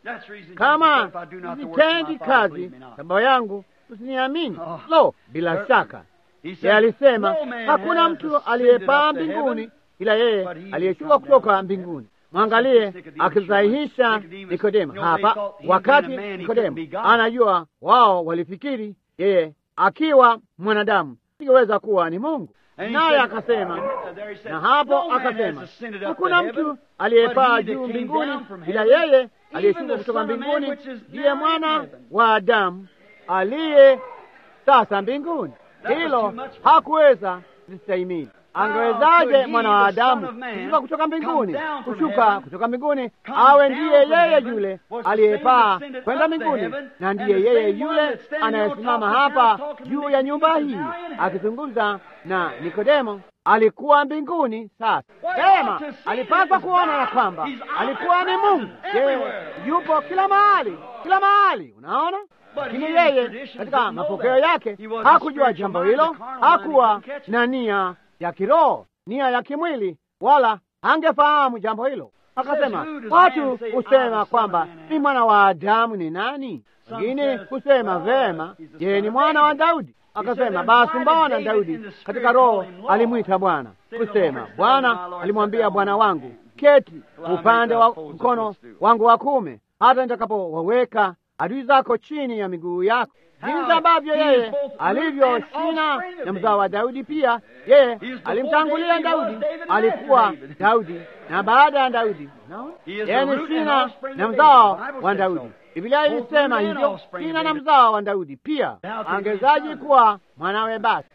kama sitendi kazi za Baba yangu usiniamini. Lo, bila shaka yeye alisema hakuna mtu aliyepaa mbinguni ila yeye aliyeshuka kutoka mbinguni. Mwangalie akisahihisha Nikodemo hapa, wakati Nikodemo anajua wao walifikiri yeye akiwa mwanadamu singeweza kuwa ni Mungu, naye akasema, na hapo akasema hakuna mtu aliyepaa juu mbinguni ila yeye aliyeshuka kutoka mbinguni, ndiye mwana wa Adamu aliye sasa mbinguni. Hilo hakuweza kustahimili. Angewezaje mwana wa Adamu kushuka kutoka mbinguni, kushuka kutoka mbinguni awe ndiye yeye yule aliyepaa kwenda mbinguni, na ndiye yeye yule anayesimama hapa juu ya nyumba hii akizungumza na Nikodemo? Alikuwa mbinguni. Sasa sema, alipaswa kuona ya kwamba alikuwa ni Mungu. Yeye yupo kila mahali, kila mahali, unaona lakini yeye katika mapokeo yake hakujua jambo hilo, hakuwa na nia ya kiroho, nia ya kimwili, wala angefahamu jambo hilo. Akasema, watu husema kwamba ni mwana wa Adamu ni nani? Wengine husema vema, yeye ni mwana wa Daudi. Akasema, basi mbona Daudi katika roho alimwita Bwana kusema, Bwana alimwambia Bwana wangu, keti upande wa mkono wangu wa kuume, hata nitakapowaweka adui zako chini ya miguu yako. Jinsi ambavyo yeye alivyo shina na mzao wa Daudi, pia yeye alimtangulia Daudi, alikuwa Daudi na baada ya Daudi, yeye ni shina na mzao wa Daudi. Biblia ilisema hivyo, shina na mzao wa Daudi. Pia angewezaje kuwa mwanawe? Basi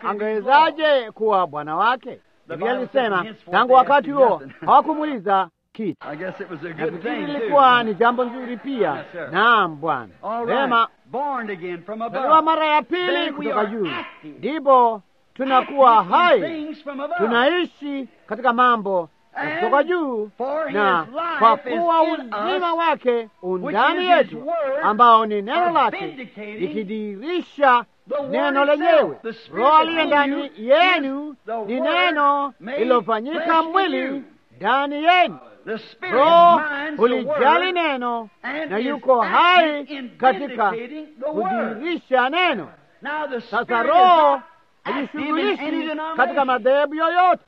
angewezaje kuwa bwana wake? Biblia ilisema tangu wakati huo hawakumuuliza kitu. Nafikiri ilikuwa ni jambo nzuri pia. Naam, Bwana. Vema, zaliwa mara ya pili kutoka juu, ndipo tunakuwa hai, tunaishi katika mambo ya kutoka juu, na kwa kuwa uzima wake undani yetu, ambao ni neno lake likidirisha neno lenyewe. Roho aliye ndani yenu ni neno lililofanyika mwili ndani yenu. Roho hulijali neno na yuko hai katika kudhihirisha neno. Sasa Roho hajishughulishi katika madhehebu yoyote,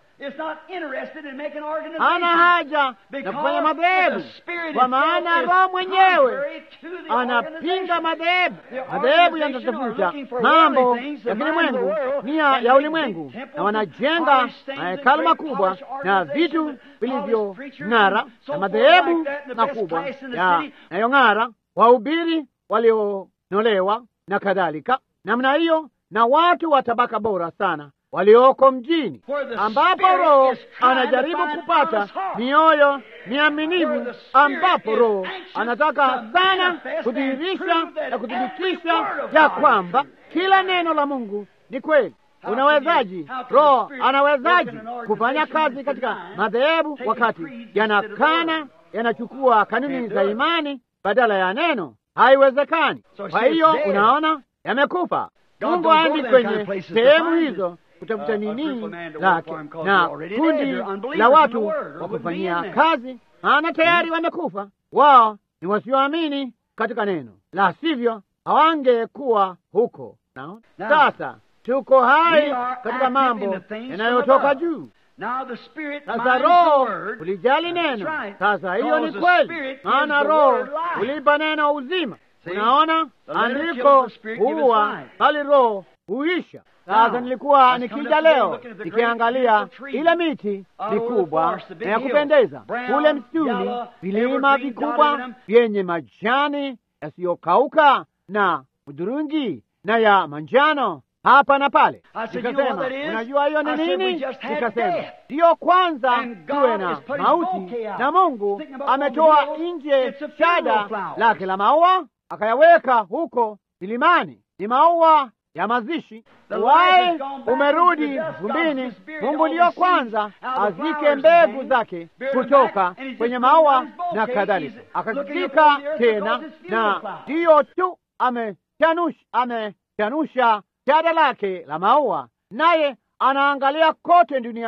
hana haja na kufanya madhehebu, kwa maana Roho mwenyewe anapinga madhehebu. Madhehebu yanatafuta mambo ya kilimwengu, nia ya ulimwengu, na wanajenga mahekalu makubwa na vitu vilivyong'ara na madhehebu makubwa yanayong'ara, wahubiri walionolewa na kadhalika namna hiyo, na watu wa tabaka bora sana walioko mjini, ambapo Roho anajaribu kupata mioyo miaminivu, ambapo Roho anataka sana kudhihirisha na kuthibitisha ya kwamba kila neno la Mungu ni kweli. Unawezaji, Roho anawezaji kufanya kazi katika madhehebu wakati yanakana, yanachukua kanuni za imani badala ya neno? Haiwezekani. Kwa hiyo unaona, yamekufa. Mungu aendi kwenye sehemu hizo kutafuta nini lake na kundi la watu wa kufanyia kazi, maana tayari wamekufa. Wao ni wasioamini katika neno, la sivyo hawangekuwa huko. Naona sasa tuko hai katika mambo yanayotoka juu. Sasa Roho ulijali neno. Sasa hiyo ni kweli, maana Roho ulipa neno uzima. Unaona, andiko huwa bali Roho huisha. Sasa nilikuwa nikija leo nikiangalia ile miti mikubwa na ya kupendeza kule msituni, vilima vikubwa vyenye majani yasiyokauka na hudhurungi na ya manjano hapa na pale. Nikasema, unajua hiyo ni nini? Nikasema ndiyo, kwanza tuwe na mauti, na Mungu ametoa nje shada lake la maua akayaweka huko milimani, ni maua ya mazishi. Uwai umerudi vumbini. Mungu ndiyo kwanza azike mbegu zake kutoka kwenye maua na kadhalika, akazika tena, na ndiyo tu amechanusha amechanusha shada lake la maua, naye anaangalia kote duniani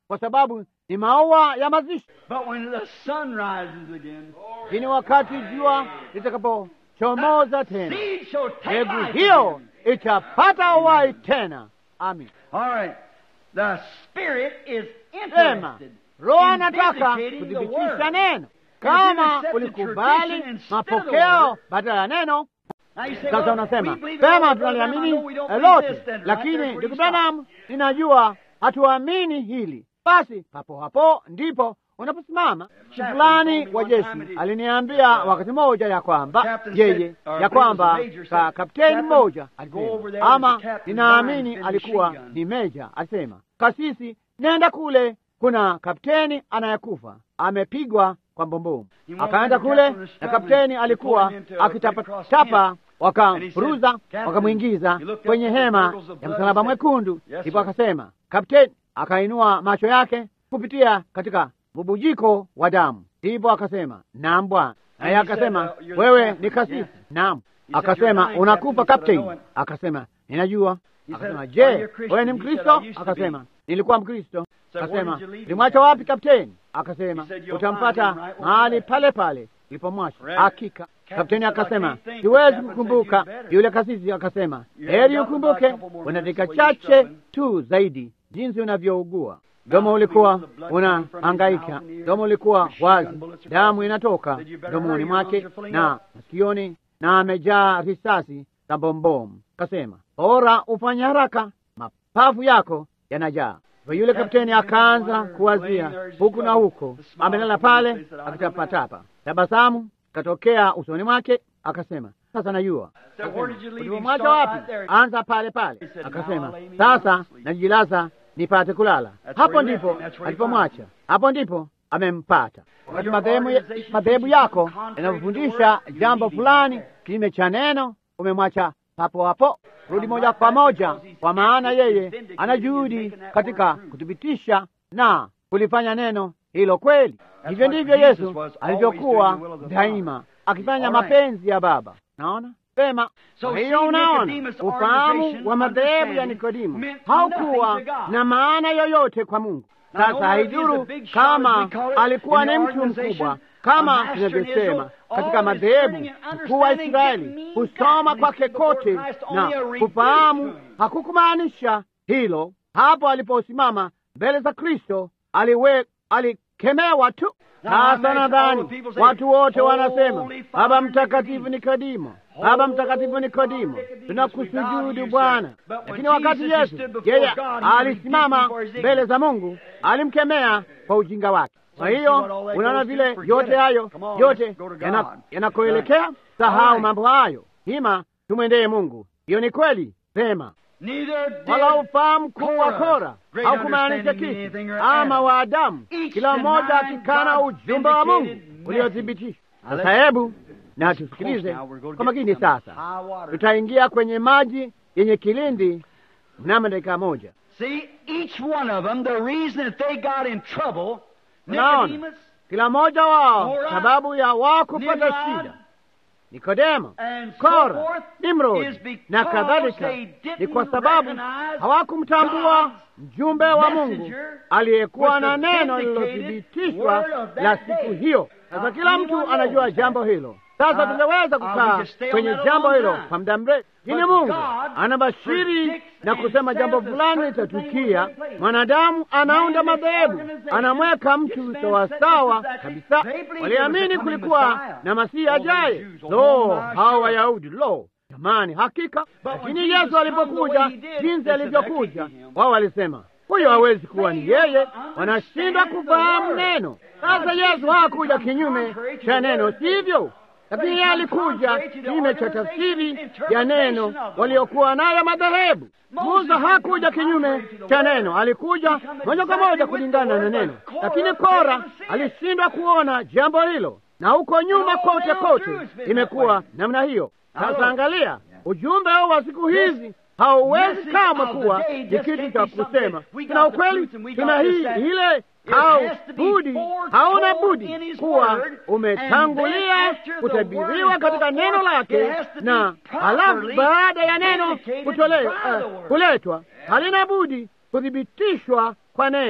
kwa sababu ni maua ya mazishi. But when the sun rises again, Lakini wakati jua litakapochomoza tena, seed shall take mbegu life hiyo again. itapata uhai tena. Amin. All right. The Spirit is Sema interested Roho in anataka vindicating the kuthibitisha word. neno. If you Kama accept the ulikubali tradition instead of the mapokeo word, badala ya neno, Now you say, sasa well, unasema we believe it all, sema Brother Branham, I tunaliamini know we don't eh, believe lote, this, then, right? lakini Therefore ndugu you stop. Branham, ninajua hatuamini hili. Basi papo hapo ndipo unaposimama. Chaplain Fulani told me wa one jeshi time it is- aliniambia wakati mmoja ya kwamba Captain yeye said, or I ya believe it was kwamba a major ka said, kapteni "Captain, mmoja go alisema, over there, there's ama a captain ninaamini dying with his alikuwa machine gun." ni meja, alisema, kasisi, nenda kule, kuna kapteni anayekufa amepigwa kwa mbombomu. He went Akaenda over to kule Captain na struggling kapteni to alikuwa pull him into a Red Cross akitapatapa, tent. wakamfuruza And he said, wakamwingiza "Captain," he looked up kwenye at the hema gurgles of ya blood msalaba and said, mwekundu. "Yes, Ndipo sir." akasema, kapteni akainua macho yake kupitia katika bubujiko wa damu. Ndipo akasema, naam bwana. Naye And he akasema, said, uh, you're the wewe captain. ni kasisi? Yes. Naam. He said, Akasema, "You're dying, unakufa captain." He said, "I kapteni? know it. Akasema, ninajua. He Akasema, said, je, "Are you a Christian?" wewe ni He said, Mkristo? "I used to be." Akasema, nilikuwa Mkristo. said, "Where Akasema, did you leave him, ulimwacha wapi captain?" kapteni? Akasema, He said, "You'll utampata find him right where mahali he's at." pale pale ulipomwacha. Right. Hakika. Captain Kapteni said, "I akasema, can't think." siwezi Captain said, kukumbuka. "You better." Yule kasisi akasema, You heri have got ukumbuke, about a couple more una minutes dakika where you're chache struggling. tu zaidi jinsi unavyougua. Domo ulikuwa unahangaika, domo ulikuwa wazi, damu inatoka domoni mwake na masikioni, na amejaa risasi za bombomu. Kasema, bora ufanye haraka, mapafu yako yanajaa. Kwa yule kapteni akaanza kuwazia huku na huko, amelala pale akitapatapa, tabasamu katokea usoni mwake, akasema, sasa najua So where did you leave him? Ulipomwacha Start wapi? right there. Anza pale pale. He said, Akasema, "Now lay me sasa down to sleep." najilaza nipate kulala. That's Hapo where he left ndipo him. That's where he alipomwacha, found hapo ndipo amempata. Wakati your madhehebu organization madhehebu teaches yako something contrary to the yanapofundisha word, you jambo leave him fulani right there. kinyume cha neno, umemwacha hapo hapo. Rudi Come moja right kwa back moja, because he's kwa maana active, he's yeye vindicated, ana he's juhudi making that katika word true. kuthibitisha na kulifanya neno hilo kweli. Hivyo what ndivyo Jesus Yesu was always alivyokuwa doing the will of the daima Father. akifanya All right. mapenzi ya Baba. Naona Sema. So Kwa hiyo see, unaona Nicodemus' ufahamu organization, wa madhehebu ya understanding, Nikodimo meant haukuwa nothing to God. na maana yoyote kwa Mungu. Now, no Sasa matter if he's haidhuru a big shot, kama as we call it, alikuwa in ni the mtu organization, mkubwa a kama master in tunavyosema Israel, katika all madhehebu, his learning and mkuu wa understanding Israeli didn't mean kusoma God. kwake He said before kote Christ na only a rebuke kufahamu to him. hakukumaanisha hilo. Hapo aliposimama mbele za Kristo aliwe alikemewa tu. Now, Sasa imagine all nadhani the people say, watu wote wanasema Holy Baba Father Mtakatifu Nicodemus. Nikodimo, Baba Mtakatifu Nikodimo, tunakusujudu Bwana. Lakini wakati Yesu yeye alisimama mbele za Mungu, alimkemea kwa ujinga wake. Kwa hiyo unaona vile yote hayo yote yana- yanakoelekea, sahau mambo hayo, hima tumwendee Mungu. Hiyo ni kweli, sema Neither did wala ufahamu mkuu wa Korah, Kora great haukumaanisha understanding kitu anything or ama Adam. wa Adamu, Each kila mmoja denying akikana God's ujumbe wa Mungu vindicated uliothibitishwa. Now Sasa let's- hebu na tusikilize Now we're going to kwa get makini some sasa. high water. Tutaingia kwenye maji yenye kilindi mnamo dakika moja. See, each one of them, the reason that they got in trouble, Unaona, Nicodemus kila mmoja wao Korah, sababu ya wao kupata Nimrod, shida, Nikodemo, and so Kora, forth, Nimrod is because na kadhalika, they didn't ni kwa sababu recognize hawakumtambua God's mjumbe wa Mungu messenger aliyekuwa with na the neno vindicated lililothibitishwa word of that la day. siku hiyo. Sasa Now, kila mtu anyone anajua knows jambo hilo. Sasa Uh, tungeweza uh, we kukaa could stay on kwenye that a jambo long hilo time. kwa muda mrefu, lakini But Mungu God anabashiri predicts na and kusema says jambo a fulani certain thing will litatukia. take place. Mwanadamu anaunda Man makes madhehebu, organization, anamweka gets mtu man sawasawa set just kabisa. exactly. They believed Waliamini there was a coming kulikuwa Messiah. na Masihi Oh, the ajaye. Jews, oh, Lo, my hawa sure. Wayahudi, lo jamani, hakika. when Lakini Jesus Yesu come alipokuja the way he did, jinsi they said, alivyokuja, "That can't be him." wao walisema huyo hawezi kuwa ni yeye, understand wanashindwa the kufahamu word. neno. Now, Sasa Jesus Yesu hakuja didn't come kinyume contrary to cha the neno, word. sivyo? Lakini he yeye come alikuja contrary to the kinyume cha organization tafsiri ya interpretation neno of the waliokuwa nayo madhehebu. Moses Musa didn't hakuja come kinyume contrary to the cha word. neno, alikuja He come moja kwa exactly moja with kulingana the na word, neno, but Korah lakini failed Kora to see it. alishindwa kuona jambo hilo, na huko nyuma all kote down kote through it's been that imekuwa way. namna hiyo. Now Sasa look. angalia ujumbe huu wa siku hizi hauwezi message kamwe of the kuwa day ni just kitu can't cha be something kusema that we tuna got the ukweli, truth and we tuna got this, hii that. ile It au has to be budi, foretold hauna budi in his kuwa word, and umetangulia then after the kutabiriwa word katika is neno brought forth, lake, it has to be na halafu properly baada ya neno vindicated kutolewa by the eh, word. kuletwa halina budi kuthibitishwa kwa neno.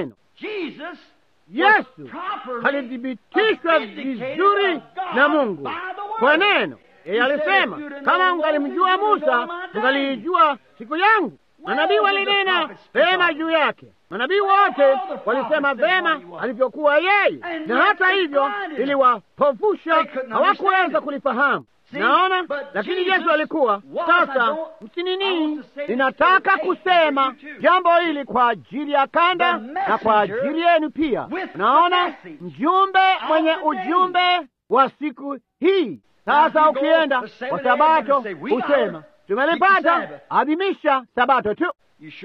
Jesus Yesu alithibitishwa vizuri na Mungu kwa neno. Yeye alisema kama mngalimjua Musa, mngaliijua siku yangu. Manabii walinena vema juu yake, manabii wote walisema vema alivyokuwa yeye, na hata hivyo iliwapofusha, hawakuweza kulifahamu. Naona, lakini Yesu alikuwa sasa. Msinini, ninataka kusema jambo hili kwa ajili ya kanda na kwa ajili yenu pia. Naona mjumbe mwenye ujumbe wa siku hii. Sasa ukienda kwa Sabato husema tumelipata, adhimisha Sabato tu.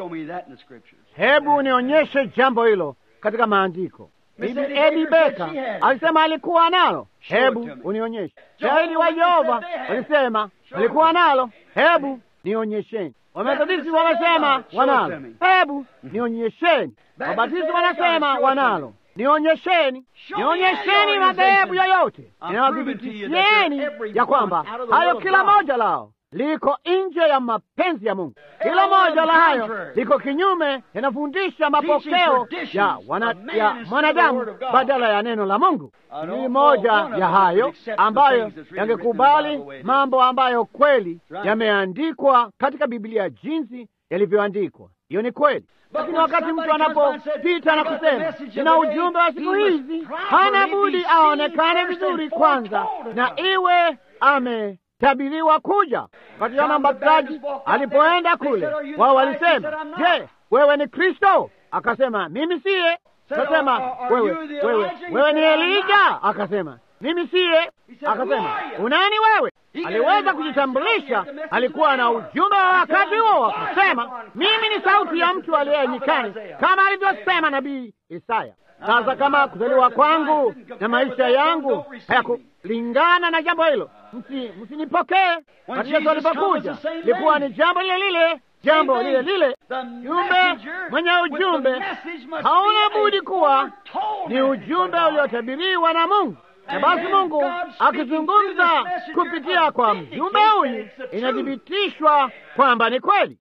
Hebu nionyeshe jambo hilo katika maandiko. Ebi Beka alisema alikuwa nalo, hebu unionyeshe. Shahidi wa Yehova walisema walikuwa nalo, hebu nionyesheni. Wamethodisti wamesema wanalo, hebu nionyesheni. Wabatisti wanasema wanalo, nionyesheni. Nionyesheni madhehebu yoyote, ninawadhibitisheni ya kwamba hayo kila moja lao liko nje ya mapenzi ya Mungu. Kila moja la hayo liko kinyume, yanafundisha mapokeo ya, wana, ya mwanadamu badala ya neno la Mungu. Ni moja ya hayo ambayo yangekubali mambo ambayo kweli yameandikwa katika Biblia jinsi yalivyoandikwa. Hiyo ni kweli, lakini wakati mtu anapopita na kusema nina ujumbe wa siku hizi, hana budi aonekane vizuri kwanza na iwe ame tabiriwa kuja. Wakati Yohana Mbatizaji alipoenda kule, wao walisema, je, wewe ni Kristo? Akasema mimi siye. Akasema wewe, wewe, wewe ni Elija? Akasema mimi siye. Akasema unani wewe? Aliweza kujitambulisha, alikuwa na ujumbe wa wakati huo. Akasema mimi ni sauti ya mtu aliye nyikani, kama alivyosema nabii Isaya. Sasa kama kuzaliwa kwangu na maisha yangu hayakulingana na jambo hilo, msinipokee. Wakati Yesu alipokuja likuwa ni jambo lile lile, jambo lile lile. Jumbe mwenye ujumbe hauna budi kuwa ni ujumbe uliotabiriwa na Mungu, na basi Mungu akizungumza kupitia kwa mjumbe huyu, inathibitishwa kwamba ni kweli.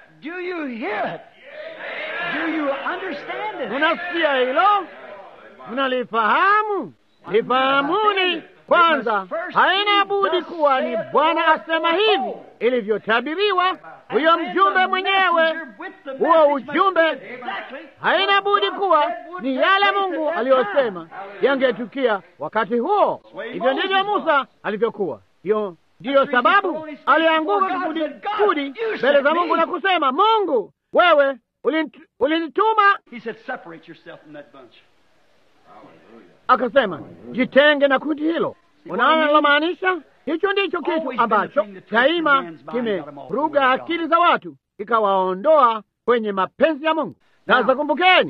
Unasikia hilo? Mnalifahamu? Lifahamuni kwanza, haina budi kuwa ni Bwana asema hivi ilivyotabiriwa. Huyo mjumbe mwenyewe, huo ujumbe, haina budi kuwa ni yale Mungu aliyosema yangetukia wakati huo. Hivyo ndivyo Musa alivyokuwa. Hiyo ndiyo sababu alianguka kifudifudi mbele za Mungu na kusema, Mungu, wewe ulinituma Akasema, jitenge na kundi hilo. Unaona nalomaanisha? Hicho ndicho kitu ambacho daima kimeruga akili za watu kikawaondoa kwenye mapenzi ya Mungu. Sasa kumbukeni,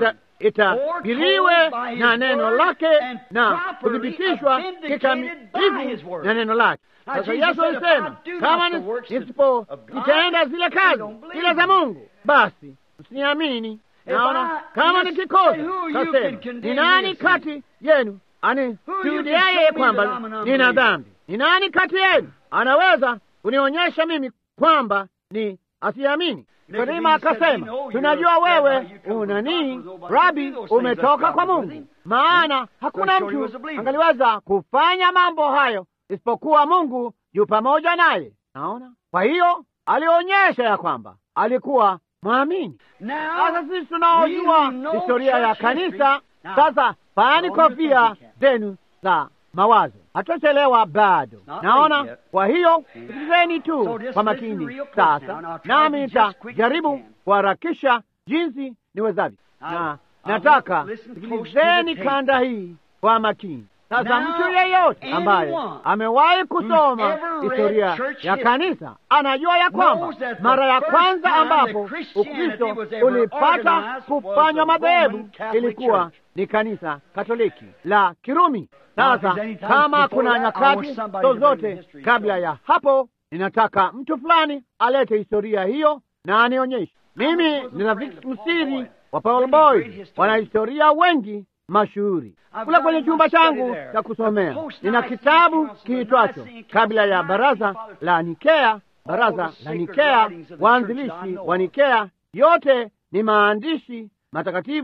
itahiriwe na neno lake na kuthibitishwa kikamilifu na neno lake. Sasa Yesu alisema, kama nisipo nitaenda zile kazi zile za Mungu, basi msiniamini. Naona kama nikikosa, kasema ni nani kati yenu anishuhudiaye kwamba nina dhambi? Ni nani kati yenu anaweza kunionyesha mimi kwamba ni asiamini? Nikodima akasema, tunajua wewe una nini, Rabi, umetoka kwa Mungu, maana hakuna mtu angaliweza kufanya mambo hayo isipokuwa Mungu yu pamoja naye. Naona, kwa hiyo alionyesha ya kwamba alikuwa mwamini. Sasa sisi tunaojua historia ya kanisa sasa, faani kofia zenu za mawazo, hatuchelewa bado. Naona, kwa hiyo sikilizeni tu kwa makini sasa, nami nitajaribu kuharakisha jinsi niwezavyo, na nataka sikilizeni kanda hii kwa makini. Sasa mtu yeyote ambaye amewahi kusoma historia ya kanisa anajua ya kwamba mara ya kwanza ambapo Ukristo ulipata kufanywa madhehebu ilikuwa ni kanisa Katoliki la Kirumi. Sasa kama kuna nyakati zozote kabla ya hapo, ninataka mtu fulani alete historia hiyo na anionyeshe. Mimi ni rafiki msiri wa Paul Boyd, wanahistoria wengi mashuhuri kule kwenye chumba changu cha kusomea nina kitabu kiitwacho kabla ya baraza la Nikea, baraza la Nikea, waanzilishi wa Nikea. Yote ni maandishi matakatifu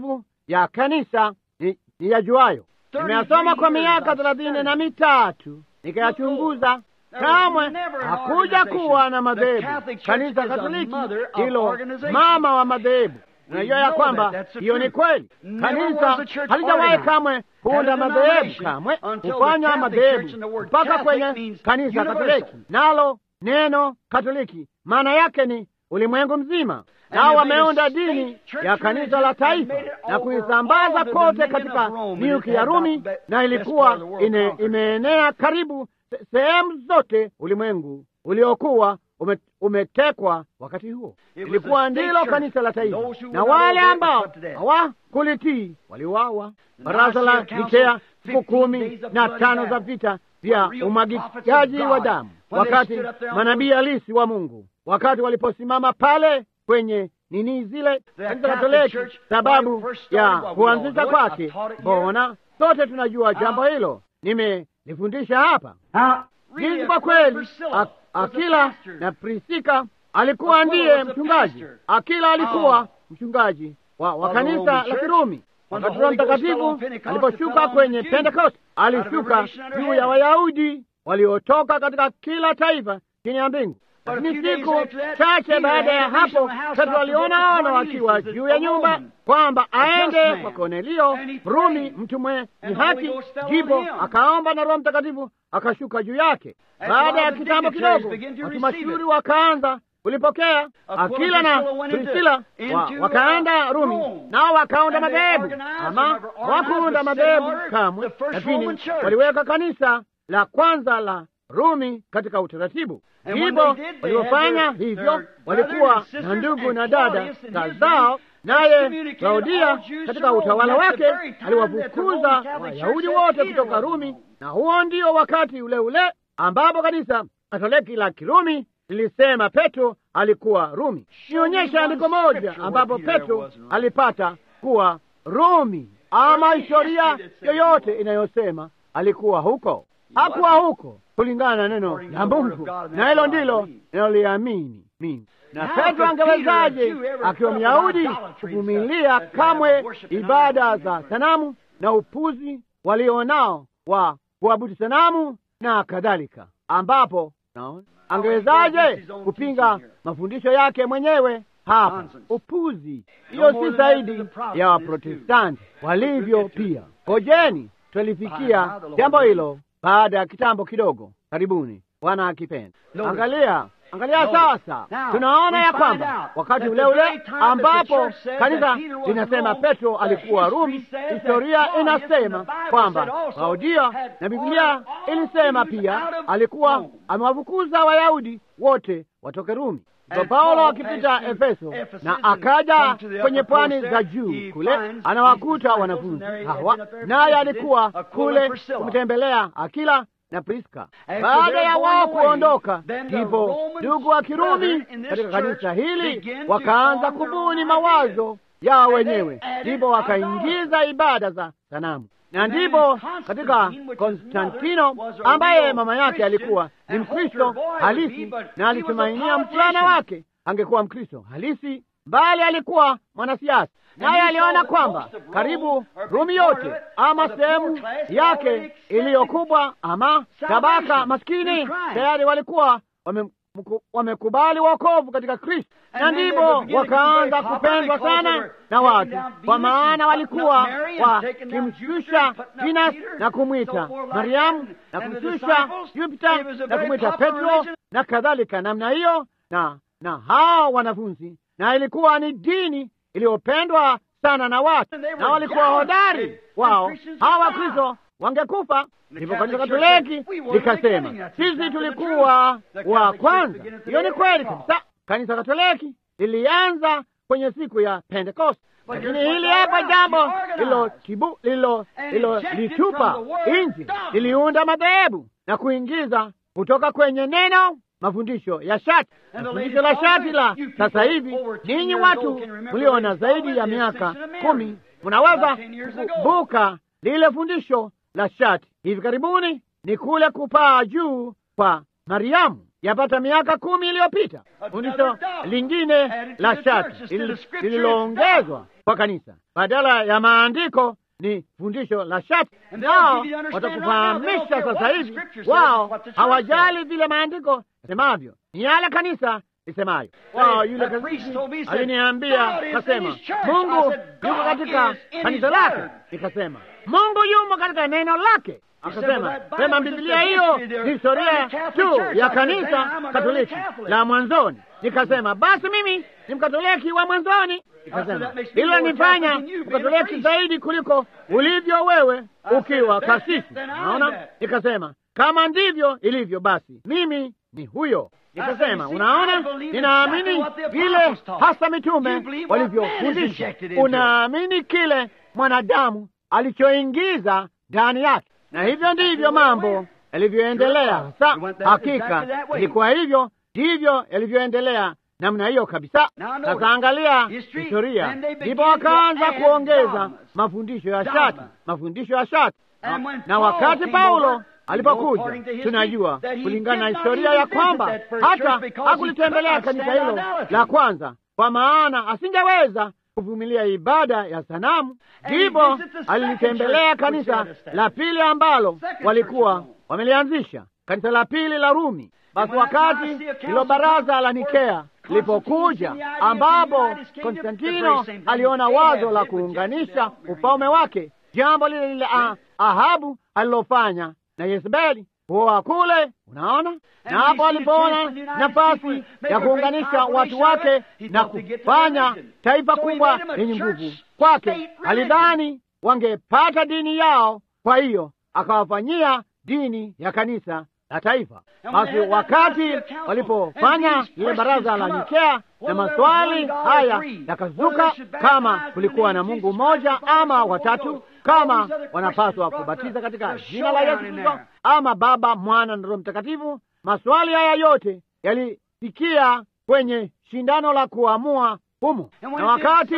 ya kanisa ni, ni yajuayo. Nimeyasoma kwa miaka thelathini na mitatu nikayachunguza. Kamwe hakuja kuwa na madhehebu. Kanisa Katoliki hilo mama wa madhehebu. Unajua ya kwamba hiyo ni kweli. Kanisa halijawahi kamwe kuunda madhehebu, kamwe kufanya madhehebu mpaka kwenye kanisa Katoliki. Nalo neno Katoliki maana yake ni ulimwengu mzima, nao wameunda dini ya kanisa la taifa na kuisambaza kote katika miuki ya Rumi, na ilikuwa ine, imeenea karibu sehemu zote ulimwengu uliokuwa ume, umetekwa wakati huo. Ilikuwa ndilo kanisa la taifa, na wale ambao hawakulitii waliuawa. Baraza la Nikea, siku kumi na tano za vita vya umwagikaji wa damu, wakati manabii halisi wa Mungu, wakati waliposimama pale kwenye nini zile kanisa Katoliki, sababu ya kuanzisha kwake. Mbona sote tunajua jambo hilo, nimelifundisha hapa jinsi kwa kweli Akila na Prisika alikuwa ndiye mchungaji. Akila alikuwa mchungaji wa, wa kanisa la Kirumi. Wakati Roho Mtakatifu aliposhuka kwenye Pentekoste, alishuka juu ya Wayahudi waliotoka katika kila taifa chini ya mbingu. Lakini siku chache baada ya hapo, Petro aliona ono akiwa juu ya nyumba kwamba aende kwa Kornelio Rumi, mtu mwenye haki. Ndipo akaomba na Roho Mtakatifu akashuka juu yake. Baada ya kitambo kidogo, watu mashuhuri wakaanza kulipokea. Akila na Prisila wa, wakaenda Rumi, nao wakaunda madhehebu, ama wakuunda madhehebu kamwe, lakini waliweka kanisa la kwanza la Rumi katika utaratibu. Ndipo waliofanya hivyo walikuwa na ndugu na dada zao, naye Klaudia katika utawala wake aliwafukuza Wayahudi wote kutoka Rumi, na huo ndio wakati ule ule ambapo kanisa Katoliki la Kirumi lilisema Petro alikuwa Rumi. Nionyesha andiko moja ambapo Petro alipata kuwa Rumi, ama historia yoyote inayosema alikuwa huko. Hakuwa huko kulingana na neno la Mungu, na hilo ndilo ninaloliamini mimi. Na Petro angewezaje akiwa Myahudi kuvumilia kamwe ibada za sanamu na upuzi walionao wa kuabudu sanamu na kadhalika, ambapo naona angewezaje kupinga mafundisho yake mwenyewe? Hapa upuzi, hiyo si zaidi ya Waprotestanti walivyo pia. Ngojeni twalifikia jambo hilo baada ya kitambo kidogo, karibuni, Bwana akipenda. Angalia, angalia sasa, tunaona ya kwamba wakati ule ule ambapo kanisa linasema Petro alikuwa Rumi, historia inasema kwamba Klaudia na Biblia ilisema pia alikuwa amewafukuza Wayahudi wote watoke Rumi. Kwa Paulo akipita Efeso na akaja kwenye pwani za juu kule, anawakuta wanafunzi hawa, naye alikuwa kule kumtembelea Akila na Priska. Baada ya wao kuondoka, ndipo ndugu wa Kirumi katika kanisa hili wakaanza kubuni mawazo yao wenyewe, ndipo wakaingiza ibada za sanamu na ndipo katika Konstantino ambaye mama yake alikuwa ni Mkristo halisi na alitumainia mfulana wake angekuwa Mkristo halisi, bali alikuwa mwanasiasa, naye aliona kwamba karibu Rumi yote ama sehemu yake iliyokubwa ama tabaka maskini tayari walikuwa wame wamekubali wokovu katika Kristo, na ndipo wakaanza kupendwa sana na watu, kwa maana walikuwa wakimshusha Venus na kumwita Mariamu na kumshusha Jupita na kumwita Petro na kadhalika namna hiyo, na na hao wanafunzi, na ilikuwa ni dini iliyopendwa sana na watu, na walikuwa hodari wao. Hawa Wakristo wangekufa. Ndipo kanisa Katoliki likasema sisi tulikuwa wa kwanza. Hiyo ni kweli kabisa. Kanisa Katoliki lilianza kwenye siku ya Pentekoste, lakini hili hapa jambo lililolitupa nje, liliunda madhehebu na kuingiza kutoka kwenye neno mafundisho ya shati na fundisho la shati la sasa hivi. Ninyi watu mliona zaidi ya miaka kumi, mnaweza kukumbuka lile fundisho la shati hivi karibuni ni kule kupaa juu kwa Mariamu yapata miaka kumi iliyopita. Fundisho lingine la shati lililoongezwa kwa kanisa badala ya maandiko ni fundisho la shati. Nao watakufahamisha sasa hivi, wao hawajali vile maandiko yasemavyo, ni yale kanisa lisemayo. Wao yule kasisi aliniambia, kasema Mungu yuko katika kanisa lake, nikasema Mungu yumo katika neno lake. Akasema sema Biblia hiyo ni historia tu ya kanisa Katoliki la mwanzoni. Nikasema basi mimi ni mkatoliki wa mwanzoni. Nikasema hilo nifanya mkatoliki zaidi kuliko ulivyo wewe ukiwa kasisi. Naona, nikasema kama ndivyo ilivyo, basi mimi ni huyo. Nikasema unaona, ninaamini vile hasa mitume walivyofundisha. Unaamini kile mwanadamu alichoingiza ndani yake na hivyo ndivyo mambo yalivyoendelea. Sasa hakika ilikuwa hivyo, ndivyo yalivyoendelea namna hiyo kabisa. Sasa angalia historia, ndipo wakaanza kuongeza mafundisho ya shati, mafundisho ya shati na, na wakati Paulo alipokuja, tunajua kulingana na historia ya kwamba hata hakulitembelea kanisa hilo la kwanza, kwa maana asingeweza kuvumilia ibada ya sanamu. Ndipo alilitembelea kanisa la pili ambalo walikuwa wamelianzisha, kanisa la pili la Rumi. Basi wakati hilo baraza la Nikea lilipokuja, ambapo Konstantino aliona wazo la kuunganisha ufalme wake, jambo lile lile Ahabu alilofanya na Yezebeli kuoa kule, unaona. Na hapo alipoona nafasi ya kuunganisha watu wake na kufanya taifa kubwa lenye nguvu kwake, alidhani wangepata dini yao, kwa hiyo akawafanyia dini ya kanisa la taifa. Basi wakati walipofanya lile baraza la Nikea na maswali haya yakazuka, kama kulikuwa na Mungu mmoja ama watatu kama wanapaswa kubatiza katika jina la Yesu Kristo ama Baba, Mwana na Roho Mtakatifu. Maswali haya yote yalifikia kwenye shindano la kuamua humo, na wakati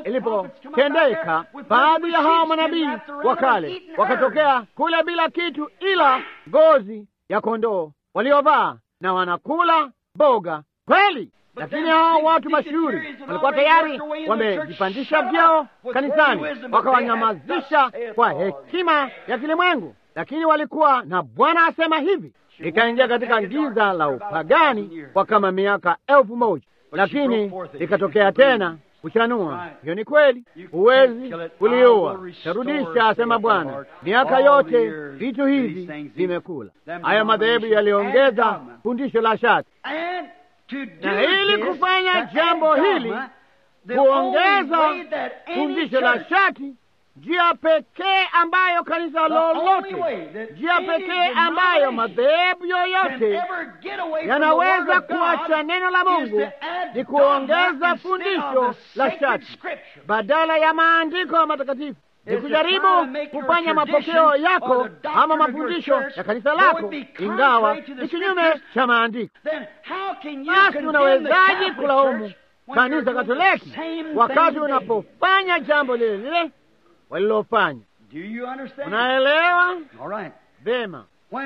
ilipotendeka, baadhi ya hao manabii wa kale wakatokea kule bila kitu ila ngozi ya kondoo waliovaa na wanakula boga kweli lakini hao watu mashuhuri walikuwa tayari wamejipandisha vyao kanisani, wakawanyamazisha kwa hekima ya kilimwengu, lakini walikuwa na Bwana asema hivi. Ikaingia katika giza la upagani kwa kama miaka elfu moja, lakini ikatokea tena kuchanua. Hiyo ni kweli, huwezi kuliua, tarudisha, asema Bwana. Miaka yote vitu hivi vimekula. Haya madhehebu yaliongeza fundisho la shati na ili kufanya jambo hili, kuongeza fundisho la shati, njia pekee ambayo kanisa lolote, njia pekee ambayo madhehebu yoyote yanaweza kuacha neno la Mungu ni kuongeza fundisho la shati badala ya maandiko matakatifu ni kujaribu kufanya mapokeo yako ama mafundisho ya kanisa lako, ingawa ni kinyume cha maandiko. Basi unawezaje kulaumu kanisa Katoliki wakati unapofanya jambo lile lile walilofanya? Unaelewa vema?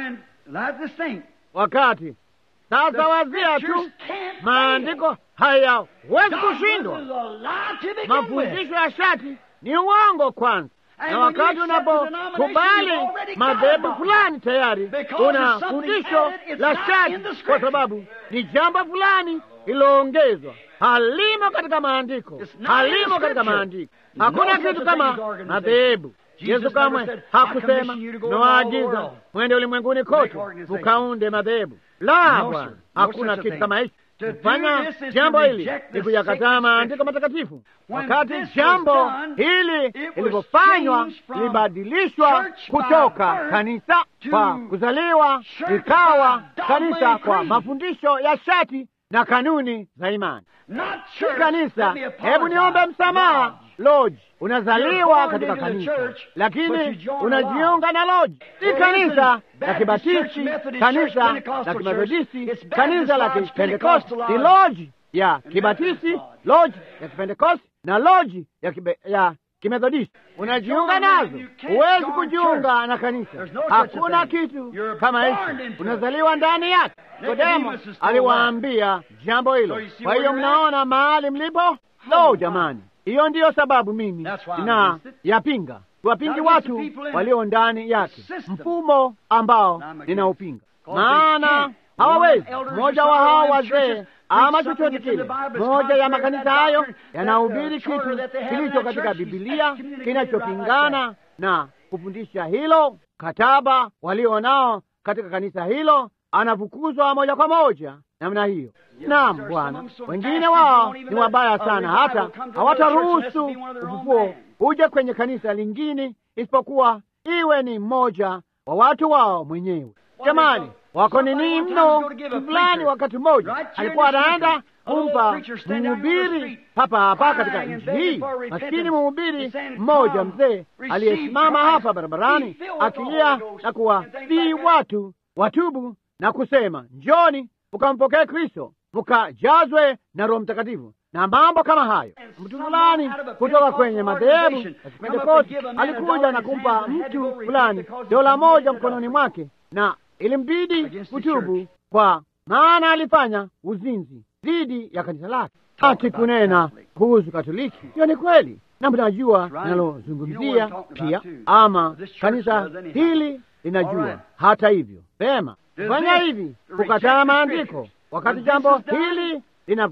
Wakati sasa, wazia tu, maandiko hayawezi kushindwa. Mafundisho ya shati ni uongo kwanza, na wakati unapokubali madhehebu fulani tayari una fundisho la shati, kwa sababu ni jambo fulani ililoongezwa, halimo katika maandiko, halimo katika maandiko. Hakuna kitu kama madhehebu. Yesu kamwe hakusema nawaagiza mwende ulimwenguni kote mukaunde madhehebu. La, Bwana, hakuna kitu kama hicho. Kufanya jambo hili ni kuyakataa maandiko matakatifu. Wakati jambo hili lilivyofanywa, lilibadilishwa kutoka kanisa kwa kuzaliwa likawa kanisa kwa mafundisho ya shati na kanuni za imani, si kanisa. Hebu niombe msamaha, loji unazaliwa katika kanisa, lakini unajiunga na loji. Si kanisa la Kibatisti, kanisa la Kimethodisti, kanisa la Kipentekosti. Ni loji ya Kibatisti, loji ya Kipentekosti na loji ya, kibe, ya Kimethodisti, unajiunga nazo, huwezi kujiunga na kanisa. Hakuna kitu kama hicho, unazaliwa ndani yake. Nikodemo aliwaambia jambo hilo. Kwa hiyo mnaona mahali mlipo. Lo, jamani, hiyo ndiyo sababu mimi na yapinga wapingi watu walio ndani yake, mfumo ambao ninaupinga, maana hawawezi. Mmoja wa hao wazee ama chochote kile, moja ya makanisa hayo yanahubiri kitu kilicho katika Bibilia kinachopingana na kufundisha hilo, kataba walio nao katika kanisa hilo anafukuzwa moja kwa moja namna hiyo. Naam, Bwana, wengine wao ni wabaya sana, hata hawataruhusu ufufuo uje kwenye kanisa lingine isipokuwa iwe ni mmoja wa watu wao mwenyewe. Jamani, wako nini mno fulani. Wakati mmoja alikuwa anaenda kumpa mhubiri hapa hapa katika nchi hii, maskini mhubiri mmoja mzee aliyesimama hapa barabarani akilia na kuwasihi watu watubu na kusema, njoni mukampokee Kristo, mukajazwe na Roho Mtakatifu na mambo kama hayo. Mtu fulani kutoka kwenye madhehebu ya Kipentekosti alikuja na kumpa mtu fulani dola moja mkononi mwake, na ilimbidi kutubu, kwa maana alifanya uzinzi dhidi ya kanisa lake. Hati kunena kuhusu Katoliki, hiyo ni kweli, na mnajua ninalozungumzia pia, ama kanisa hili linajua. Hata hivyo, vema fanya hivi, kukataa maandiko wakati jambo hili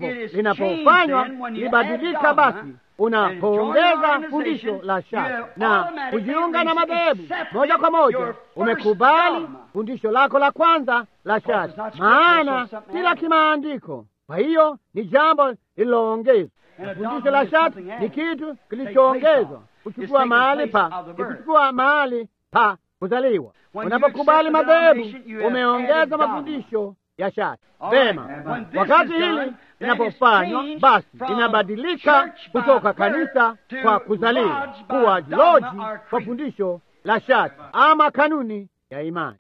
linapofanywa libadilika, basi unapoongeza fundisho la shaka na kujiunga na madhehebu moja kwa moja, umekubali fundisho lako la kwanza la shaka, maana si la kimaandiko. Kwa hiyo ni jambo lililoongezwa. Fundisho la shaka ni kitu kilichoongezwa, kuchukua mahali pa kuchukua mahali pa kuzaliwa. Unapokubali madhehebu, umeongeza mafundisho ya shaka. Vema, wakati hili linapofanywa basi linabadilika kutoka kanisa kwa kuzaliwa kuwa loji kwa fundisho la shaka ama kanuni ya imani.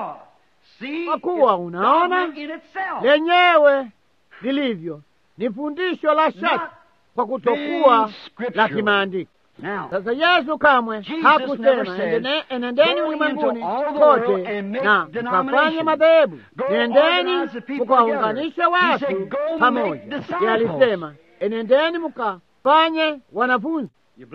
Kwa kuwa unaona lenyewe lilivyo ni fundisho la shaka kwa kutokuwa la kimaandiko. Sasa Yesu kamwe hakusema enendeni ulimwenguni kote na mkafanye madhehebu, nendeni mkawaunganishe watu pamoja. Ye alisema enendeni mkafanye wanafunzi.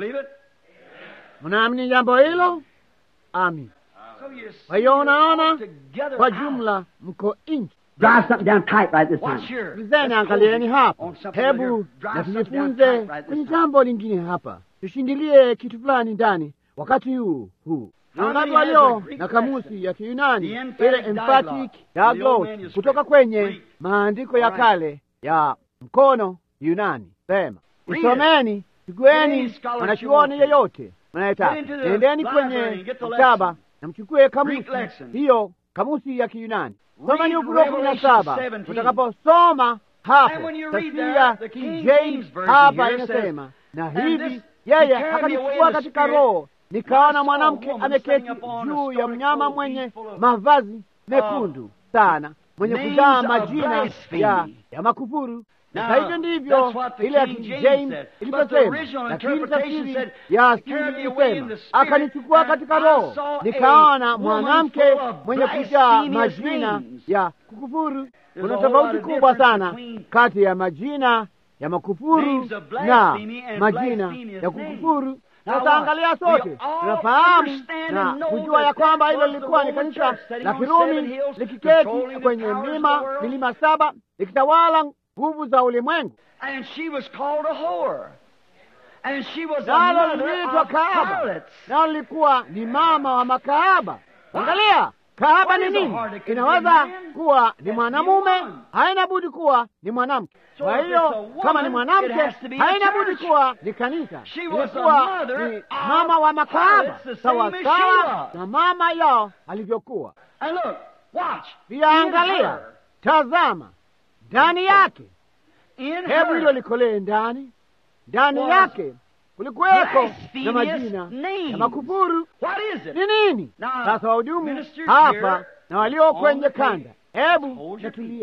Mnaamini jambo hilo? Amin. Kwa hiyo unaona, kwa jumla mko nchi Vizeni, angalieni hapa, hebu na tujifunze kwenye jambo lingine hapa, tushindilie kitu fulani ndani wakati huu huu. Wangapi walio na kamusi ya Kiyunani ile emphatic diaglot kutoka kwenye maandiko ya kale ya mkono Yunani? Sema isomeni, chukueni mwanachuoni yeyote mnayetaka, nendeni kwenye maktaba na mchukue kamusi hiyo, kamusi ya Kiyunani Soma ni Ufunuo kumi na saba. Utakaposoma hapo tafsiri ya King James hapa inasema, na hivi yeye akanichukua katika roho, nikaona mwanamke ameketi juu ya mnyama mwenye mavazi mekundu sana, mwenye kujaa majina ya, ya makufuru. Na hivyo ndivyo ile ya King James ilivyosema, lakini tafsiri ya asili ilisema, akanichukua katika roho, nikaona mwanamke mwenye kujaa majina ya kukufuru. Kuna tofauti kubwa sana kati ya majina ya makufuru na majina ya kukufuru. Sasa angalia, sote tunafahamu na kujua ya kwamba hilo lilikuwa ni kanisa la Kirumi likiketi kwenye mlima milima saba likitawala nguvu za ulimwengu, nalo liliitwa kahaba, nalo lilikuwa ni mama wa makahaba. Angalia, kahaba ni nini? Inaweza kuwa ni mwanamume, haina budi kuwa ni mwanamke. Kwa hiyo kama ni mwanamke, haina budi kuwa ni kanisa. Ilikuwa ni mama wa makahaba, sawa sawa na mama yao alivyokuwa. Pia angalia, tazama ndani yake, hebu hilo likolee ndani ndani yake kulikuweko na majina ya makufuru. Ni nini sasa? Wahudumu hapa na walio kwenye kanda, hebu natulie.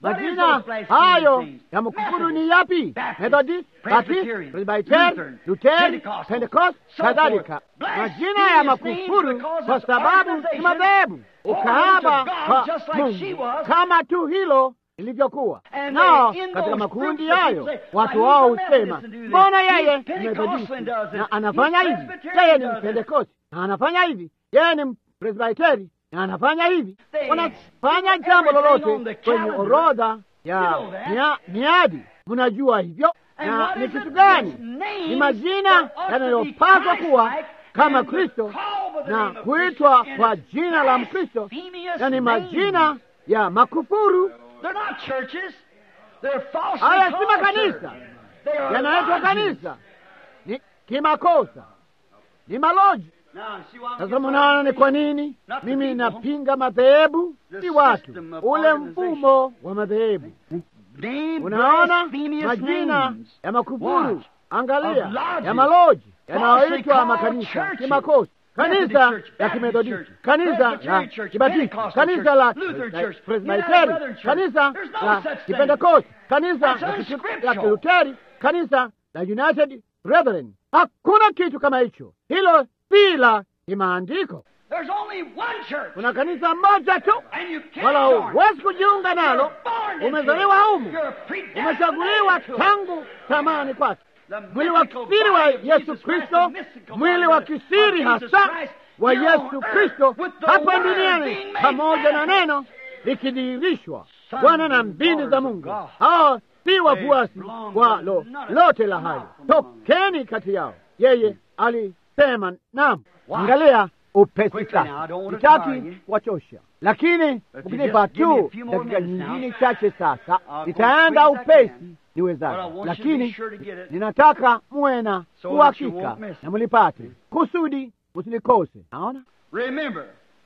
What is Majina those blasphemous hayo names? ya makufuru Methodist, ni yapi? Baptist, Methodist, Baptist, Presbyterian, Presbyterian, Lutheran, Lutheran, Pentecostal, Pentecost, so kadhalika. forth. Majina ya Blasphemous makufuru names because kwa it's sababu ni organization madhehebu, holding ukahaba to God kwa just like she Mungu was. kama tu hilo ilivyokuwa. And Nao they- in katika those makundi groups, hayo they say, watu "Why, wao he's a husema, Methodist and do this. mbona He's yeye ni Pentecostal Methodisti and does it. na anafanya He's hivi, Presbyterian yeye ni does it." Pentekosti na anafanya hivi, yeye ni Presbyteri na anafanya hivi. They Wanafanya do jambo everything on lolote the kwenye calendar. orodha ya You know that. mia- miadi, mnajua hivyo. And Na what ni is kitu it? gani? It's names Ni majina that ought to be yanayopaswa kuwa Christ-like kama and to Kristo call by the na name of kuitwa Christ kwa and it's jina la Mkristo blasphemous na ni names. majina ya makufuru. They're not churches. They're falsely Haya si called makanisa, church. They are yanaitwa lodges. kanisa, ni kimakosa, ni maloji. Now, see why I'm Sasa getting mnaona ni kwa what nini Not the mimi people. napinga madhehebu, The si watu, system of ule organization. mfumo wa madhehebu. Name Unaona blasphemous majina names. ya makufuru, Watch. angalia Of lodges. ya maloji Falsely yanayoitwa called makanisa churches. kimakosa, Methodist kanisa Church, la Baptist kimethodisti, Church, kanisa la Presbyterian Church, kibatisti, Pentecostal kanisa Church, la Lutheran Church, presbiteri, United Brethren Church. kanisa There's no la such thing. kipentekosti, kanisa That's la kitu- unscriptural. la kiluteri, kanisa la United Brethren. Hakuna kitu kama hicho, hilo si la kimaandiko. There's only one church. Kuna kanisa moja tu, And you can't wala join. huwezi kujiunga nalo. You're born into Umezaliwa it. humu, You're predestined umechaguliwa to it. tangu tamani kwake. The Mwili wa mystical kisiri wa body of Yesu Jesus Christ, Kristo, the mystical mwili body wa of kisiri Jesus hasa Christ, wa here on Yesu earth, Kristo with the hapa Word duniani being made pamoja na manifest. neno likidhihirishwa. Sons Bwana na and mbindi za daughters of Mungu God. hao si wafuasi belong wa to lo, none of lote them. la Come hayo. out from among them. Tokeni kati yao. Yeye alisema naam. Watch. Angalia upesi Quickly now, I sasa, don't want to tire sitaki you. kuwachosha, lakini But ukinipa you just give me a tu few more dakika minutes now. nyingine chache sasa, I'll go nitaenda quick as I upesi can. But I niwezavyo, want you to be lakini sure to get it. ninataka muwe na So that you uhakika won't miss it. na mlipate kusudi msilikose. Naona, Remember,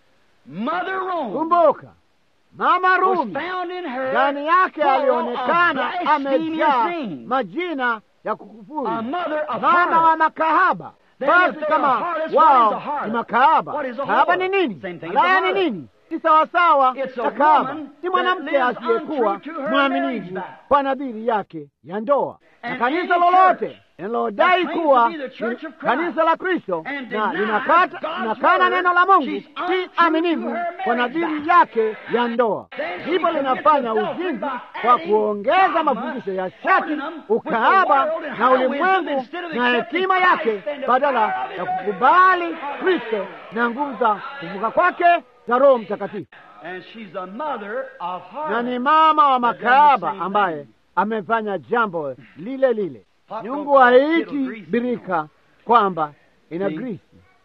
Mother Rome kumbuka Mama was Rumi found in her ndani yake full of alionekana blasphemous amejaa names. majina ya kukufuru, A mother of mama wa harlots. makahaba. Then Basi if they're kama a harlot, what is a wao harlot? ni makahaba, What is a kahaba whore? ni nini? Same thing as Malaya a ni harlot. nini? Ni sawasawa It's a na kahaba, woman ni mwanamke that lives asiyekuwa untrue to her mwaminifu marriage vow. kwa nadhiri yake ya ndoa. Na And kanisa any lolote church linalodai that claims kuwa to be the church ni of Christ kanisa la Kristo and na denies linakata God's linakana word, neno la Mungu, she's si untrue aminifu to her kwa marriage nadhiri vow. yake ya ndoa. Then she Hivyo commits linafanya adultery uzinzi by kwa adding kuongeza dogma, mafundisho ya shati, holding them with the ukahaba world and na high wisdom ulimwengu instead of na accepting hekima Christ yake and the badala power of ya his kukubali Kristo na nguvu za kuvuka kwake za Roho Mtakatifu. And she's a mother of na ni harlots. mama wa They've done the makahaba same ambaye thing. amefanya jambo lile lile. Hot Nyungu don't call haiti kettle greasy. birika kwamba ina See? grisi.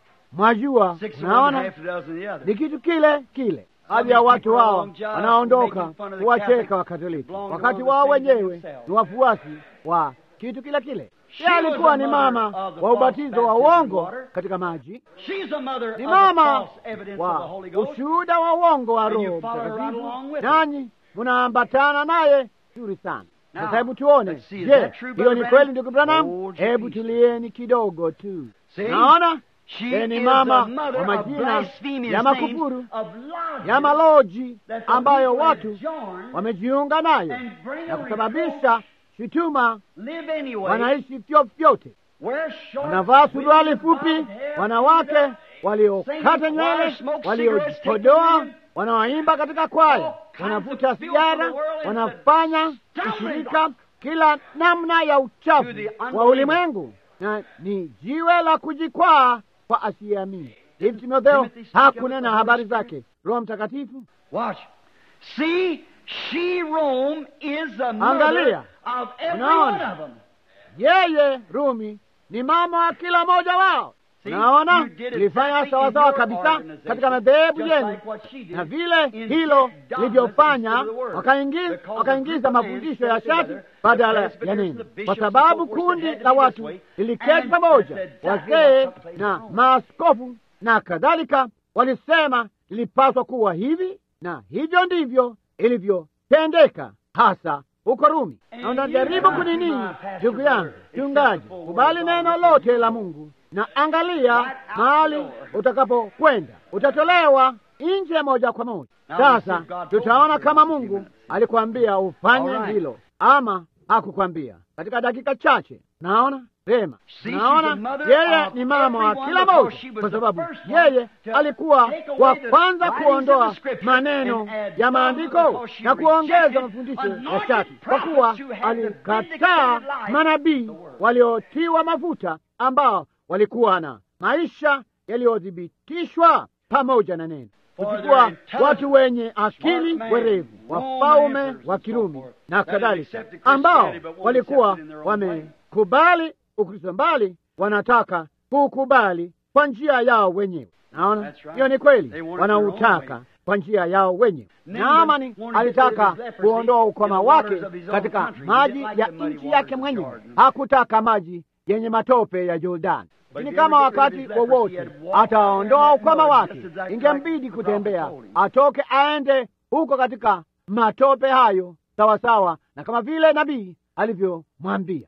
Mwajua, Six of one, naona half a dozen the other. ni kitu kile kile. Some Baadhi ya watu people hao long jobs wanaondoka making fun of the kuwacheka Catholic Wakatoliki belong to wakati one of wao the things wenyewe themselves. ni wafuasi wa kitu kile kile. She Yeye was alikuwa a ni mother mama of the wa false ubatizo wa baptism in uongo water. katika maji, She's a mother ni of the mama false evidence of the wa Holy Ghost. ushuhuda wa uongo wa And you Roho follow her right Mtakatifu, along with her. nanyi mnaambatana naye vizuri sana. Now, Sasa hebu tuone, let's see, is je, that true, hiyo Brother ni Branham? kweli ndugu Branham? Hold your Hebu peace. tulieni kidogo tu. See? Naona She yeye ni is mama the mother wa of majina blasphemous ya names makufuru of lodges ya maloji that the ambayo people watu have joined wamejiunga nayo and bring na a kusababisha shutuma, live anyway, wanaishi vyovyote, wear short, wanavaa suruali wigs, fupi, bobbed hair, wanawake sing waliokata choir, nywele, smoke waliojipodoa, cigarettes, take wanaoimba katika kwaya, all kinds wanavuta of filth of sigara, the world and wanafanya the kushirika kila namna ya uchafu To the wa unbeliever. ulimwengu, na ni jiwe la kujikwaa kwa asiyeamini. Hivi Timotheo Timothy speak of hakunena the habari Holy zake Roho Mtakatifu. Watch. See, she Rome is the mother Angalia. of every Unaona? one of them. Yeye Rumi ni mama wa kila mmoja wao. See, Naona you did ilifanya exactly sawasawa in your kabisa organization, katika madhehebu just yenu, like what she did na vile in hilo set dogmas lilivyofanya instead of the word. wakaingiza Because the wakaingiza group of men mafundisho ya sat shati together, badala the ya presbyters, neno, the bishops, kwa and so sababu forth, kundi said, "Had to la be this watu way." liliketi And pamoja, said, "Exactly wazee what took place na in Rome." maaskofu na kadhalika, walisema ilipaswa kuwa hivi, na hivyo ndivyo ilivyotendeka hasa huko Rumi. Na unajaribu kunini, ndugu yangu mchungaji, kubali neno lote la Mungu na angalia mahali utakapokwenda, utatolewa nje moja kwa moja. Sasa tutaona kama Mungu alikwambia ufanye All right. hilo ama hakukwambia katika dakika chache. Naona vema, See, she's the naona mother yeye of ni mama wa everyone kila because moja, she was kwa the sababu first one yeye to alikuwa take away wa the kwanza writings kuondoa of the scripture maneno and add ya some maandiko because she na kuongeza rejected mafundisho ya anointed shati, kwa kuwa prophets who had the alikataa vindicated life, manabii the word. waliotiwa mafuta ambao walikuwa na maisha yaliyothibitishwa pamoja na neno For kuchukua their intelligence, watu wenye akili smart man, werevu, Roman wafalme emperors wa and so Kirumi forth, na that had kadhalika, accepted ambao Christianity but won't walikuwa accept it in their own way. wamekubali Ukristo mbali, wanataka kukubali kwa njia yao wenyewe. Naona That's right. hiyo ni kweli, They want it their own wanautaka way. kwa njia yao wenyewe. Naaman Naamani wanted to get rid alitaka of his leprosy kuondoa ukoma in the wake waters of his own katika country. He maji didn't like ya the muddy nchi waters yake of mwenyewe, Jordan. hakutaka maji yenye matope ya Jordani. But Lakini if kama you ever get rid wakati of his leprosy, wowote he had to walk ataondoa out in that ukoma mud, wake, just exactly ingembidi like the kutembea, prophet told him. atoke aende huko katika matope hayo, sawasawa na kama vile nabii alivyomwambia.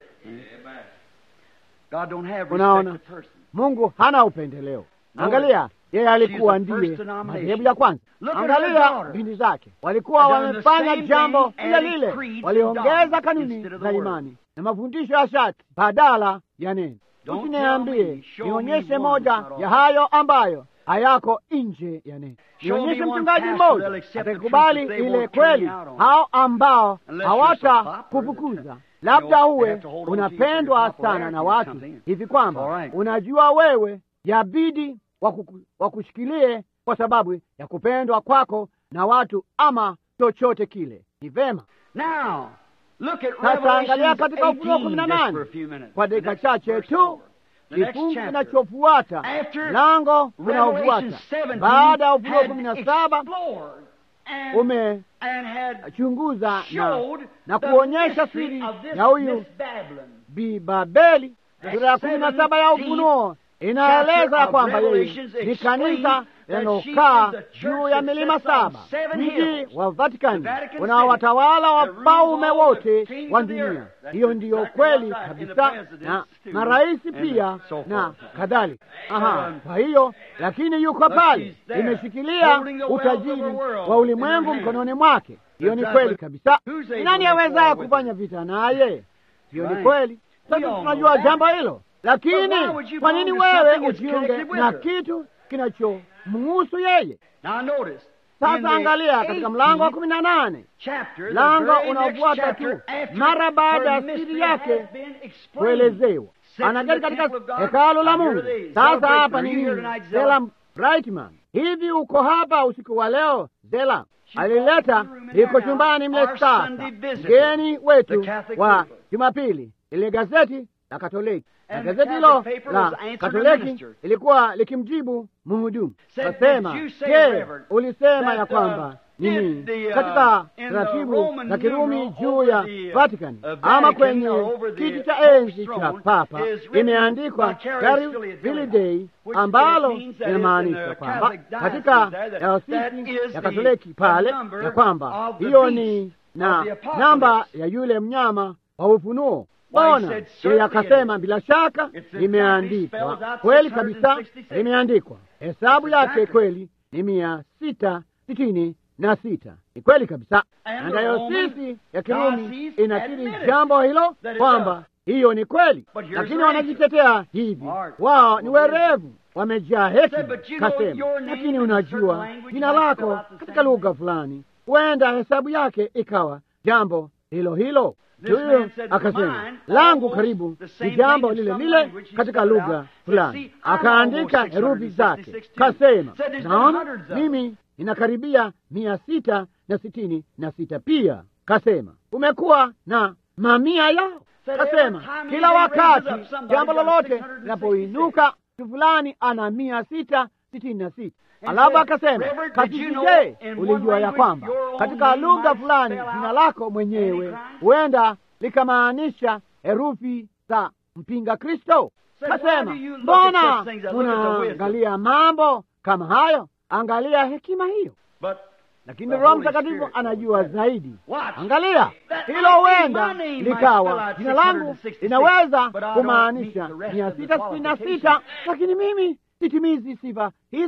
God don't have Unaona? respect of person. Mungu hana upendeleo. No. Angalia, yeye alikuwa She's the first ndiye denomination. madhehebu ya kwanza. Look at her Angalia daughter. binti zake, walikuwa Done the wamefanya same jambo thing, lile added lile, creeds and waliongeza dogmas kanuni instead of the za word. imani na mafundisho ya shati badala ya neno. Don't Usiniambie, tell me, show me nionyeshe one moja that's not ya all. hayo ambayo hayako nje ya neno. Show me Nionyeshe one mchungaji pastor mmoja that'll accept the atakubali truth that they ile won't turn kweli, you out on. hao ambao Unless you're so hawata popular kufukuza that, labda you know, uwe have to hold on to you for unapendwa your sana popularity na or watu something. hivi kwamba All right. unajua wewe yabidi wakuku- wakushikilie kwa sababu ya kupendwa kwako na watu ama chochote kile. Ni vema. Now, look at Sasa angalia Revelation katika Ufunuo 18 kumi na just for nane a few minutes. kwa The dakika next chache verse tu, over. The next kifungu chapter. kinachofuata After mlango unaofuata Revelation 17 baada ya Ufunuo had kumi na saba explored and, umechunguza and had na, showed na the kuonyesha mystery siri of this ya huyu Miss Babylon. Bi Babeli. Sura ya kumi na saba ya Ufunuo inaeleza ya kwamba yeye ni kanisa linalokaa juu ya milima saba, mji wa Vatikani unaowatawala wafalme wote wa dunia. Hiyo ndiyo kweli kabisa, na marais pia na kadhalika. Aha, kwa hiyo lakini yuko pale, imeshikilia utajiri wa ulimwengu mkononi mwake. Hiyo ni kweli kabisa. Ni nani awezaye kufanya vita naye? Hiyo ni kweli. Sasa tunajua jambo hilo, lakini kwa nini wewe ujiunge na kitu kinachomuhusu yeye? Now notice. in Sasa the angalia katika mlango wa 18th kumi na nane chapter, the mlango very next unaofuata chapter, tu, after mara baada ya her siri mystery yake has been explained. kuelezewa, Sits in anaketi the katika temple of God. hekalu la Now, here Mungu. they Sasa celebrate hapa the ni New Year nini? tonight, Zela Zela. Brightman, hivi uko hapa usiku wa leo? Zela She alileta brought the room in iko there chumbani now, mle our sasa, Sunday visitor, mgeni wetu the Catholic wa paper. Jumapili, ile gazeti la Katoliki na And the gazeti Catholic hilo paper la was answering the Katoliki minister. ilikuwa likimjibu mhudumu, Said, kasema, "Did you say, je, Reverend, ulisema that, ya uh, kwamba did nini the, uh, katika in the taratibu Roman za Kirumi numeral juu over ya the, uh, Vatican uh, ama Vatican kwenye or over the kiti cha Pope's enzi cha throne Papa is written imeandikwa Vicarious Gary Filii Fili Dei, Dei, which ambalo means that inamaanisha in the kwamba Catholic diocese katika there that- dayosisi that is ya the- Katoliki the pale number ya kwamba of the hiyo beast ni of na the apocalypse. namba ya yule mnyama wa ufunuo. Why, he Bona said, yeye certainly akasema, it- bila shaka It's exactly limeandikwa spells out kweli kabisa, 666. limeandikwa. Hesabu That's yake exactly. kweli ni mia sita sitini na sita. Ni kweli kabisa, And na the dayosisi Roman ya Kirumi diocese inakiri admitted jambo hilo that it kwamba does. hiyo ni kweli, But here's lakini the wanajitetea hivi, Smart. wao ni Well, werevu, wamejaa Said, hekima. but you know Kasema, your name lakini in a certain unajua language jina might spell lako out the katika same lugha thing. fulani, huenda hesabu yake ikawa jambo hilo hilo. This Huyo man said, akasema "Mine, langu almost karibu the same ni jambo thing in lile some lile language, he katika spelled it lugha out. fulani, See, I'm akaandika almost herufi zake, 666 too. kasema Said there's been naona hundreds of mimi ninakaribia mia sita na sitini na sita pia. Kasema umekuwa na mamia yao. Said Kasema every time kila anything raises wakati up, somebody's jambo got a lolote 666. linapoinuka mtu fulani ana mia sita sitini na sita. And Alafu said, akasema "Reverend, did kasisi, you know je, in one ulijua ya language kwamba your own katika name lugha might fulani spell out jina lako mwenyewe Antichrist? huenda likamaanisha herufi za mpinga Kristo? Said, why Kasema do you look at mbona such things? I look at the wisdom." munaangalia mambo kama hayo? Angalia hekima hiyo. But Lakini The Roho Holy Mtakatifu Spirit anajua knows that. zaidi. Watch. Angalia That hilo, might be huenda my name might likawa spell out jina langu 666, linaweza but I don't kumaanisha meet the rest mia of the sita sitini na sita, qualifications. lakini mimi sitimizi sifa hizo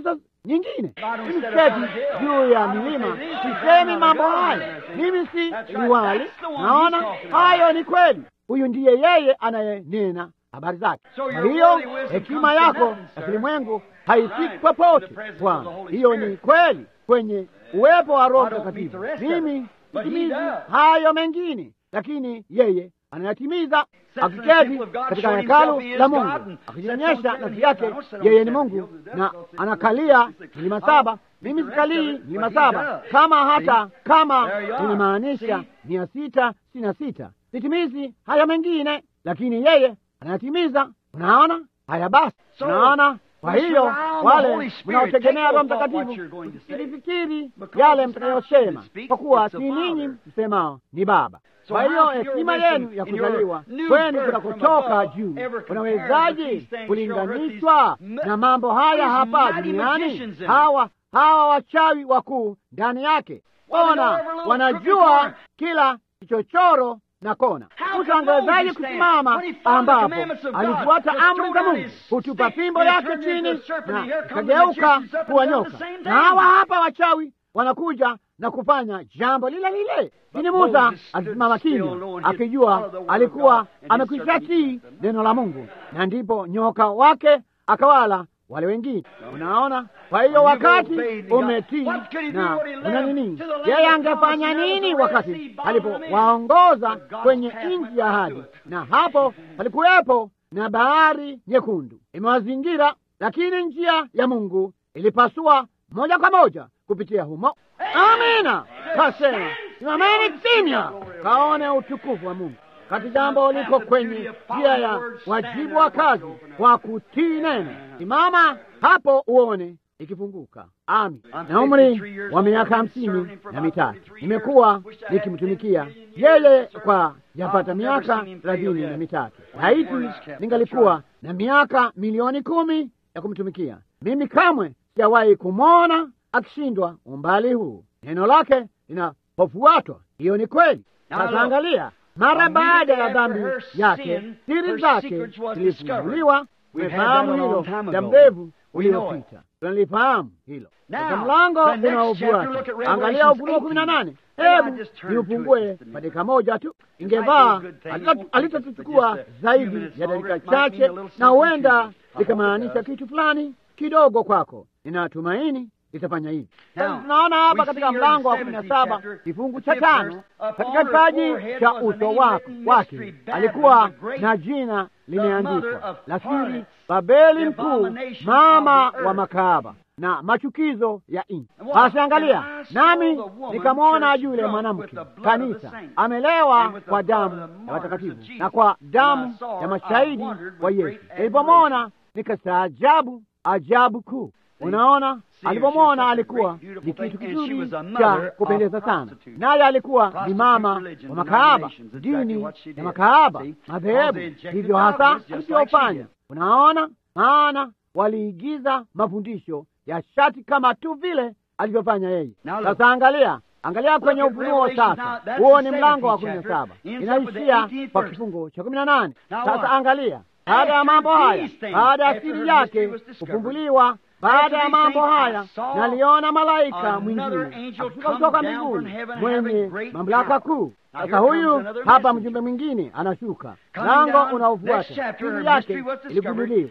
nyingine. Mimi siketi juu ya milima, sisemi mambo haya, mimi si liwali. Naona hayo ni kweli. Huyu ndiye yeye anayenena habari zake. Kwa hiyo hekima yako ya kilimwengu haifiki popote, Bwana. Hiyo ni kweli kwenye uwepo wa Roho Mtakatifu. Mimi sitimizi hayo mengine, lakini yeye anayatimiza akiketi katika hekalu la Mungu akijionyesha nafsi yake yeye ni Mungu na anakalia milima saba. Mimi sikalii milima saba, kama hata kama inamaanisha mia sita sitini na sita. Sitimizi haya mengine, lakini yeye anayatimiza. Unaona haya? Basi unaona kwa hiyo wale mnaotegemea Roho Mtakatifu msifikiri yale mtakayosema, kwa kuwa si ninyi msemao, ni Baba. Kwa hiyo hekima yenu ya kuzaliwa kwenu kunakotoka juu, unawezaje kulinganishwa na mambo haya hapa duniani? Hawa hawa wachawi wakuu ndani yake, ona, wanajua kila kichochoro na kona. Musa angewezaje kusimama ambapo alifuata amri za Mungu, hutupa fimbo yake chini na ikageuka kuwa nyoka? Na hawa hapa wachawi wanakuja na kufanya jambo lile lile. Lakini Musa alisimama kimya, akijua alikuwa amekwisha tii neno la Mungu, na ndipo nyoka wake akawala wale wengine. Unaona, kwa hiyo wakati umetii na una nini, yeye angefanya nini wakati alipowaongoza kwenye nchi ya ahadi? Na hapo palikuwepo na bahari nyekundu imewazingira, lakini njia ya Mungu ilipasua moja kwa moja kupitia humo. Amina, kasema simameni kimya, kaone utukufu wa Mungu kati jambo liko kwenye njia ya wajibu wa kazi wa kutii neno. Simama hapo uone ikifunguka. Ami, na umri wa miaka hamsini na mitatu nimekuwa nikimtumikia yeye kwa yapata miaka thelathini na mitatu. Laiti ningalikuwa na miaka milioni kumi ya kumtumikia mimi, kamwe sijawahi kumwona akishindwa umbali huu. Neno lake linapofuatwa, hiyo ni kweli. Sasa angalia mara baada ya dhambi yake siri zake zilifunguliwa. Tumefahamu hilo muda mrefu uliopita, tunalifahamu hilo. Sasa mlango unaofuata, angalia Ufunuo kumi na nane. Hebu ni ufungue kwa dakika moja tu, ingevaa alitatuchukua zaidi ya dakika chache, na huenda likamaanisha kitu fulani kidogo kwako. Ninatumaini litafanya hivi. Sasa tunaona hapa katika mlango wa kumi na saba kifungu cha tano, katika kipaji cha uso wake alikuwa na jina limeandikwa la siri, Babeli Mkuu, mama wa makahaba na machukizo ya nchi. Basi angalia, nami nikamwona yule mwanamke kanisa amelewa kwa damu ya watakatifu na kwa damu ya mashahidi wa Yesu. Nilipomwona nikastaajabu ajabu kuu. Unaona, alipomwona alikuwa ni kitu kizuri cha kupendeza sana, naye alikuwa ni mama wa makahaba, dini ya makahaba, madhehebu. Hivyo hasa alivyofanya. Unaona, maana waliigiza mafundisho ya shati kama tu vile alivyofanya yeye. Sasa angalia, angalia kwenye Ufunuo sasa, huo ni mlango wa kumi na saba, inaishia kwa kifungo cha kumi na nane. Sasa angalia, baada ya mambo haya, baada ya siri yake kufumbuliwa baada ya mambo haya naliona malaika mwingine akishuka kutoka mbinguni mwenye mamlaka kuu. Sasa huyu hapa mjumbe mwingine anashuka, mlango unaofuata siri yake iligunduliwa.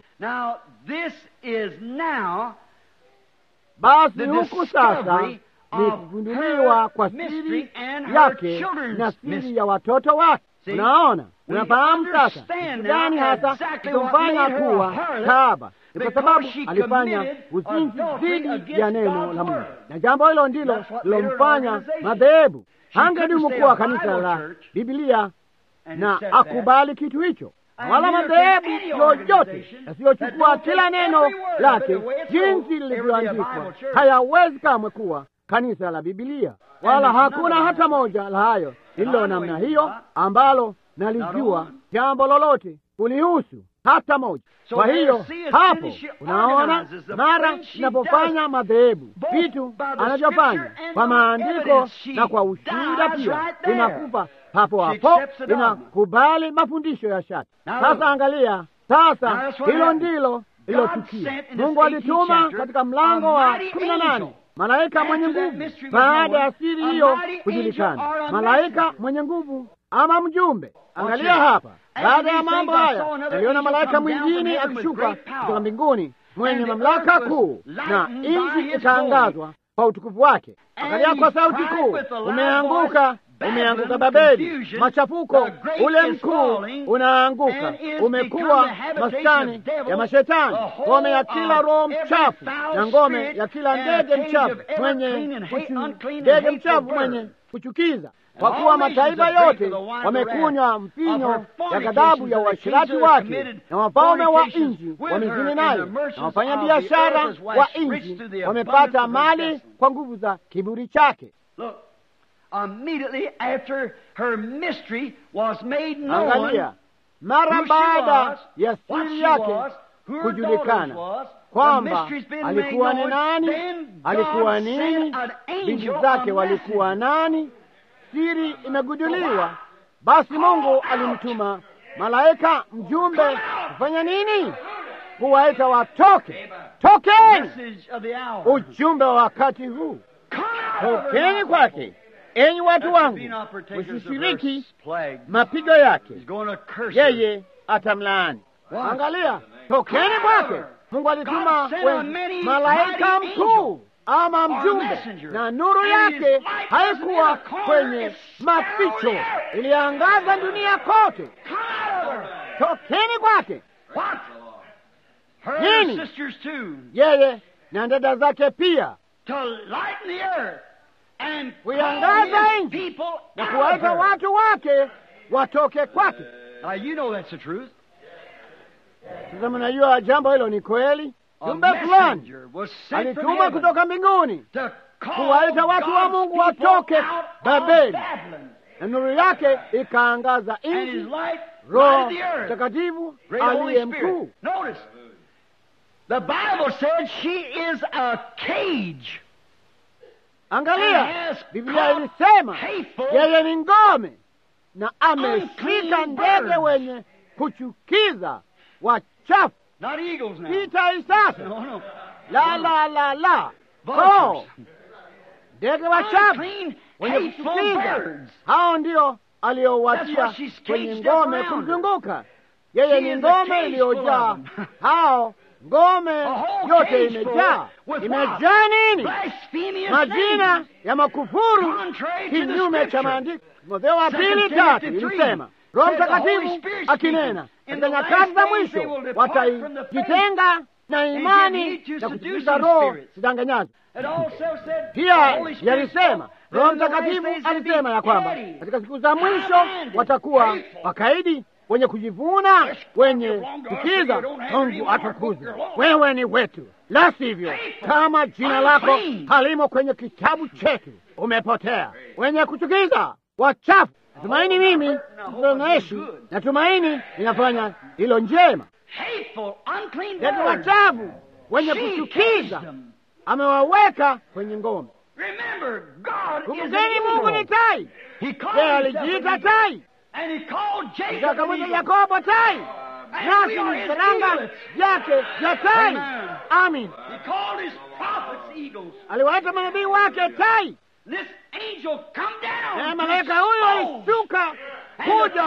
Basi huku sasa ni kugunduliwa kwa siri yake na siri ya watoto wake. Unaona, unafahamu sasa kitu gani hasa kitomfanya kuwa kahaba ni kwa sababu alifanya uzinzi dhidi ya neno la Mungu, na jambo hilo ndilo lilomfanya madhehebu. Hangedumu kuwa kanisa la Biblia na akubali kitu hicho, wala madhehebu yoyote yasiyochukua kila neno lake jinsi lilivyoandikwa hayawezi kamwe kuwa kanisa la Biblia, wala hakuna hata moja la hayo lililo namna hiyo ambalo nalijua jambo lolote kulihusu hata moja. Kwa hiyo hapo unaona, mara inapofanya madhehebu vitu anavyofanya kwa maandiko na kwa ushuhuda pia, inakupa hapo hapo, inakubali mafundisho ya shati. Sasa angalia sasa, hilo ndilo lililotukia. sent in this Mungu 18th alituma chapter katika mlango wa a mighty kumi na nane angel. malaika After mwenye that nguvu. mystery was Baada ya known, siri a hiyo mighty kujulikana, angel or a malaika messenger. mwenye nguvu ama mjumbe. Angalia here. hapa, After baada ya these mambo things, I haya saw another naliona angel malaika come down from mwingine heaven with akishuka great power. kutoka mbinguni mwenye And the mamlaka earth was kuu, na lightened by nchi his ikaangazwa kwa utukufu wake. And Angalia he kwa sauti cried kuu, with a loud umeanguka, voice, umeanguka Babylon, Babeli, confusion, machafuko the great ule is mkuu falling, unaanguka, and is umekuwa become the habitation maskani of devils, ya mashetani, the whole ngome ya kila of roho every mchafu foul na ngome spirit, ya kila and ndege a cage mchafu of every mwenye clean and hate- kuchu- unclean and ndege hateful mchafu bird. mwenye kuchukiza kwa all kuwa nations mataifa have drank yote of the wine of wamekunywa wrath, mpinyo of her ya ghadhabu ya fornications, uasherati and the kings wake have committed na wafalme wa fornications nchi with wamezini her, and naye the merchants na of wafanya the biashara earth has wa waxed rich nchi through the wamepata abundance of her mali blessings. kwa nguvu za kiburi chake. Look, immediately after her mystery was made known, Angalia, mara who she baada was, ya what siri she yake was, who her kujulikana daughters was, the kwamba mystery's been alikuwa made ni known, nani, then God alikuwa sent nini, an binti angel, zake a walikuwa nani, siri imeguduliwa. Basi Mungu alimtuma malaika mjumbe kufanya nini? Kuwaita watoke. Tokeni! message of the hour. Ujumbe wa wakati huu, Come out of her tokeni mouth. kwake, enyi watu That wangu, be not partakers of msishiriki her plague. mapigo yake. He's going to curse her. yeye atamlaani. What? Angalia, tokeni kwake. Mungu alituma God sent we- a many malaika mighty mkuu ama or mjumbe, messenger. na nuru And yake his light wasn't haikuwa in a corner, kwenye it scoured maficho, the earth. iliangaza dunia kote. Come out of her. Tokeni kwake, What? Her Nini? sisters too, yeye na dada zake pia, to lighten the earth and call Kuiangaza his nchi people na out of kuwaita her. watu wake watoke kwake. Now you know that's the truth. Sasa mnajua jambo hilo ni kweli. A Jumbe fulani messenger was sent from alituma heaven kutoka mbinguni to call kuwaita watu wa God's Mungu people watoke out of Babeli. Babylon. na nuru yake ikaangaza And his nchi. light Roho lighted the earth. Mtakatifu Great Holy aliye Spirit. mkuu. Notice, the Bible said she is a cage. Angalia, And has Biblia caught ilisema hateful, yeye ni ngome na ameshika unclean ndege birds. wenye kuchukiza wachafu. not eagles now. Si tai sasa, No, no. la la la la, Vultures. oh, ndege wachafu Unclean, wenye hateful kuchukiza. birds. Hao ndio That's aliowatia what she's kwenye caged ngome up around her. kumzunguka. Yeye She ni is a ngome cage iliyojaa full of them. hao, ngome A whole yote cage imejaa. full with Imejaa nini? Blasphemous Majina names. ya makufuru Contrary to the kinyume cha scripture. maandiko. Timotheo wa Second pili Timothy tatu three ilisema Roho said the Holy Mtakatifu Spirit akinena speaking. In katika the nyakati za last days mwisho they will depart from the faith watajitenga na and imani give heed to na seducing kusikiliza roho spirits. zidanganyazo. It also said the Pia Holy Spirit yalisema spoke Roho that in the last Mtakatifu days they'd be alisema ya kwamba petty, katika siku za mwisho high-minded, watakuwa hateful. wakaidi, wenye kujivuna, Yes, wenye you're wrong, God, kukiza. you don't have any Mungu more atukuzwe, book, you're wewe ni wetu, la sivyo Hateful, kama jina lako unclean. halimo kwenye kitabu chetu umepotea, wenye kuchukiza, wachafu. Natumaini mimi naishi, natumaini ninafanya hilo njema. hateful, unclean Ndege birds. wachafu wenye She kuchukiza caged them. amewaweka kwenye ngome. Remember, God is an Kumbukeni, Mungu ni eagle. tai. He called Yeye himself alijiita an eagle. tai, And he called Jacob an akamwita eagle. Yakobo tai, And nasi we are ni his vifaranga eaglets. vyake vya tai. Amen. Amin. He called his prophets eagles. Aliwaita manabii wake tai, This angel come down. naye to malaika huyo expose. alishuka kuja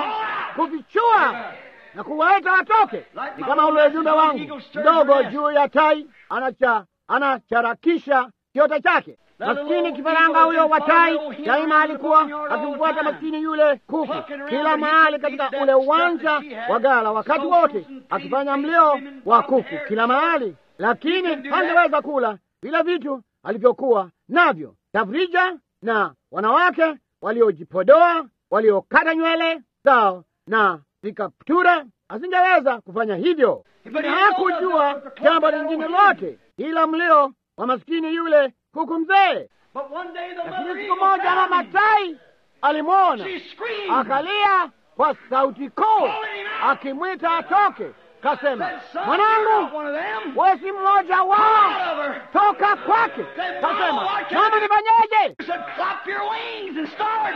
kuvichua na kuwaita watoke. Ni kama ule ujumbe wangu mdogo juu ya tai anacha anacharakisha kiota chake. Maskini kifaranga huyo wa tai daima alikuwa akimfuata maskini yule kuku kila mahali katika ule uwanja wa gala, wakati wote akifanya mlio wa kuku kila mahali, lakini hangeweza kula vile vitu alivyokuwa navyo, tafrija na wanawake waliojipodoa, waliokata nywele zao na vikaptura. Asingeweza kufanya hivyo, lakini hakujua jambo lingine lote ila mlio wa maskini yule kuku mzee. But one day the Lakini mother siku eagle moja found mama him. tai alimwona, She screamed. akalia kwa sauti kuu, akimwita atoke, kasema, Said, "Son, you're not mwanangu, one of them. wewe si mmoja Come wao, out of her. toka kwake. Said, Kasema, "Mama, I can't mama, do-" nifanyeje? He said, clap your wings and start.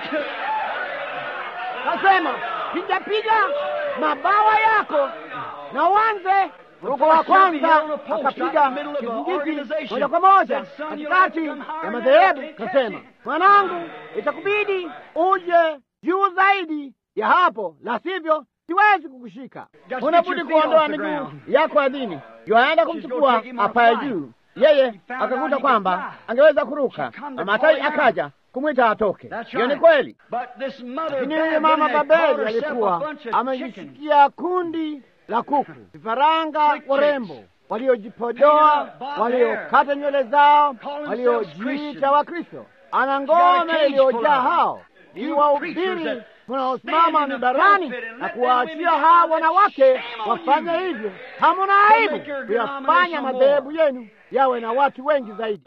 Kasema, piga piga mabawa yako na uanze Mruko wa kwanza akapiga kizingiti moja kwa moja katikati ya madhehebu, kasema, mwanangu, itakubidi uje juu zaidi ya hapo, la sivyo siwezi kukushika. Unabudi kuondoa miguu yako ardhini. Yoaenda kumchukua apaye juu, yeye akakuta kwamba angeweza kuruka, na Matai akaja kumwita atoke. Hiyo ni kweli, lakini huyu mama Babeli alikuwa amejishikia kundi la kuku, vifaranga warembo waliojipodoa, waliokata nywele zao, waliojiita Wakristo. Ana ngome iliyojaa hao ili wahubiri munaosimama mibarani na kuwaachia hawa wanawake wafanye hivyo. Hamuna aibu kuyafanya madhehebu yenu yawe na watu wengi zaidi.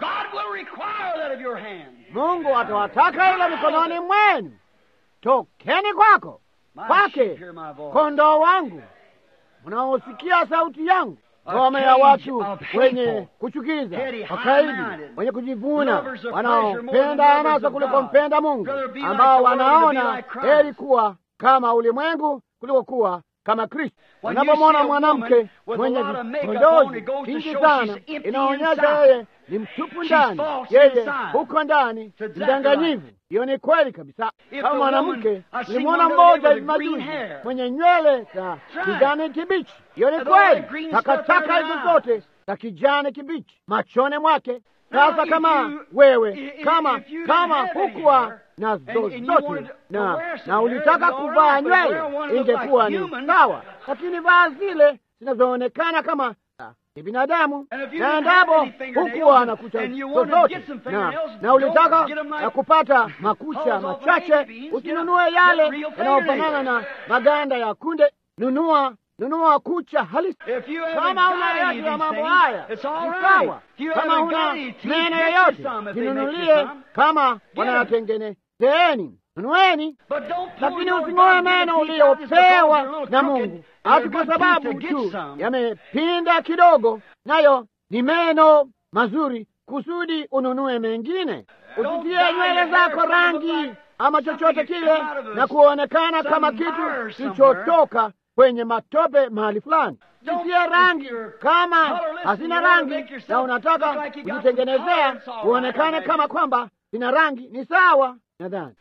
Mungu atawataka hilo mikononi mwenu. Tokeni kwako kwake, kondoo wangu mnaosikia sauti yangu. Ngome ya watu wenye kuchukiza, wakaidi, wenye kujivuna, wanaopenda anasa kuliko mpenda Mungu, ambao wanaona heri kuwa kama ulimwengu kuliko kuwa kama Kristo. Unapomwona mwanamke mwenye vipondozi vingi sana, inaonyesha yeye ni mtupu ndani, yeye huko ndani mdanganyivu. Hiyo ni kweli kabisa. Kama mwanamke, nilimwona mmoja hivi majuzi mwenye nywele za kijani kibichi. Hiyo ni kweli, takataka hizo zote za kijani kibichi machoni mwake. Sasa kama wewe kama kama hukuwa na zozote na na ulitaka kuvaa nywele, ingekuwa ni sawa, lakini vaa zile zinazoonekana kama ni binadamu, na endapo hukuwa na kucha zozote na na ulitaka ya kupata makucha machache, usinunue yale yanayofanana na maganda ya kunde. Nunua nunua kucha halisi. Kama una yoyote ya mambo haya ni sawa. Kama una meno yoyote jinunulie, kama wanayatengenezeni nunueni, lakini using'oe meno uliopewa na Mungu hati kwa sababu tu yamepinda kidogo, nayo ni meno mazuri, kusudi ununue mengine. Usitie nywele zako rangi ama chochote kile na kuonekana kama kitu kilichotoka kwenye matope mahali fulani. Sitie rangi kama hazina rangi na unataka kujitengenezea uonekane kama kwamba zina rangi, ni sawa nadhani,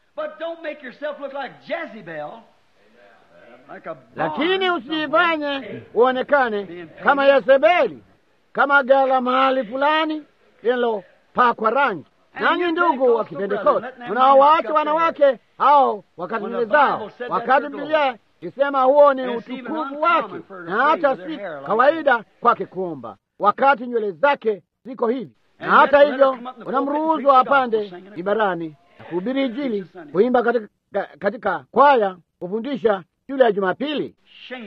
lakini usijifanye uonekane kama Yezebeli, kama gala mahali fulani linalopakwa rangi. Nanyi ndugu wa Kipentekoste, mnaowaacha wanawake hao wakati nywele zao, wakati Biblia isema huo ni utukufu wake, na hata si kawaida kwake kuomba wakati nywele zake ziko hivi. Na hata hivyo unamruhusu apande mibarani na kuhubiri Injili, kuimba katika, katika kwaya, kufundisha shule ya Jumapili.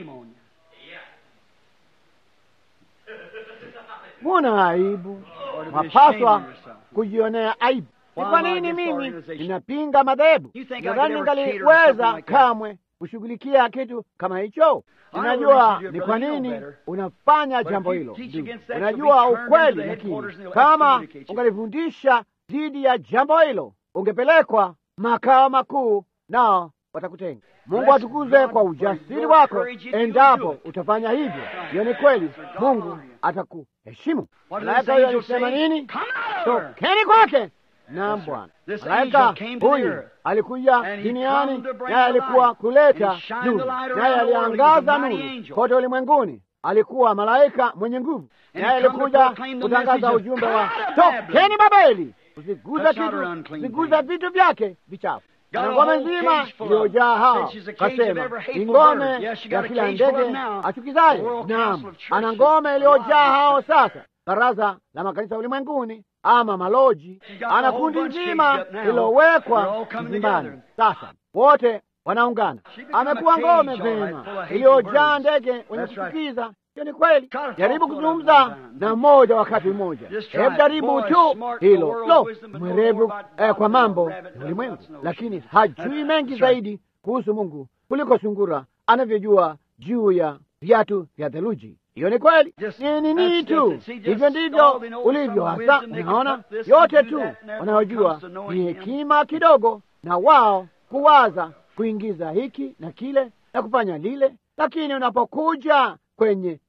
Muna aibu, mapaswa kujionea aibu. Ni kwa nini mimi ninapinga madhehebu? Nadhani ningaliweza kamwe kushughulikia kitu kama hicho. Unajua ni kwa nini unafanya jambo hilo, unajua ukweli, lakini kama ungalifundisha dhidi ya jambo hilo, ungepelekwa makao makuu, nao watakutenga. Mungu atukuze kwa ujasiri wako endapo utafanya hivyo. Hiyo ni kweli, Mungu atakuheshimu. Malaika huyo alisema nini? Tokeni kwake. Naam, Bwana. Malaika huyu alikuja duniani, naye alikuwa kuleta nuru, naye aliangaza nuru kote ulimwenguni. Alikuwa malaika mwenye nguvu, naye alikuja kutangaza ujumbe wa tokeni Babeli, usiguza kitu, usiguza vitu vyake vichafu na ngome nzima iliyojaa hao. Kasema ni ngome ya kila ndege achukizaye. Naam, ana ngome iliyojaa hao. Sasa baraza la makanisa ulimwenguni ama maloji, ana kundi nzima lililowekwa mzimbani. Sasa wote wanaungana, amekuwa ngome vema iliyojaa ndege wenye kuchukiza. Hiyo ni kweli. Jaribu kuzungumza na mmoja wakati mmoja, hebu jaribu tu hilo. Lo, mwerevu eh, kwa mambo ya ulimwengu, lakini hajui mengi zaidi kuhusu Mungu kuliko sungura anavyojua juu ya viatu vya theluji. Hiyo ni kweli, ni nini tu, hivyo ndivyo ulivyo hasa. Unaona, yote tu wanayojua ni hekima kidogo, na wao kuwaza kuingiza hiki na kile na kufanya lile, lakini unapokuja kwenye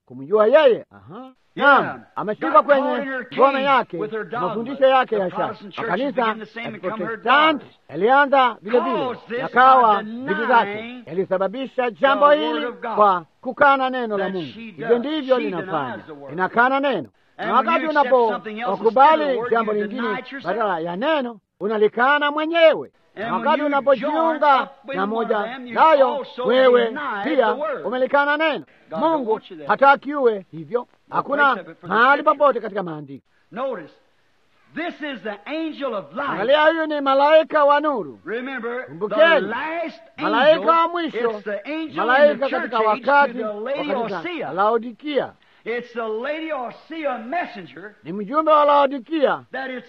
kumjua yeye. Aha. Naam, ameshika kwenye ngome yake mafundisho yake ya shati. Makanisa ya Protestanti yalianza vile vile, yakawa vitu zake yalisababisha jambo hili kwa kukana neno la Mungu. Hivyo ndivyo linafanya, linakana neno, na wakati unapokubali jambo lingine badala ya neno unalikana mwenyewe na wakati unapojiunga na moja nayo, wewe pia umelikana neno. Mungu hataki uwe hivyo. Hakuna mahali popote katika maandiko. Angalia, huyu ni malaika wa nuru. Kumbukeni, malaika wa mwisho, malaika katika wakati wa kanisa Laodikia ni mjumbe wa Laodikia.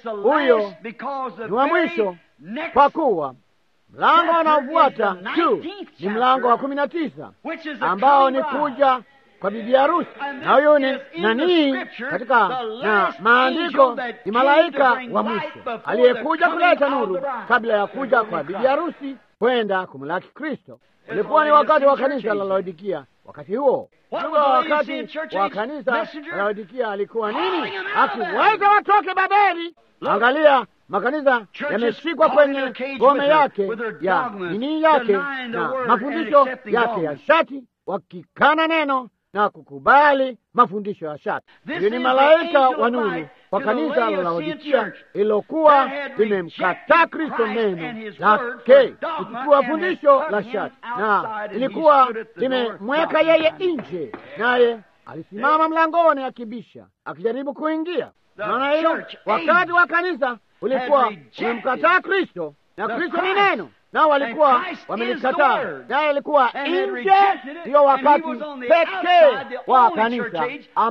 Huyo ni wa mwisho kwa kuwa mlango unaofuata tu ni mlango wa kumi na tisa ambao ni kuja kwa bibi harusi, na huyo ni nanii katika na maandiko ni malaika wa mwisho aliyekuja kuleta nuru kabla ya kuja kwa bibi harusi kwenda kumlaki Kristo. Ulikuwa ni wakati wa kanisa la Laodikia. Wakati huo ulikuwa wakati wa kanisa la Laodikia alikuwa nini? Akiweza watoke Babeli. Angalia makanisa yameshikwa kwenye ngome yake ya nini yake na mafundisho yake ya shati, wakikana neno na kukubali mafundisho ya shati. Huyo ni malaika wa nuru kwa kanisa la Laodikia ililokuwa limemkataa Kristo neno lake kuchukua fundisho la shati, na ilikuwa limemweka yeye nje, naye alisimama mlangoni akibisha, akijaribu kuingia. Naona hilo, wakati wa kanisa ulikuwa umemkataa Kristo na Kristo ni neno, nao walikuwa wamelikataa, naye alikuwa nje. Ndiyo wakati pekee wa kanisa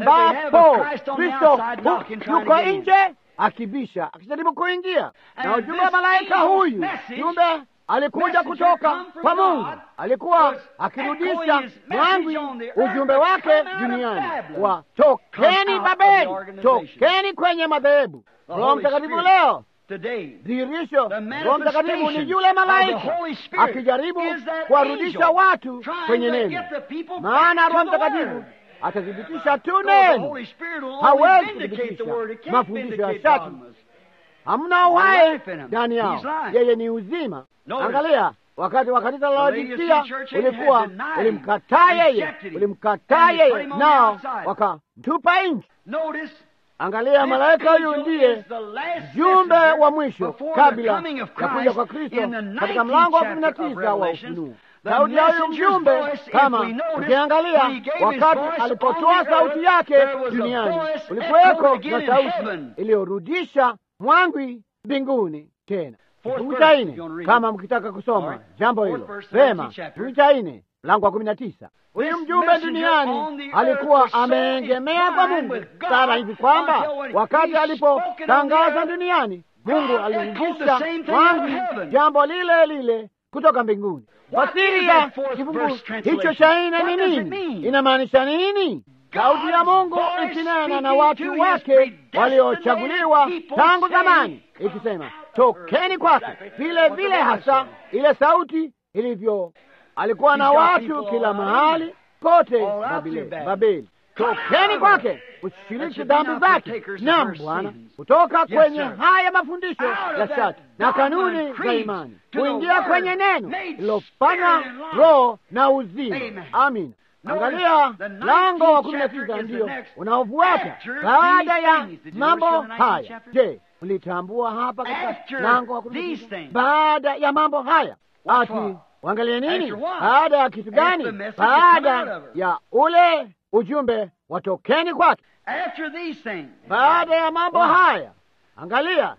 ambapo Kristo yuko nje akibisha, akijaribu kuingia. Na ujumbe wa malaika huyu, jumbe alikuja kutoka kwa Mungu, alikuwa akirudisha mwangi ujumbe wake duniani wa tokeni Babeli, tokeni kwenye madhehebu. Roho Mtakatifu leo dhihirisho, Roho Mtakatifu ni yule malaika akijaribu kuwarudisha watu kwenye neno, maana Roho Mtakatifu atathibitisha tu neno, hawezi kuthibitisha mafundisho ya shati. Hamna uhai ndani yao, yeye ni uzima. Angalia, wakati wa kanisa la Laodikia ulikuwa ulimkataa yeye, ulimkataa yeye, nao wakamtupa nje. Angalia, malaika huyu ndiye mjumbe wa mwisho kabla ya kuja kwa Kristo katika mlango wa kumi na tisa wa Ufunuo. Sauti ya huyu mjumbe, kama ukiangalia, wakati alipotoa sauti yake duniani, ulikuweko na sauti iliyorudisha mwangwi mbinguni tena. Kifungu cha nne, kama mkitaka kusoma jambo hilo vema, kifungu cha nne mlango wa kumi na tisa. Huyu mjumbe duniani alikuwa ameengemea kwa Mungu sana hivi kwamba wakati alipotangaza duniani, Mungu alirudisha mwangi jambo lile lile kutoka mbinguni. Fasiri ya kifungu hicho cha nne ni nini? Inamaanisha nini? Sauti ya Mungu ikinena na watu wake waliochaguliwa tangu zamani, ikisema tokeni kwake, vile vile hasa ile sauti ilivyo alikuwa na watu kila mahali kote Babeli. Tokeni kwake, ushiriki dhambi zake. Naam Bwana, kutoka kwenye haya mafundisho ya shati na kanuni za imani, kuingia kwenye neno lilofanywa roho na uzima. Amina. Angalia mlango wa kumi na tisa ndiyo unaofuata baada ya mambo haya. Je, mlitambua hapa katika mlango wa kumi na tisa baada ya mambo haya ati Wangalie nini? Baada ya kitu gani? Baada ya ule ujumbe watokeni kwake. Baada ya mambo haya, angalia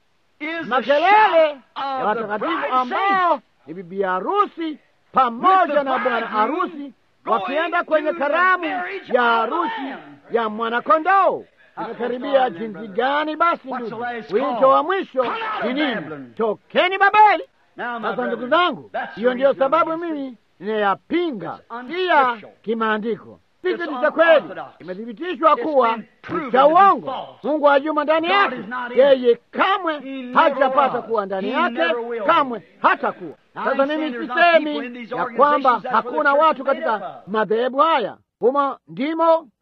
makelele ya watakatifu ambao ni bibi harusi pamoja na bwana harusi wakienda kwenye karamu ya harusi ya mwanakondoo. Imekaribia jinsi gani? Basi ndugu, wito wa mwisho ni nini? Tokeni Babeli. Sasa ndugu zangu, hiyo ndiyo sababu mimi ninayapinga pia kimaandiko. Si kitu cha kweli, imethibitishwa kuwa ni cha uongo. Mungu ajuma ndani yake, yeye kamwe hajapata kuwa ndani yake, kamwe hata kuwa. Sasa mimi sisemi ya kwamba hakuna watu katika madhehebu haya, humo ndimo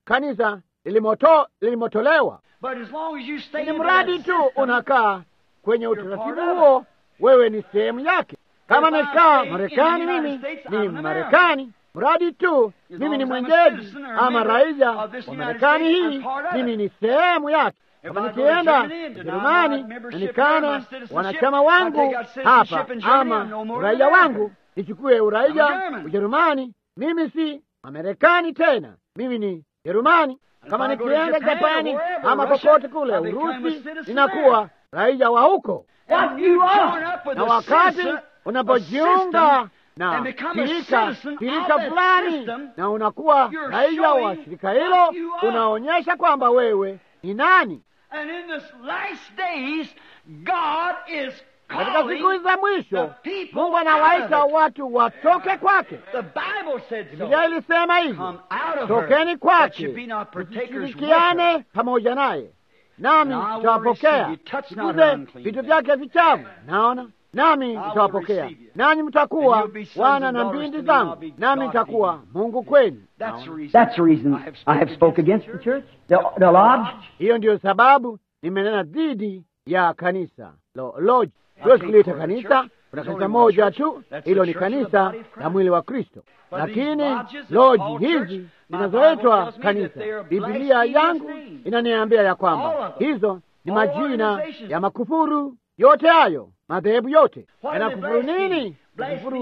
kanisa lilimoto, lilimotolewa. But as long as you stay Ni in mradi that tu system, unakaa kwenye utaratibu part of it. huo, wewe ni sehemu yake. Kama If I nikaa stay in Marekani, the United mimi States, ni I'm an Marekani, mradi tu As mimi ni long as I'm a mwenyeji citizen or a ama member raia of this wa United Marekani States, hii, I'm part of mimi it. ni sehemu yake. If Kama I go to nikienda Germany and deny my Ujerumani membership na there, nikana my citizenship, wanachama I wangu take out citizenship hapa in Germany, ama I'm no more uraia an wangu American. nichukue I'm a uraia German. Ujerumani, mimi si Amerikani tena, mimi ni Jerumani. Kama I go to nikienda Japan or Japani wherever, ama Russia, popote kule I become a Urusi, citizen ninakuwa raia wa huko. When you join up with Na a wakati citizen, a unapojiunga system, na and become a shirika citizen shirika of that fulani system, na unakuwa you're raia wa showing shirika what hilo, you are. unaonyesha kwamba wewe ni nani. And in this last days, God is Katika calling siku za mwisho, the people Mungu anawaita out of it. watu watoke kwake. The Bible said so. Biblia ilisema hivyo, Come out of her, tokeni that kwake, you be not partakers with her. mshirikiane pamoja naye, nami And I will nitawapokea. receive you. Touch not Sikuze her unclean vitu things. vyake vichafu, naona nami will nitawapokea, receive you. nanyi And mtakuwa you'll be sons wana and na daughters mbindi to me, and I'll zangu, be nami God nitakuwa to you. Mungu kwenu. That's the Naona. reason. That's the reason I have spoke against the church, the, the lodge. Hiyo ndiyo sababu nimenena dhidi ya kanisa lo, lodge. Siwezi kuliita kanisa, kuna kanisa moja tu, hilo ni kanisa la mwili wa Kristo. Lakini loji hizi zinazoitwa kanisa, Biblia yangu inaniambia ya kwamba hizo ni majina ya makufuru yote hayo, madhehebu yote yanakufuru nini? Kufuru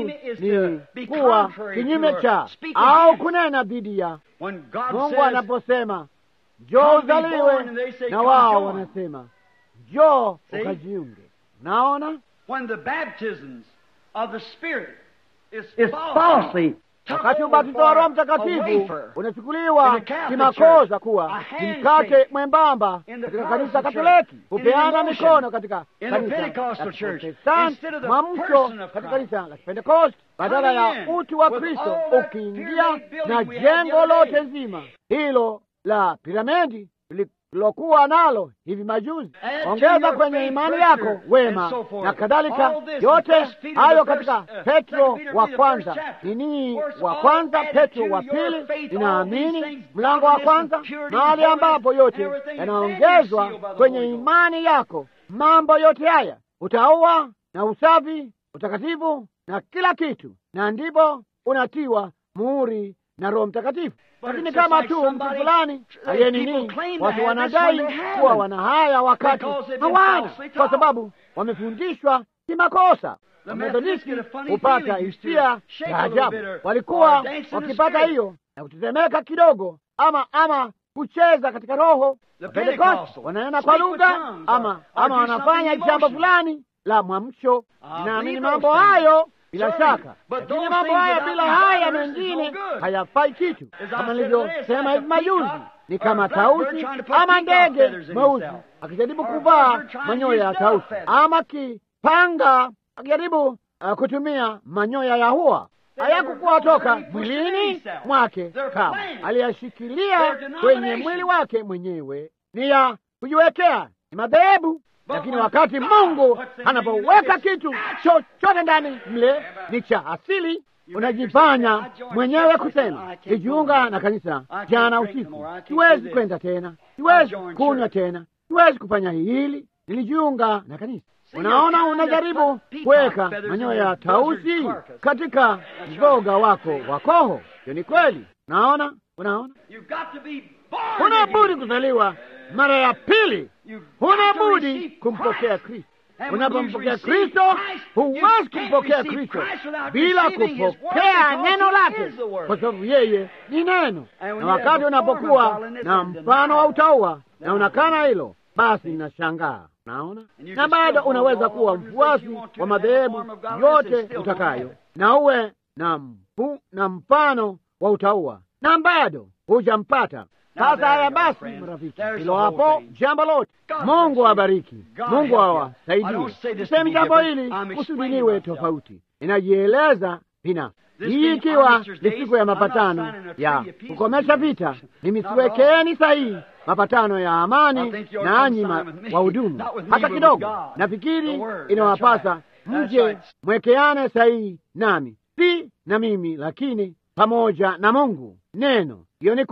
ni kuwa kinyume cha au kunena dhidi ya When God Mungu says, anaposema njoo uzaliwe, na wao wanasema njoo See? ukajiunge. Naona when the baptisms of the Spirit is, It's falsely took wakati over ubatizo wa Roho for a Mtakatifu wafer unachukuliwa in the Catholic kimakosa Church, kuwa a ni handshake mkate mwembamba in the katika kanisa Protestant Katoliki, Church, in kupeana the mikono emotion katika in the kanisa Pentecostal la Church, Protestanti, instead of the mwamsho person of katika Christ. kanisa la Pentecost, badala Coming ya in utu wa with Kristo all that ukiingia pyramid building na we had the jengo other lote day. zima hilo la piramidi lilokuwa nalo hivi majuzi. Add to Ongeza your kwenye faith imani virtue yako and wema so forth. na kadhalika, All this, yote the first Peter, hayo the first, katika uh, Petro second Peter wa be the kwanza first chapter. nini For it's wa all kwanza, added Petro to wa your pili, faith, all these ninaamini things, mlango wa godliness and kwanza, purity, mahali holiness, ambapo yote everything is yanaongezwa sealed by the kwenye Holy Ghost. imani yako, mambo yote haya, utaua na usafi, utakatifu na kila kitu, na ndipo unatiwa muhuri na Roho Mtakatifu. But Lakini it's just kama like tu mtu somebody- fulani people aliye nini, claim to watu have this wanadai when they haven't. kuwa wana haya wakati Because they've been hawana, falsely kwa taught. sababu wamefundishwa kimakosa. The Wamethodisti Methodists get a funny hupata feeling, used to hisia shake ya a little ajabu, bit or- walikuwa or dance in the wakipata spirit. hiyo na kutetemeka kidogo, ama ama kucheza katika roho. The Pentecost Pentecostal wananena kwa speak with lugha tongues ama or- or ama do wanafanya something jambo emotional. fulani la mwamsho. Ah, Ninaamini believe mambo those things. hayo bila Certainly. shaka, But lakini those mambo things haya without bila these haya others is mengine no good. hayafai kitu. As I Kama said nilivyosema today, hivi it's like a majuzi, peacock ni or kama a blackbird tausi trying to put ama peacock ndege feathers in mweusi himself. akijaribu Or a kuvaa blackbird trying to manyoya ya use dove tausi feathers. ama kipanga akijaribu uh, kutumia manyoya ya hua They hayakukuwa never toka really pushed mwilini it in mwake They're kama planned. aliyashikilia They're kwenye denomination. mwili wake mwenyewe ni ya kujiwekea ni madhehebu But lakini when wakati God Mungu puts anything anapoweka in it, kitu it's chochote ndani mle ni cha asili, unajifanya mwenyewe kusema nijiunga na kanisa jana usiku, siwezi kwenda tena, siwezi kunywa tena, siwezi kufanya hili, nilijiunga na kanisa. Unaona, unajaribu kuweka manyoya ya tausi katika mzoga wako wa koho. Hiyo ni kweli. Unaona, unaona, You've got to be born huna again. budi kuzaliwa mara ya pili, You've huna got to budi receive kumpokea Christ. Kristo. And when you Unapompokea receive Kristo, Christ, you huwezi can't kumpokea receive Kristo Christ without bila receiving His word kupokea because neno He lake, is the word. kwa sababu yeye ni neno. And when Na you wakati have a form unapokuwa of godliness na and mfano wa denial, utaua then na unakana hilo, basi ninashangaa. Naona, And you na can bado still hold unaweza all kuwa organizations mfuasi you want to wa and have a madhehebu form of godliness and yote still don't utakayo, have it. na uwe na mfu, na mfano wa utaua na bado hujampata. Now Sasa there haya you go, basi, friends. marafiki, There's hilo the whole hapo thing. jambo lote. God Mungu bless you. awabariki, God Mungu help you. I awasaidie. don't say this to Sisemi be jambo different. hili I'm kusudi explaining liwe myself. tofauti, inajieleza binafsi. This Hii being ikiwa Armistice ni Days, siku ya I'm not mapatano signing a ya treaty of peace kukomesha with you. vita, mimi Not at siwekeni sahihi mapatano ya I amani think you ought to nanyi come ma- sign with me. wahudumu Not with me, hata but with kidogo. God. Nafikiri The word. inawapasa That's right. mje That's right. mwekeane sahihi nami, si na mimi, lakini pamoja na Mungu. Neno hiyo ni kweli,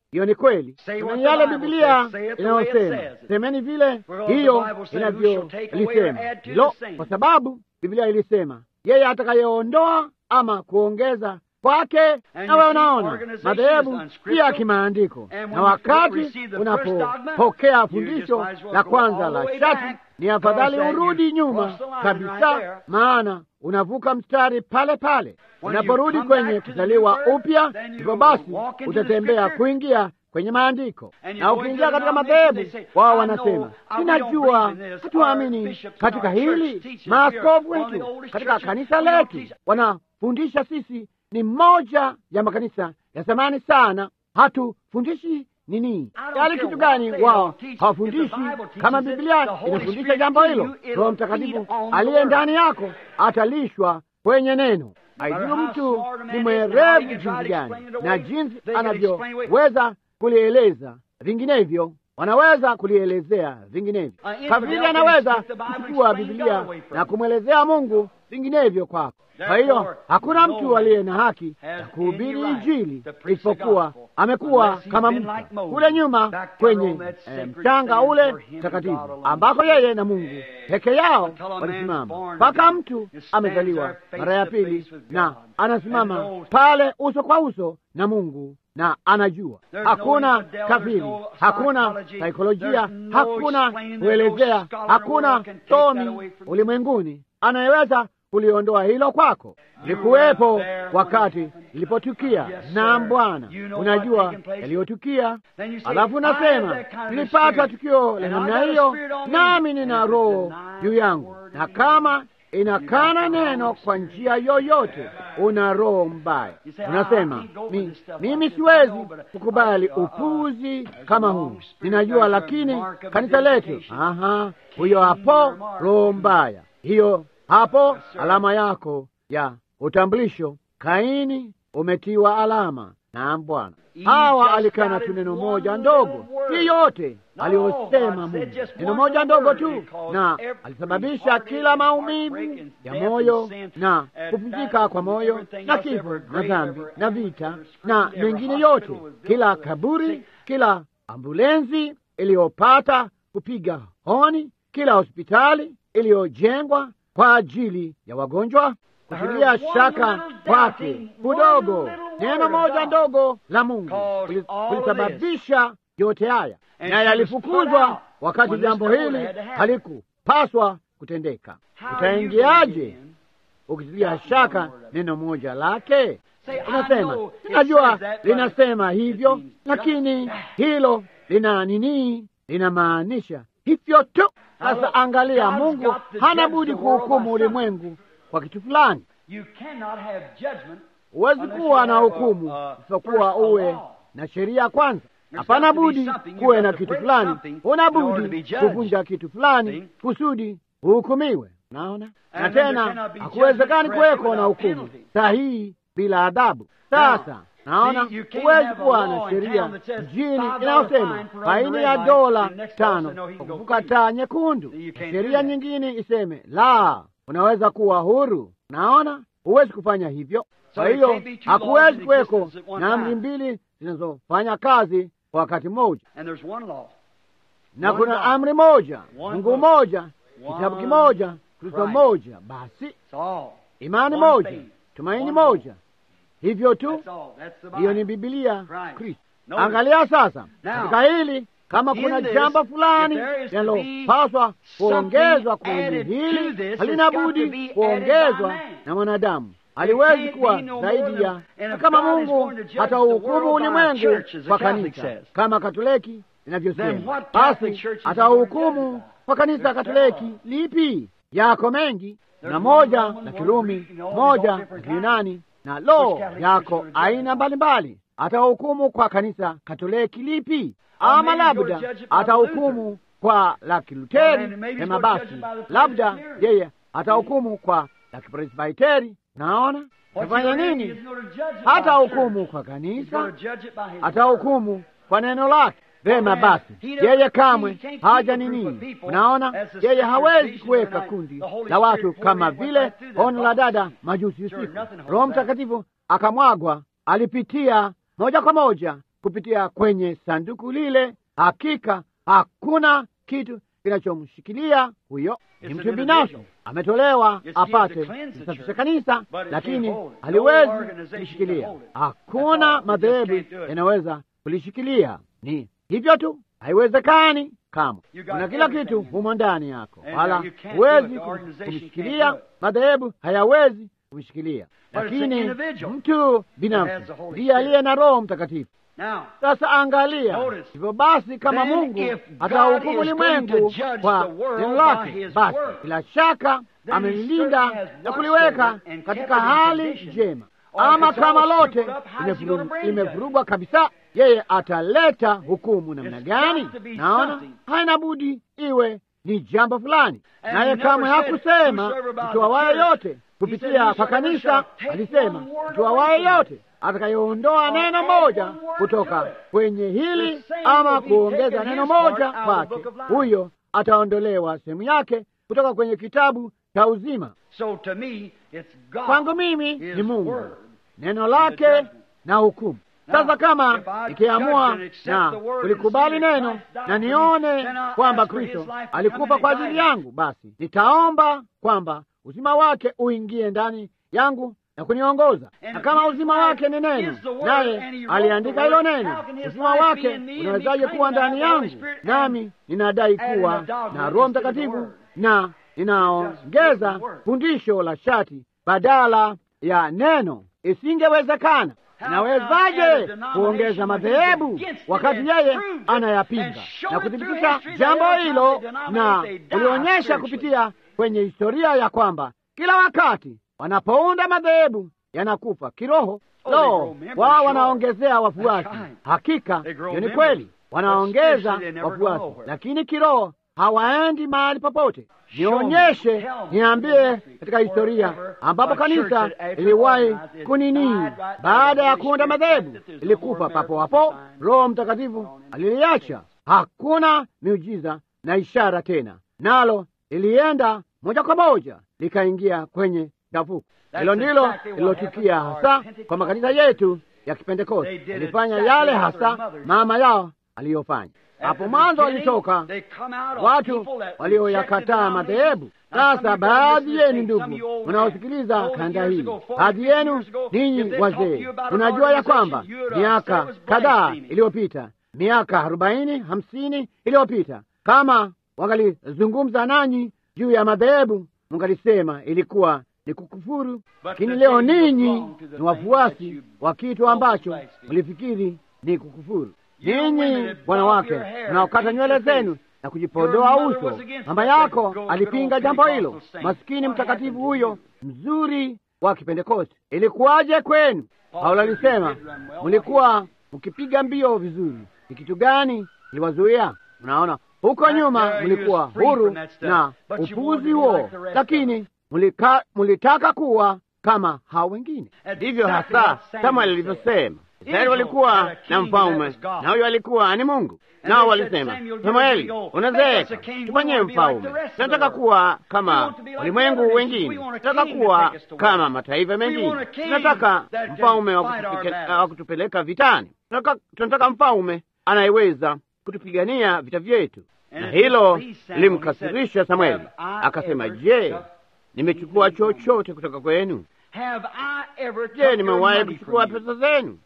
hiyo ni kweli. Semeni yale Bibilia inayosema, semeni vile hiyo inavyolisema hilo, kwa sababu Bibilia ilisema yeye atakayeondoa ama kuongeza kwake. Nawe unaona madhehebu pia kimaandiko, na wakati unapopokea fundisho la kwanza la shati, ni afadhali urudi nyuma kabisa, maana unavuka mstari pale pale. Unaporudi kwenye kuzaliwa upya, hivyo basi utatembea kuingia kwenye maandiko, na ukiingia katika madhehebu, wao wanasema ninajua, hatuamini katika hili. Maaskofu wetu katika kanisa letu wanafundisha sisi ni moja ya makanisa ya zamani sana, hatufundishi nini yali kitu gani? Wao hawafundishi kama Biblia inafundisha jambo hilo. Roho Mtakatifu aliye ndani yako atalishwa kwenye neno. Haidhuru mtu ni mwerevu jinsi gani na jinsi anavyoweza kulieleza vinginevyo, wanaweza kulielezea vinginevyo. Kafiri anaweza kuchukua Biblia na kumwelezea Mungu vinginevyo kwako. Kwa hiyo hakuna mtu aliye na haki ya kuhubiri Injili isipokuwa amekuwa kama Musa kule nyuma kwenye mchanga ule mtakatifu, ambako yeye na Mungu peke yao walisimama, mpaka mtu amezaliwa mara ya pili na anasimama pale uso kwa uso na Mungu na anajua hakuna kafiri, hakuna saikolojia, hakuna kuelezea, hakuna somi ulimwenguni anayeweza kuliondoa hilo kwako. Likuwepo wakati ilipotukia. Naam Bwana, unajua yaliyotukia. Alafu nasema nilipata tukio la namna hiyo, nami nina roho juu yangu, na kama inakana neno kwa njia yoyote, una roho mbaya. Unasema mi, mimi siwezi kukubali upuzi kama huu, ninajua, lakini kanisa letu, aha, huyo hapo roho mbaya hiyo hapo alama yako ya utambulisho. Kaini umetiwa alama. Naam Bwana. Hawa alikana tu neno moja ndogo, hii yote aliyosema Mungu, neno moja ndogo tu, na alisababisha kila maumivu ya moyo na kuvunjika kwa moyo na kifo na dhambi na vita na mengine yote, kila kaburi, kila ambulensi iliyopata kupiga honi, kila hospitali iliyojengwa kwa ajili ya wagonjwa, kutilia shaka kwake kudogo, neno moja ndogo la Mungu kulisababisha yote haya, na yalifukuzwa wakati jambo hili halikupaswa kutendeka. Utaingiaje ukitilia shaka neno moja lake? Unasema najua linasema hivyo, lakini hilo lina nini? Linamaanisha hivyo tu. Sasa angalia, Mungu hana budi kuhukumu ulimwengu kwa kitu fulani. Huwezi kuwa na hukumu isipokuwa uwe na sheria kwanza. Hapana budi kuwe na kitu fulani, una budi kuvunja kitu fulani kusudi uhukumiwe. Naona, na tena hakuwezekani kuweko na hukumu sahihi bila adhabu. Sasa naona huwezi kuwa na sheria mjini inayosema faini ya dola tano kwa kuvuka taa nyekundu, sheria nyingine iseme la, unaweza kuwa huru. Naona huwezi kufanya hivyo. Kwa hiyo hakuwezi kuweko na amri mbili zinazofanya kazi kwa wakati mmoja, na kuna amri moja, Mungu mmoja, kitabu kimoja, Kristo mmoja, basi imani moja, tumaini moja hivyo tu. Hiyo ni Bibilia Kristo. Angalia sasa katika hili, kama kuna jambo fulani linalopaswa kuongezwa kwenye hili, halina budi kuongezwa na mwanadamu. Haliwezi kuwa zaidi ya, na kama Mungu atauhukumu ulimwengu kwa kanisa kama Katoliki inavyosema, basi atauhukumu kwa kanisa Katoliki lipi? Yako mengi, na moja la Kirumi, moja la Kiyunani na lo yako aina mbalimbali. Atahukumu kwa kanisa Katoliki lipi? Ama labda atahukumu kwa la Kiluteri hema, basi labda yeye atahukumu kwa la Kipresbiteri. Naona atafanya nini? Hata hukumu kwa kanisa, atahukumu kwa neno lake. Vema basi, yeye kamwe haja ni nini? Unaona, yeye hawezi kuweka kundi la watu kama vile ono la dada majusi usiku. Roho Mtakatifu akamwagwa, alipitia moja kwa moja kupitia kwenye sanduku lile. Hakika hakuna kitu kinachomshikilia huyo. Ni mtu binafsi, ametolewa apate kusafisha kanisa, lakini haliwezi kulishikilia. Hakuna madhehebu yanaweza kulishikilia. Ni hivyo tu, haiwezekani kamwe. Kuna kila kitu humo ndani yako, wala huwezi kumshikilia. Madhehebu hayawezi kumshikilia, lakini mtu binafsi ndiye aliye na Roho Mtakatifu. Sasa angalia, hivyo basi, kama Mungu atahukumu ulimwengu kwa neno lake, basi bila shaka amelilinda na kuliweka katika hali njema. Ama kama lote limevurugwa kabisa, yeye ataleta hukumu namna gani? Naona haina budi iwe ni jambo fulani, naye kamwe hakusema mtu awaye yote kupitia kwa kanisa. Alisema mtu awaye yote atakayeondoa neno moja kutoka kwenye hili ama kuongeza neno moja kwake, huyo ataondolewa sehemu yake kutoka kwenye kitabu cha uzima. Kwangu mimi ni Mungu, neno lake na hukumu. Sasa kama nikiamua na kulikubali neno na nione kwamba Kristo alikufa kwa ajili yangu, basi nitaomba kwamba uzima wake uingie ndani yangu na kuniongoza. Na kama uzima wake ni neno, naye aliandika hilo neno, uzima wake unawezaje kuwa ndani yangu? Nami ninadai kuwa na Roho Mtakatifu na ninaongeza fundisho la shati badala ya neno. Isingewezekana. Nawezaje kuongeza madhehebu wakati yeye anayapinga na kuthibitisha jambo hilo, na ulionyesha kupitia kwenye historia ya kwamba kila wakati wanapounda madhehebu yanakufa kiroho. Lo, wao wanaongezea wafuasi. Hakika hiyo ni kweli, wanaongeza wafuasi, lakini kiroho hawaendi mahali popote. Nionyeshe, niambie katika historia ambapo kanisa iliwahi kunini, baada ya kuunda madhehebu ilikufa papo hapo. Roho Mtakatifu aliliacha, hakuna miujiza na ishara tena, nalo ilienda moja kwa moja likaingia kwenye chafuko. Hilo ndilo lilotukia hasa kwa makanisa yetu ya Kipentekoste. Ilifanya yale hasa mama yao aliyofanya hapo mwanzo. Walitoka watu walioyakataa madhehebu. Sasa baadhi yenu ndugu mnaosikiliza kanda hii, baadhi yenu ninyi wazee, unajua ya kwamba miaka kadhaa iliyopita, miaka arobaini hamsini iliyopita, kama wangalizungumza nanyi juu ya madhehebu, mngalisema ilikuwa ni kukufuru. Lakini leo ninyi ni wafuasi wa kitu ambacho mlifikiri ni kukufuru. Ninyi wanawake mnaokata nywele zenu na kujipodoa uso, mama yako alipinga jambo hilo. Masikini mtakatifu huyo mzuri wa Kipentekoste. Ilikuwaje kwenu? Paulo alisema mlikuwa mkipiga mbio vizuri. Ni kitu gani iliwazuia? Mnaona, huko nyuma mlikuwa huru na upuzi huo, lakini mulika, mulitaka kuwa kama hao wengine. Ndivyo hasa kama lilivyosema Israeli walikuwa na mfalme na huyo alikuwa ni Mungu, nao walisema, Samueli, unazeeka, tufanyie mfalme. Tunataka kuwa kama walimwengu wengine, tunataka kuwa kama mataifa mengine, tunataka mfalme wa kutupeleka vitani, tunataka mfalme anayeweza kutupigania vita vyetu. Na hilo limkasirisha Samueli, akasema, je, nimechukua chochote kutoka kwenu? Je, nimewahi kuchukua pesa zenu?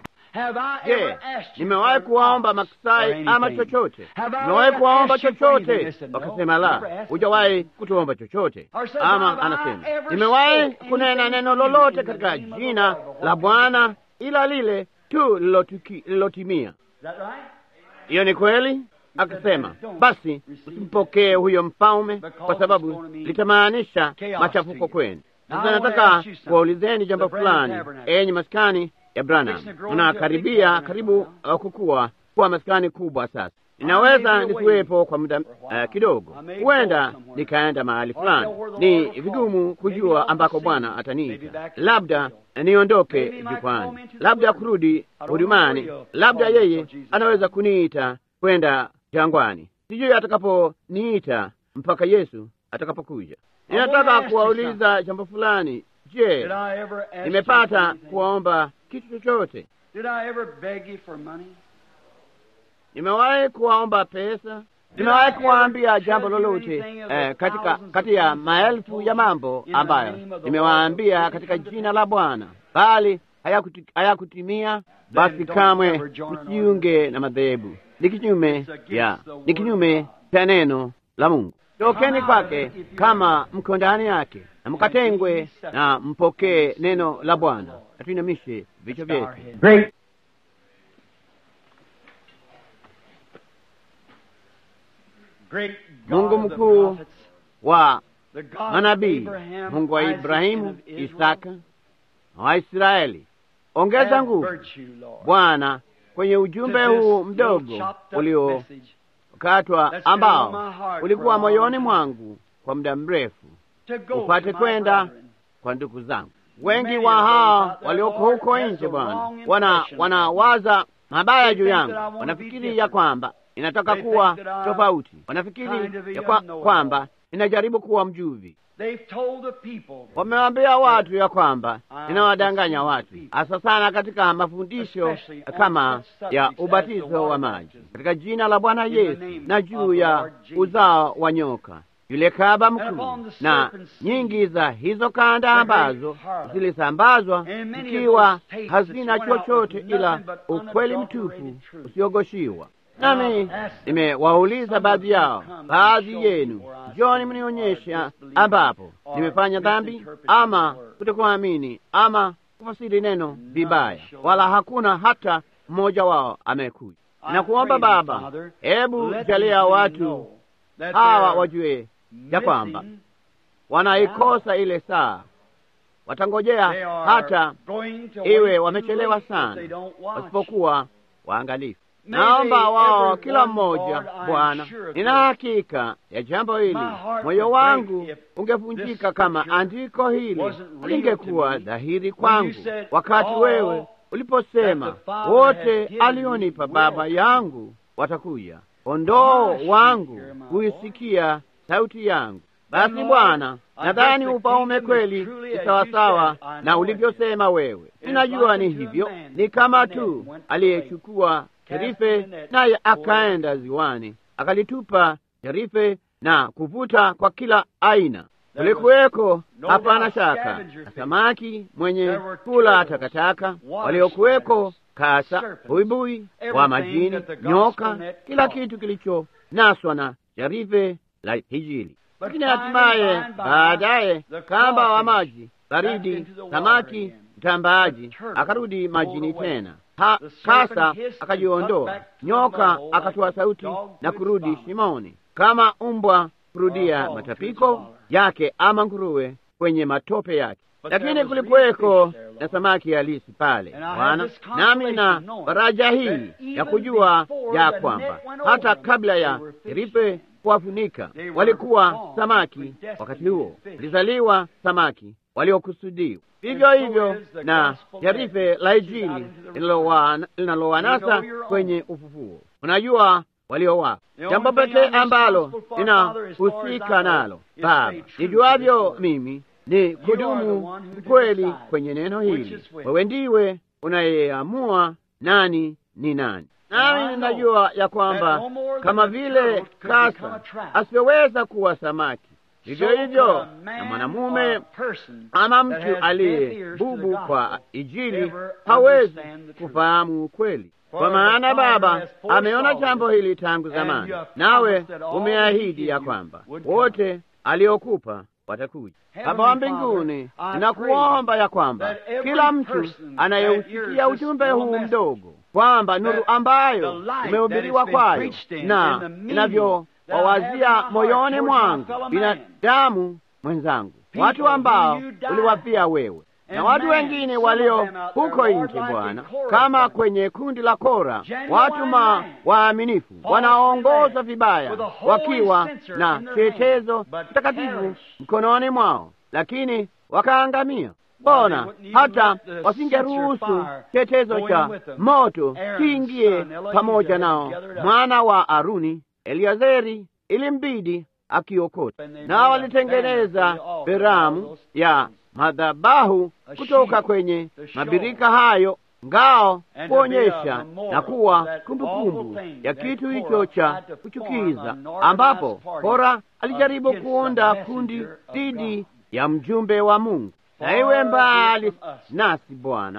Je, nimewahi kuwaomba maksai ama chochote? Nimewahi kuwaomba chochote? Wakasema la, hujawahi kutuomba chochote. Ama anasema nimewahi kunena neno lolote katika jina la Bwana ila lile tu lilotimia. Hiyo ni kweli. Akasema basi usimpokee huyo mfalme, kwa sababu litamaanisha machafuko kwenu. Sasa nataka kuwaulizeni jambo fulani, enyi maskani ya Branham, unakaribia karibu uh, kukua kuwa maskani kubwa. Sasa ninaweza nisiwepo kwa muda uh, kidogo, huenda nikaenda mahali fulani. Ni vigumu kujua ambako Bwana ataniita, labda niondoke jukwani, labda kurudi hudumani, labda yeye anaweza kuniita kwenda jangwani. Sijui atakaponiita mpaka Yesu atakapokuja. Ninataka kuwauliza jambo fulani. Je, nimepata kuwaomba kitu chochote? Did I ever beg you for money? Nimewahi kuwaomba pesa? Nimewahi kuwaambia jambo lolote eh, katika kati ya maelfu ya mambo ambayo nimewaambia katika jina la Bwana, bali hayakuti- hayakutimia? Basi kamwe msiunge na madhehebu, ni kinyume ya ni kinyume cha neno la Mungu. Tokeni kwake kama mko ndani yake, na mkatengwe na mpokee neno la Bwana. Na tuinamishe vichwa vyetu. Great Great Mungu God of the mkuu prophets, wa the God of manabii, Abraham, Mungu wa Isaac, and Ibrahimu, of Israel, Isaka na Waisraeli, ongeza add nguvu virtue, Lord, Bwana kwenye ujumbe to this huu little mdogo chopped up uliokatwa message that's been on ambao my heart ulikuwa for a long moyoni time. mwangu kwa muda mrefu, to go upate to my kwenda brethren. kwa ndugu zangu. Wengi Many wa of those hao out there, walioko Lord, huko has nje a Bwana wrong wana impression wanawaza mabaya They juu think yangu, that I wanna be wanafikiri different. ya kwamba inataka They kuwa think that I'm tofauti, kind wanafikiri of a ya kwa, know-it-all. kwamba ninajaribu kuwa mjuvi. They've told the people Wamewaambia watu ya kwamba Ah, ninawadanganya deceiving watu, people. hasa sana katika mafundisho Especially on kama such subjects ya as the ubatizo wa water maji baptism. katika jina la Bwana In the Yesu name na of juu the ya Lord Jesus. uzao wa nyoka yule kaba And mkuu upon the na serpent's seed, nyingi za hizo kanda the ambazo great harlot. zilisambazwa And many of zikiwa those tapes hazina that went out chochote with ila nothing but ukweli unadulterated mtupu truth. usiogoshiwa. Now, Nami ask them, nimewauliza some baadhi of you yao, come and baadhi show me yenu, where I njoni sin mnionyesha or disbelieve ambapo or nimefanya dhambi misinterpret ama the word. kutokuamini ama kufasiri neno None vibaya, shall wala hakuna hata mmoja wao amekuja. I Nakuomba pray thee, Baba, Father, hebu let jalia these men watu know that hawa they're wajue ya kwamba missing, wanaikosa ile saa, watangojea they are hata going to iwe wait too wamechelewa late if sana they don't watch. wasipokuwa waangalifu. May Naomba they, wao every kila one, mmoja, Lord, I am Bwana, sure of nina this. hakika ya jambo hili. My heart Moyo would break wangu if ungevunjika this kama scripture andiko hili wasn't real lingekuwa to me dhahiri when kwangu, you said, wakati "All wewe uliposema that the Father wote has given alionipa me Baba will yangu watakuja, kondoo My sheep wangu hear my huisikia sauti yangu. Basi Lord, Bwana, I nadhani guess the ufalme kingdom is kweli truly ni as sawasawa you said, I na know ulivyosema wewe. is Ninajua like ni unto a hivyo, man ni kama that tu went to the aliyechukua cast jarife the net naye for- akaenda ziwani akalitupa jarife na kuvuta kwa kila aina. There was Kulikuweko no hapana doubt shaka scavenger na fish. samaki mwenye There were kula turtles, takataka, water waliokuweko kasa, serpents, buibui wa everything majini, that the gospel nyoka, net kila caught. kitu kilichonaswa na jarife la Injili. But Lakini finally, hatimaye by and by, baadaye the kamba wa crawfish maji back baridi, into the water samaki again. mtambaaji The turtle akarudi majini pulled away. tena. Ha, The serpent kasa hissed and akajiondoa, cut back to the nyoka mud hole akatoa like a sauti dog na to its kurudi vomit. shimoni, kama umbwa Or kurudia a hog to matapiko its waller. yake, ama nguruwe kwenye matope yake. But Lakini there was kulikuweko real fish there, Lord. na samaki halisi pale, And I have Bwana, this nami na consolation knowing faraja hii that ya even kujua before ya the kwamba net went hata over them, kabla ya they were fish jarife men. kuwafunika They were walikuwa born samaki with destiny wakati huo, to fish. lizaliwa samaki waliokusudiwa. Vivyo so hivyo is the na gospel jarife message la out Injili into the linalowa- linalowanasa You know your own. kwenye ufufuo. Unajua walio wapo. The Jambo only thing pekee I'm ambalo responsible for, Father, as far as I ninahusika know, nalo is Baba, stay true nijuavyo to this word. mimi ni are the kudumu one who kweli decide kwenye neno which hili. is which. Wewe ndiwe unayeamua nani ni nani. And I Nami know ninajua ya kwamba that no more kama than a vile turtle could become kasa a trap. asivyoweza kuwa samaki, vivyo So hivyo could a na man mwanamume or a person ama that mtu has deaf aliye ears to the bubu gospel kwa Injili never hawezi understand the truth. kufahamu ukweli, For kwa the maana Father Baba has foresaw ameona this, jambo hili tangu and zamani, you have nawe promised that all that he umeahidi gave ya you kwamba would come. wote aliokupa watakuja. Heavenly Baba wa Father, mbinguni, I ninakuomba ya kwamba that every kila mtu person anayeusikia that hears ujumbe this huu little mdogo kwamba nuru that ambayo the light umehubiriwa that has been kwayo preached in, na and the meaning inavyowawazia that I have in my moyoni heart mwangu towards my fellow man. binadamu mwenzangu, People watu ambao whom you died uliwafia wewe na And watu man, wengine some of walio them out huko there, Lord, nje like Bwana, in Korah, kama Bwana. kwenye kundi la Kora, Genuine watu ma man. waaminifu Falsely wanaoongozwa led, vibaya, with a holy wakiwa censer na in their chetezo hand, but mtakatifu perish. mkononi mwao, lakini wakaangamia. Mbona wouldn't even hata let the wasingeruhusu censer fire chetezo go in cha with them. moto Aaron's kiingie son, Eleazar, pamoja had nao? gathered up. Mwana wa Aruni Eliazeri ilimbidi akiokota, And they na made a walitengeneza banner for the altar, all beramu those ya things. madhabahu A kutoka shield kwenye to show mabirika hayo ngao kuonyesha na kuwa kumbukumbu ya kitu hicho cha kuchukiza, ambapo Kora alijaribu kuunda kundi dhidi ya mjumbe wa Mungu. Na iwe mbali nasi Bwana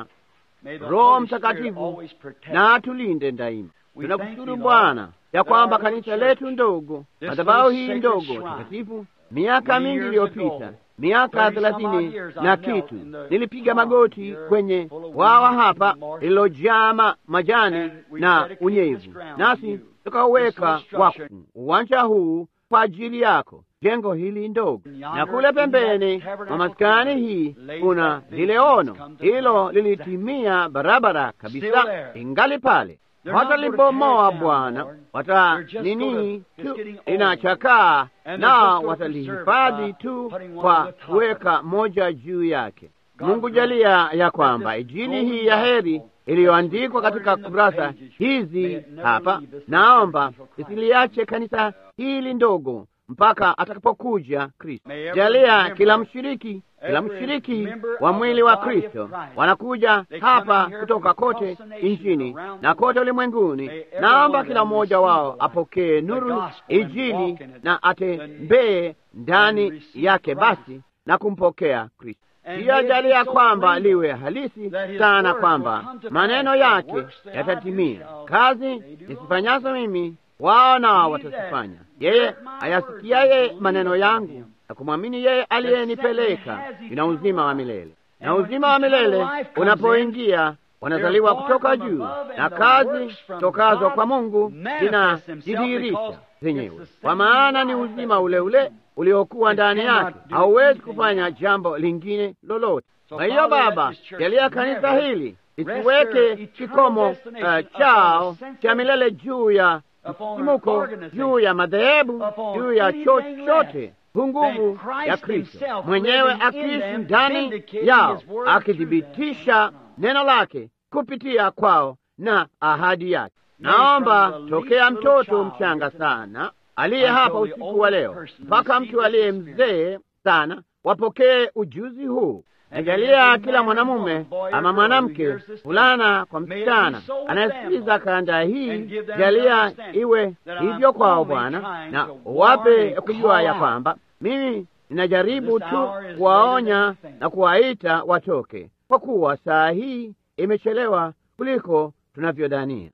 Roho Mtakatifu na atulinde daima. Tunakushukuru Bwana ya kwamba kanisa letu ndogo, madhabahu hii ndogo takatifu, miaka mingi iliyopita, miaka thelathini na kitu, nilipiga magoti kwenye wawa hapa lililojaa majani na unyevu, nasi tukauweka wakfu uwanja huu kwa ajili yako, jengo hili ndogo, na kule pembeni mwa maskani hii kuna lile ono, hilo lilitimia barabara kabisa, ingali pale watalibomoa Bwana, wata nini tu linachakaa, na watalihifadhi tu kwa kuweka moja juu yake. Mungu jalia ya kwamba Injili hii ya heri iliyoandikwa katika kurasa hizi hapa, naomba isiliache kanisa hili ndogo mpaka atakapokuja Kristo. Jalia kila mshiriki, kila mshiriki wa mwili wa Kristo wanakuja hapa kutoka kote nchini na kote ulimwenguni. Naomba kila mmoja wao apokee nuru Injili na atembee ndani yake basi na kumpokea Kristo. Pia jalia kwamba liwe halisi sana, kwamba maneno yake yatatimia. Kazi nisifanyazo mimi wao nao watazifanya. Yeye ayasikiaye maneno yangu na kumwamini yeye aliyenipeleka ina uzima wa milele, na uzima wa milele unapoingia wanazaliwa kutoka juu, na kazi tokazo kwa Mungu zinajidhihirisha zenyewe, kwa maana ni uzima ule ule uliokuwa ndani yake, hauwezi kufanya jambo lingine lolote. Kwa hiyo Baba, jalia kanisa hili isiweke kikomo uh, chao cha milele juu ya msimuko, juu ya madhehebu, juu ya chochote nguvu ya Kristo mwenyewe akiishi ndani yao, akithibitisha neno lake kupitia kwao na ahadi yake. Naomba tokea mtoto mchanga sana aliye hapa usiku wa leo mpaka mtu aliye mzee sana wapokee ujuzi huu. Najalia kila mwanamume ama mwanamke, fulana kwa msichana anayesikiliza kanda hii, jalia iwe hivyo kwao Bwana, na wape kujua ya kwamba mimi ninajaribu tu kuwaonya na kuwaita watoke, kwa kuwa saa hii imechelewa kuliko tunavyodhania.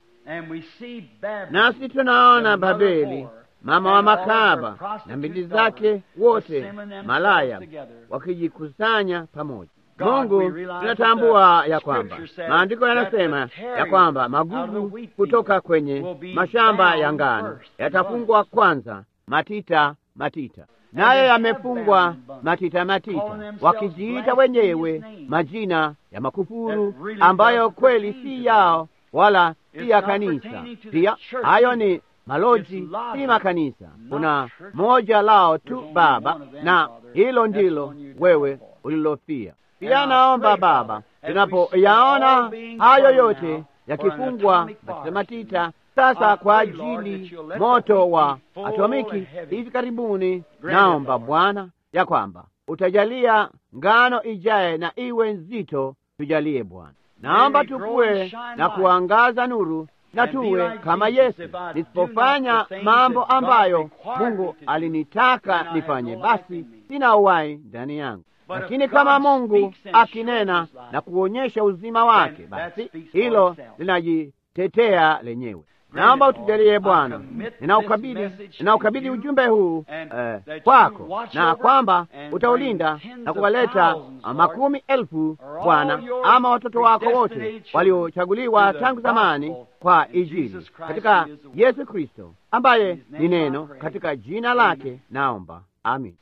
Nasi tunaona Babeli mama wa makahaba na mbindi zake wote malaya wakijikusanya pamoja. Mungu, tunatambua ya kwamba maandiko yanasema ya kwamba magugu kutoka kwenye mashamba ya ngano yatafungwa kwanza matita matita, naye yamefungwa matita matita, wakijiita wenyewe majina ya makufuru ambayo kweli si yao wala si ya kanisa. Pia hayo ni maloji si makanisa, kuna moja lao tu Baba, na hilo ndilo wewe ulilofia. Pia naomba Baba, tunapoyaona hayo yote yakifungwa matita matita sasa kwa ajili moto wa atomiki hivi karibuni, naomba Bwana ya kwamba utajalia ngano ijaye na iwe nzito, tujalie Bwana. Naomba tukue na kuangaza nuru na tuwe kama Yesu. Nisipofanya mambo ambayo Mungu alinitaka nifanye, basi sina uhai ndani yangu, lakini kama Mungu akinena na kuonyesha uzima wake, basi hilo linajitetea lenyewe. Naomba utujalie Bwana, ninaukabidhi ninaukabidhi ujumbe huu eh, kwako, na kwamba utaulinda na kuwaleta makumi elfu Bwana, ama watoto wako wote waliochaguliwa tangu zamani kwa Injili, katika Yesu Kristo ambaye ni neno, katika jina lake naomba, amin.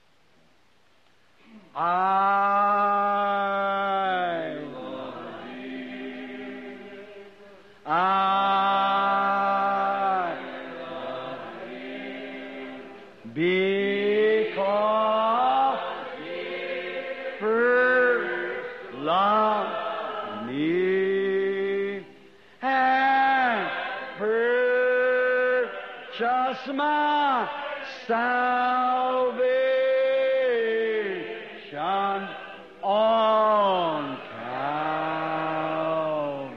Because first love me and purchase my salvation on Calvary.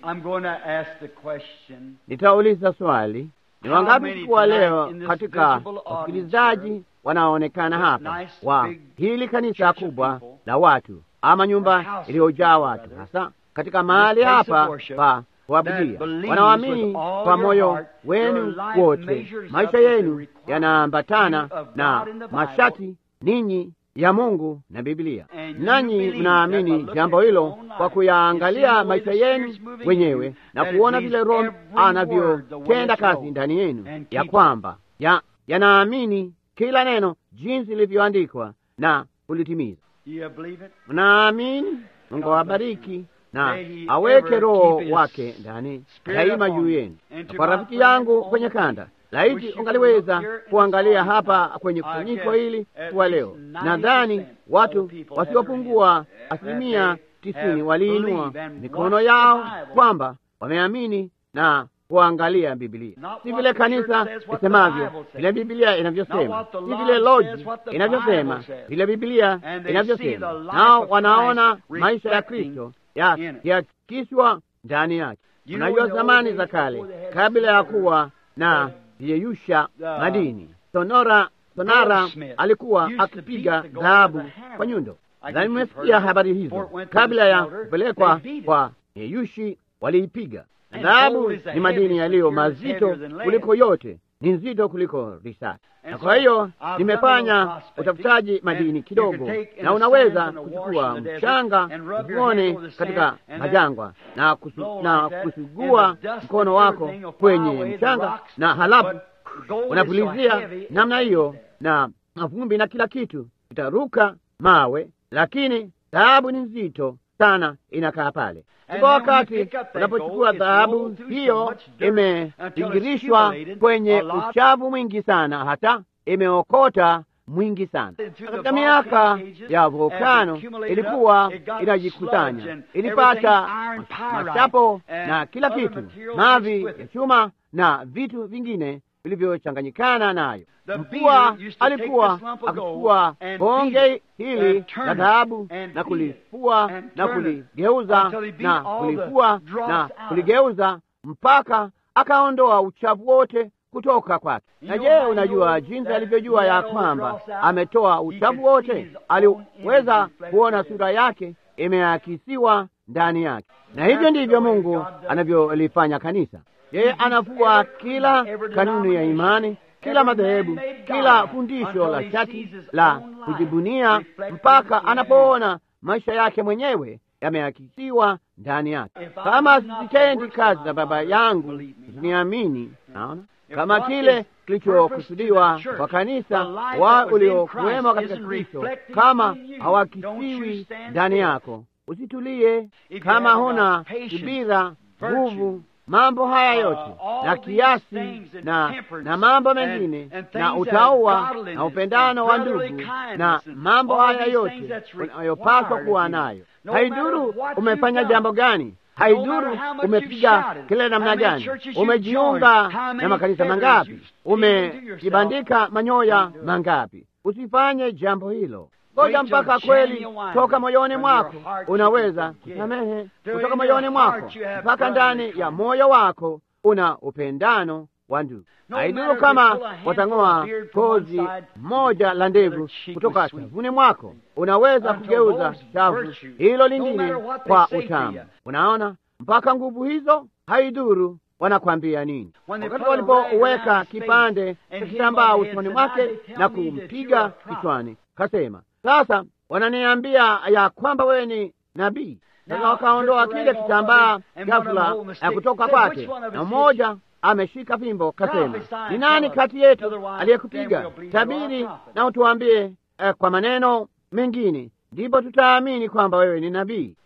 I'm going to ask the question. Nitauliza swali, ni How wangapi many siku wa tonight leo in this katika visible audience wasikilizaji here, wanaonekana this hapa nice wa big hili kanisa church of kubwa people, la watu ama nyumba house of iliyojaa people, watu, rather, hasa katika mahali place of hapa worship, pa kuabudia, that believes wanaoamini with all kwa your moyo heart, wenu your life wote, measures maisha up with the yenu requirements yanaambatana of God na in the Bible. mashati ninyi ya Mungu na Biblia, And you nanyi believe mnaamini that by looking jambo at your hilo own life kwa and kuyaangalia seeing the way maisha the yenu Spirit's moving in wenyewe you, na that it kuona means vile Roho every word the way anavyotenda it's kazi wrote. ndani yenu, And ya keep it. kwamba ya yanaamini kila neno jinsi lilivyoandikwa na kulitimiza. Do you believe it? Mnaamini? Mungu awabariki na May he aweke ever Roho keep his wake ndani spirit daima upon juu you. yenu. And Na to kwa my rafiki friend yangu on kwenye the kanda, wish laiti you could ungaliweza look here in kuangalia the hapa audience kwenye now. I kusanyiko guess hili at kwa least leo, 90% nadhani of watu the people wasiopungua have their hands asilimia that they tisini have waliinua believed and mikono watched the yao Bible. kwamba wameamini na kuangalia Biblia, Not si what vile the kanisa church says, what the isemavyo, Bible says. vile Biblia Not inavyosema, what the si law vile loji says, what the inavyosema, Bible says. vile Biblia And they see inavyosema. the life Nao of wanaona Christ maisha ya reflecting Kristo ya- in it. yakiswa ndani yake. You know, Unajua in the zamani old za days kale, before they had kabla ya silver, kuwa na the- yeyusha the madini, Sonora Sonara goldsmith alikuwa used to akipiga beat the gold dhahabu with a hammer. kwa nyundo. I Nadhani guess you've mmesikia heard habari it. hizo. Before it went to the Kabla ya smelter, kupelekwa they beat it. kwa yeyushi waliipiga. Na And dhahabu gold is the ni madini heaviest yaliyo material, it's mazito heavier than lead. kuliko yote, ni nzito kuliko risasi. And Na so, kwa hiyo I've done a nimefanya little prospecting, utafutaji madini and you kidogo, can take in na the unaweza sands and the wash kuchukua in the desert mchanga and rub your uone hand over the katika sand and majangwa na, kusu, blow na like that, kusugua and the dust mkono and wako everything will fly kwenye away, the mchanga rocks, na halafu but gold is so unapulizia heavy, it namna stays hiyo there. na mavumbi na kila kitu itaruka mawe, lakini dhahabu ni nzito sana, inakaa pale. And Kwa then when you wakati pick up that unapochukua gold, it's dhahabu rolled through so hiyo much dirt until it's imebingirishwa accumulated kwenye a lot. uchafu mwingi sana, hata imeokota mwingi sana. Through the Katika miaka volcanic ages, ya as it volkano accumulated ilikuwa up, it got sludge inajikusanya, and ilipata everything, iron pyrite masapo and na kila other kitu, materials mavi mixed with ya it. chuma na vitu vingine vilivyochanganyikana nayo. The Mkua beater used to take alikuwa this lump of gold akichukua and bonge beat it hili and turn la it dhahabu and na beat it kulifua and na turn it kuligeuza until he beat na all the kulifua dross na out of it. kuligeuza mpaka akaondoa uchafu wote kutoka kwake. You Na know je, how unajua he knows jinsi that alivyojua he ya had all the kwamba dross out? ametoa He uchafu could see wote? his own Aliweza image reflected kuona in it. sura yake imeakisiwa ndani yake, na hivyo ndivyo Mungu anavyolifanya kanisa. Yeye anafua kila kanuni ya imani, kila madhehebu, kila fundisho la chati la kujibunia, mpaka anapoona maisha yake mwenyewe yameakisiwa ndani yake. Kama sitendi kazi za Baba yangu, usiniamini. Naona kama kile kilichokusudiwa kwa kanisa wa uliokuwemo katika Kristo, kama hawakisiwi ndani yako, usitulie. Kama huna subira, nguvu, mambo haya yote na kiasi na na mambo mengine na utaua na upendano wa ndugu na mambo haya yote unayopaswa kuwa nayo, haiduru umefanya jambo gani haiduru umepiga kelele namna gani, umejiunga na makanisa mangapi, umejibandika manyoya mangapi, usifanye jambo hilo. Ngoja mpaka kweli toka moyoni mwako unaweza kusamehe, kutoka moyoni mwako mpaka ndani ya moyo wako una upendano wa ndugu. Haiduru kama watang'oa kozi moja la ndevu kutoka shavuni mwako, unaweza kugeuza shavu hilo lingine kwa utamu. Unaona, mpaka nguvu hizo, haiduru wanakwambia nini. Wakati walipoweka kipande cha kitambaa usoni mwake na kumpiga kichwani, kasema, sasa wananiambia ya kwamba wewe ni nabii. Sasa wakaondoa kile kitambaa ghafula ya kutoka kwake, na mmoja ameshika fimbo, kasema, ni nani kati yetu aliyekupiga? Tabiri na utuambie eh, kwa maneno mengine, ndipo tutaamini kwamba wewe ni nabii.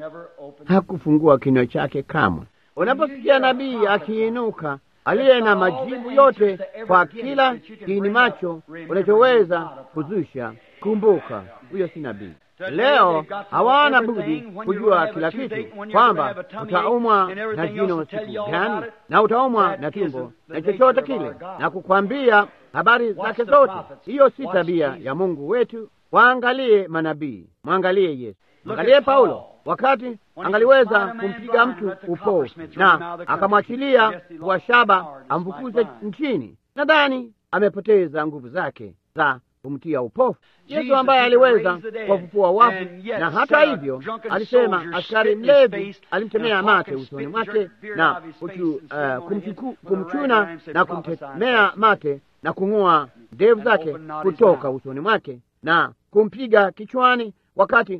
Hakufungua kinywa chake kamwe. Unaposikia nabii akiinuka aliye na majibu yote kwa kila kiini macho unachoweza kuzusha, kumbuka huyo si nabii. Leo hawana budi kujua kila kitu, kwamba utaumwa na jino siku gani, na utaumwa na tumbo na chochote kile, na kukwambia habari zake zote. Hiyo si tabia ya Mungu wetu. Waangalie manabii, mwangalie Yesu, mwangalie Paulo. wakati angaliweza kumpiga mtu upofu na akamwachilia kwa shaba amfukuze nchini, nadhani amepoteza nguvu zake za kumtia upofu. Yesu ambaye aliweza kuwafufua wafu, na hata hivyo alisema askari mlevi alimtemea mate usoni mwake na uchu, uh, kumchuku, kumchuna na kumtemea mate na kung'oa ndevu zake kutoka usoni mwake na kumpiga kichwani wakati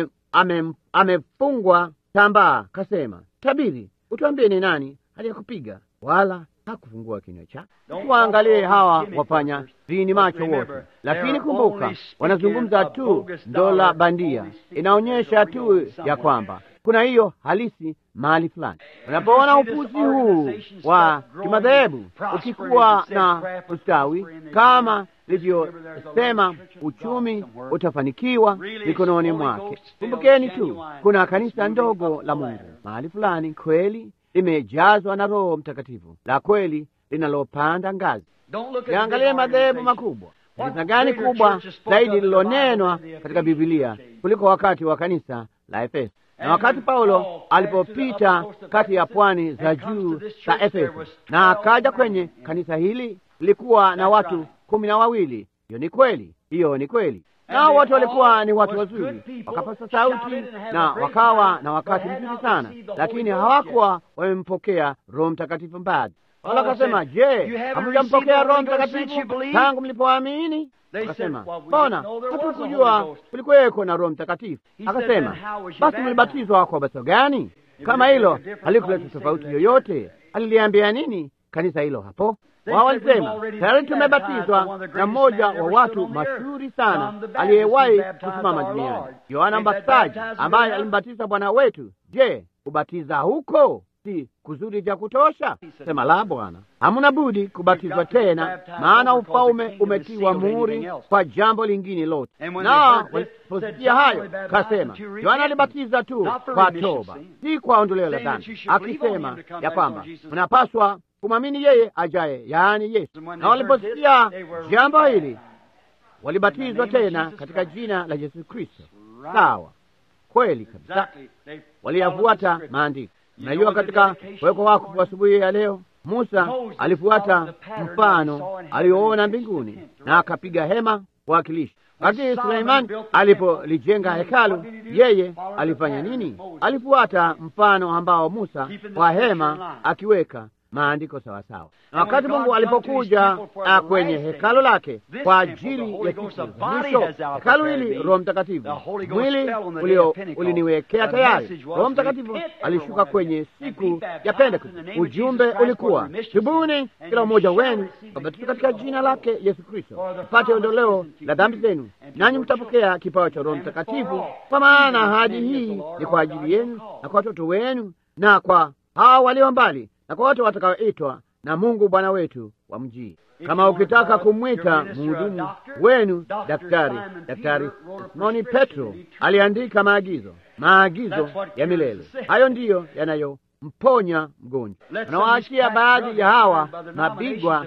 amefungwa ame, ame tambaa. Kasema, tabiri, utuambie ni nani aliyekupiga? Wala hakufungua kinywa chake. Waangalie hawa wafanya vini macho wote, lakini kumbuka, wanazungumza tu dola bandia, inaonyesha tu ya kwamba kuna hiyo halisi mahali fulani. Unapoona upuzi huu wa kimadhehebu ukikuwa na ustawi kama livyosema, uchumi utafanikiwa mikononi mwake. Kumbukeni tu, kuna kanisa ndogo la Mungu mahali fulani kweli limejazwa na Roho Mtakatifu la kweli linalopanda ngazi. Yaangalie madhehebu makubwa. Kanisa gani kubwa zaidi lililonenwa katika Bibilia kuliko wakati wa kanisa la Efeso? Na wakati Paulo alipopita kati ya pwani za juu za Efeso na akaja kwenye kanisa hili, lilikuwa na watu kumi na wawili. Hiyo ni kweli, hiyo ni kweli. Nao wote walikuwa ni watu wazuri, wakapasa sauti na wakawa na wakati mzuri sana, lakini hawakuwa wamempokea Roho Mtakatifu bado. Wala akasema, je, hamujampokea Roho Mtakatifu tangu mlipoamini? Akasema, mbona hatukujua kulikuweko na Roho Mtakatifu? Akasema, basi mlibatizwa kwa ubatizo gani? Kama hilo halikuleta tofauti yoyote, aliliambia nini kanisa hilo hapo? Wao walisema tayari tumebatizwa na mmoja wa watu mashuhuri sana aliyewahi kusimama duniani, Yohana Mbatizaji, ambaye alimbatiza Bwana wetu. Je, kubatiza huko si kuzuri vya kutosha? Sema la, Bwana, hamuna budi kubatizwa tena, maana ufalme umetiwa muhuri kwa jambo lingine lote. Na waliposikia hayo, kasema Yohana alibatiza tu kwa toba, si kwa ondoleo la dhambi, akisema ya kwamba mnapaswa kumwamini yeye ajaye, yaani Yesu. Na waliposikia jambo hili walibatizwa tena katika jina la Yesu Kristo. Sawa, kweli kabisa, waliyafuata maandiko. Mnajua, katika kuwekwa wakfu asubuhi ya leo, Musa alifuata mfano alioona mbinguni na akapiga hema kuwakilisha. Wakati Suleimani alipolijenga hekalu, yeye alifanya nini? Alifuata mfano ambao Musa wa hema akiweka maandiko sawasawa. Na wakati Mungu alipokuja kwenye hekalu lake kwa ajili ya siku za mwisho, hekalu hili, Roho Mtakatifu, mwili uliniwekea tayari. Roho Mtakatifu alishuka kwenye siku ya Pentekoste. Ujumbe ulikuwa tubuni, kila mmoja wenu wabatizwe katika jina lake Yesu Kristo mpate ondoleo la dhambi zenu, nanyi mtapokea kipawa cha Roho Mtakatifu, kwa maana ahadi hii ni kwa ajili yenu na kwa watoto wenu na kwa hao walio mbali na kwa wote watakaoitwa na Mungu Bwana wetu wa mjii. Kama ukitaka kumwita mhudumu wenu daktari, Daktari Simoni Petro aliandika maagizo, maagizo ya milele. Hayo ndiyo yanayomponya mgonjwa. Anawaachia baadhi ya hawa mabigwa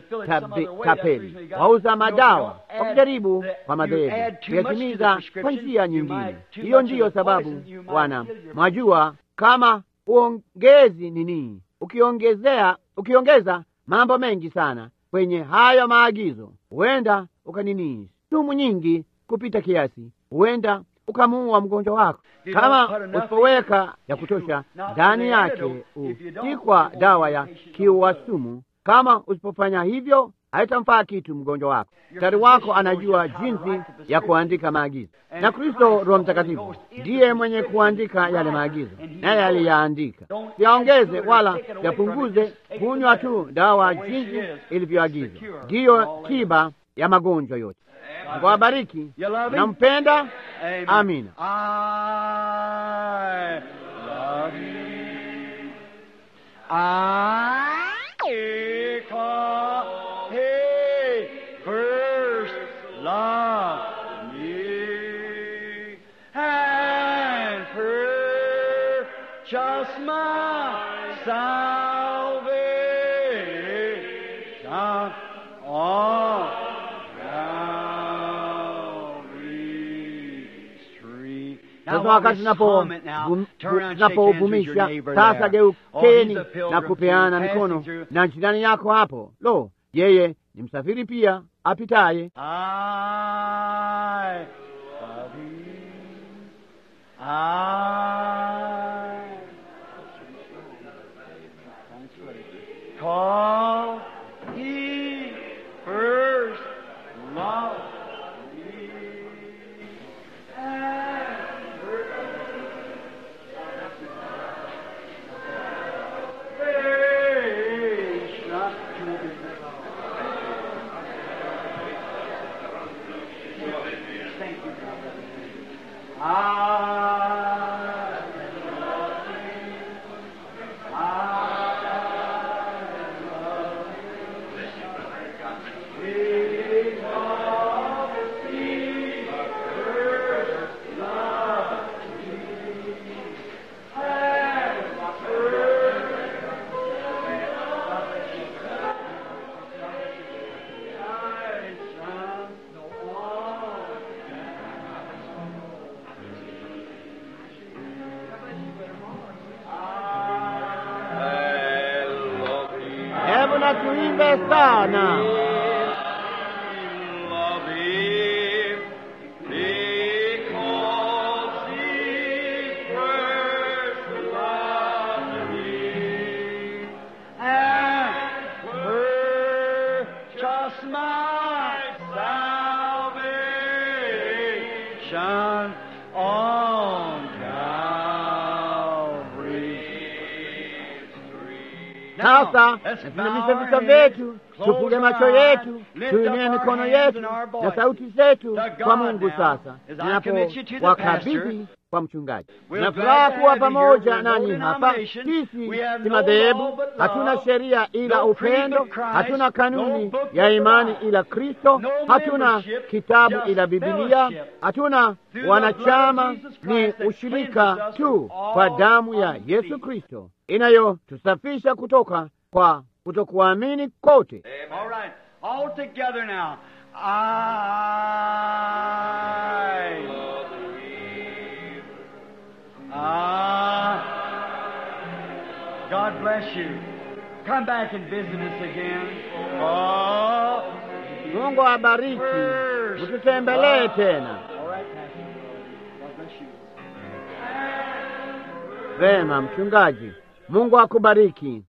tapeli, wauza madawa, wakijaribu kwa madhehebu kuyatimiza kwa njia nyingine. Hiyo ndiyo sababu, Bwana mwajua, kama uongezi nini ukiongezea ukiongeza mambo mengi sana kwenye hayo maagizo, huenda ukanini sumu nyingi kupita kiasi, huenda ukamuua mgonjwa wako. Kama usipoweka ya kutosha ndani yake, si kwa dawa ya kiua sumu. Kama usipofanya hivyo, haitamfaa kitu mgonjwa wako. Daktari wako anajua jinsi ya kuandika maagizo, na Kristo Roho Mtakatifu ndiye mwenye kuandika yale maagizo, naye aliyaandika. Siyaongeze wala yapunguze, kunywa tu dawa jinsi ilivyoagizwa, ndiyo tiba ya magonjwa yote. Mungu awabariki. Nampenda. Amina. Just my salvation on Calvary's tree. Sasa wakati tunapouvumisha sasa, geukeni na kupeana mikono na jirani yako hapo. Lo, yeye ni msafiri pia apitaye. Call ye first love me and grace not to be. Thank you, brother. I love thee. Hebu na tuimbe sana. Love him because he first loved me and purchased my salvation on Calvary. Sasa tuinamishe vichwa vyetu, tufunge macho yetu, tuinue mikono yetu na sauti zetu kwa Mungu. Sasa ninapowakabidhi kwa mchungaji, na furaha kuwa pamoja nanyi hapa. Sisi si madhehebu, hatuna sheria ila upendo, hatuna kanuni ya imani ila Kristo, hatuna kitabu ila Bibilia, hatuna wanachama, ni ushirika tu kwa damu ya Yesu Kristo inayotusafisha kutoka kwa kutokuamini kote. All right, all together now. I believe. I. God bless you. Come back and visit us again. Oh. Mungu abariki, ututembelee tena. All right, Pastor. God bless you. Vema, mchungaji, Mungu akubariki.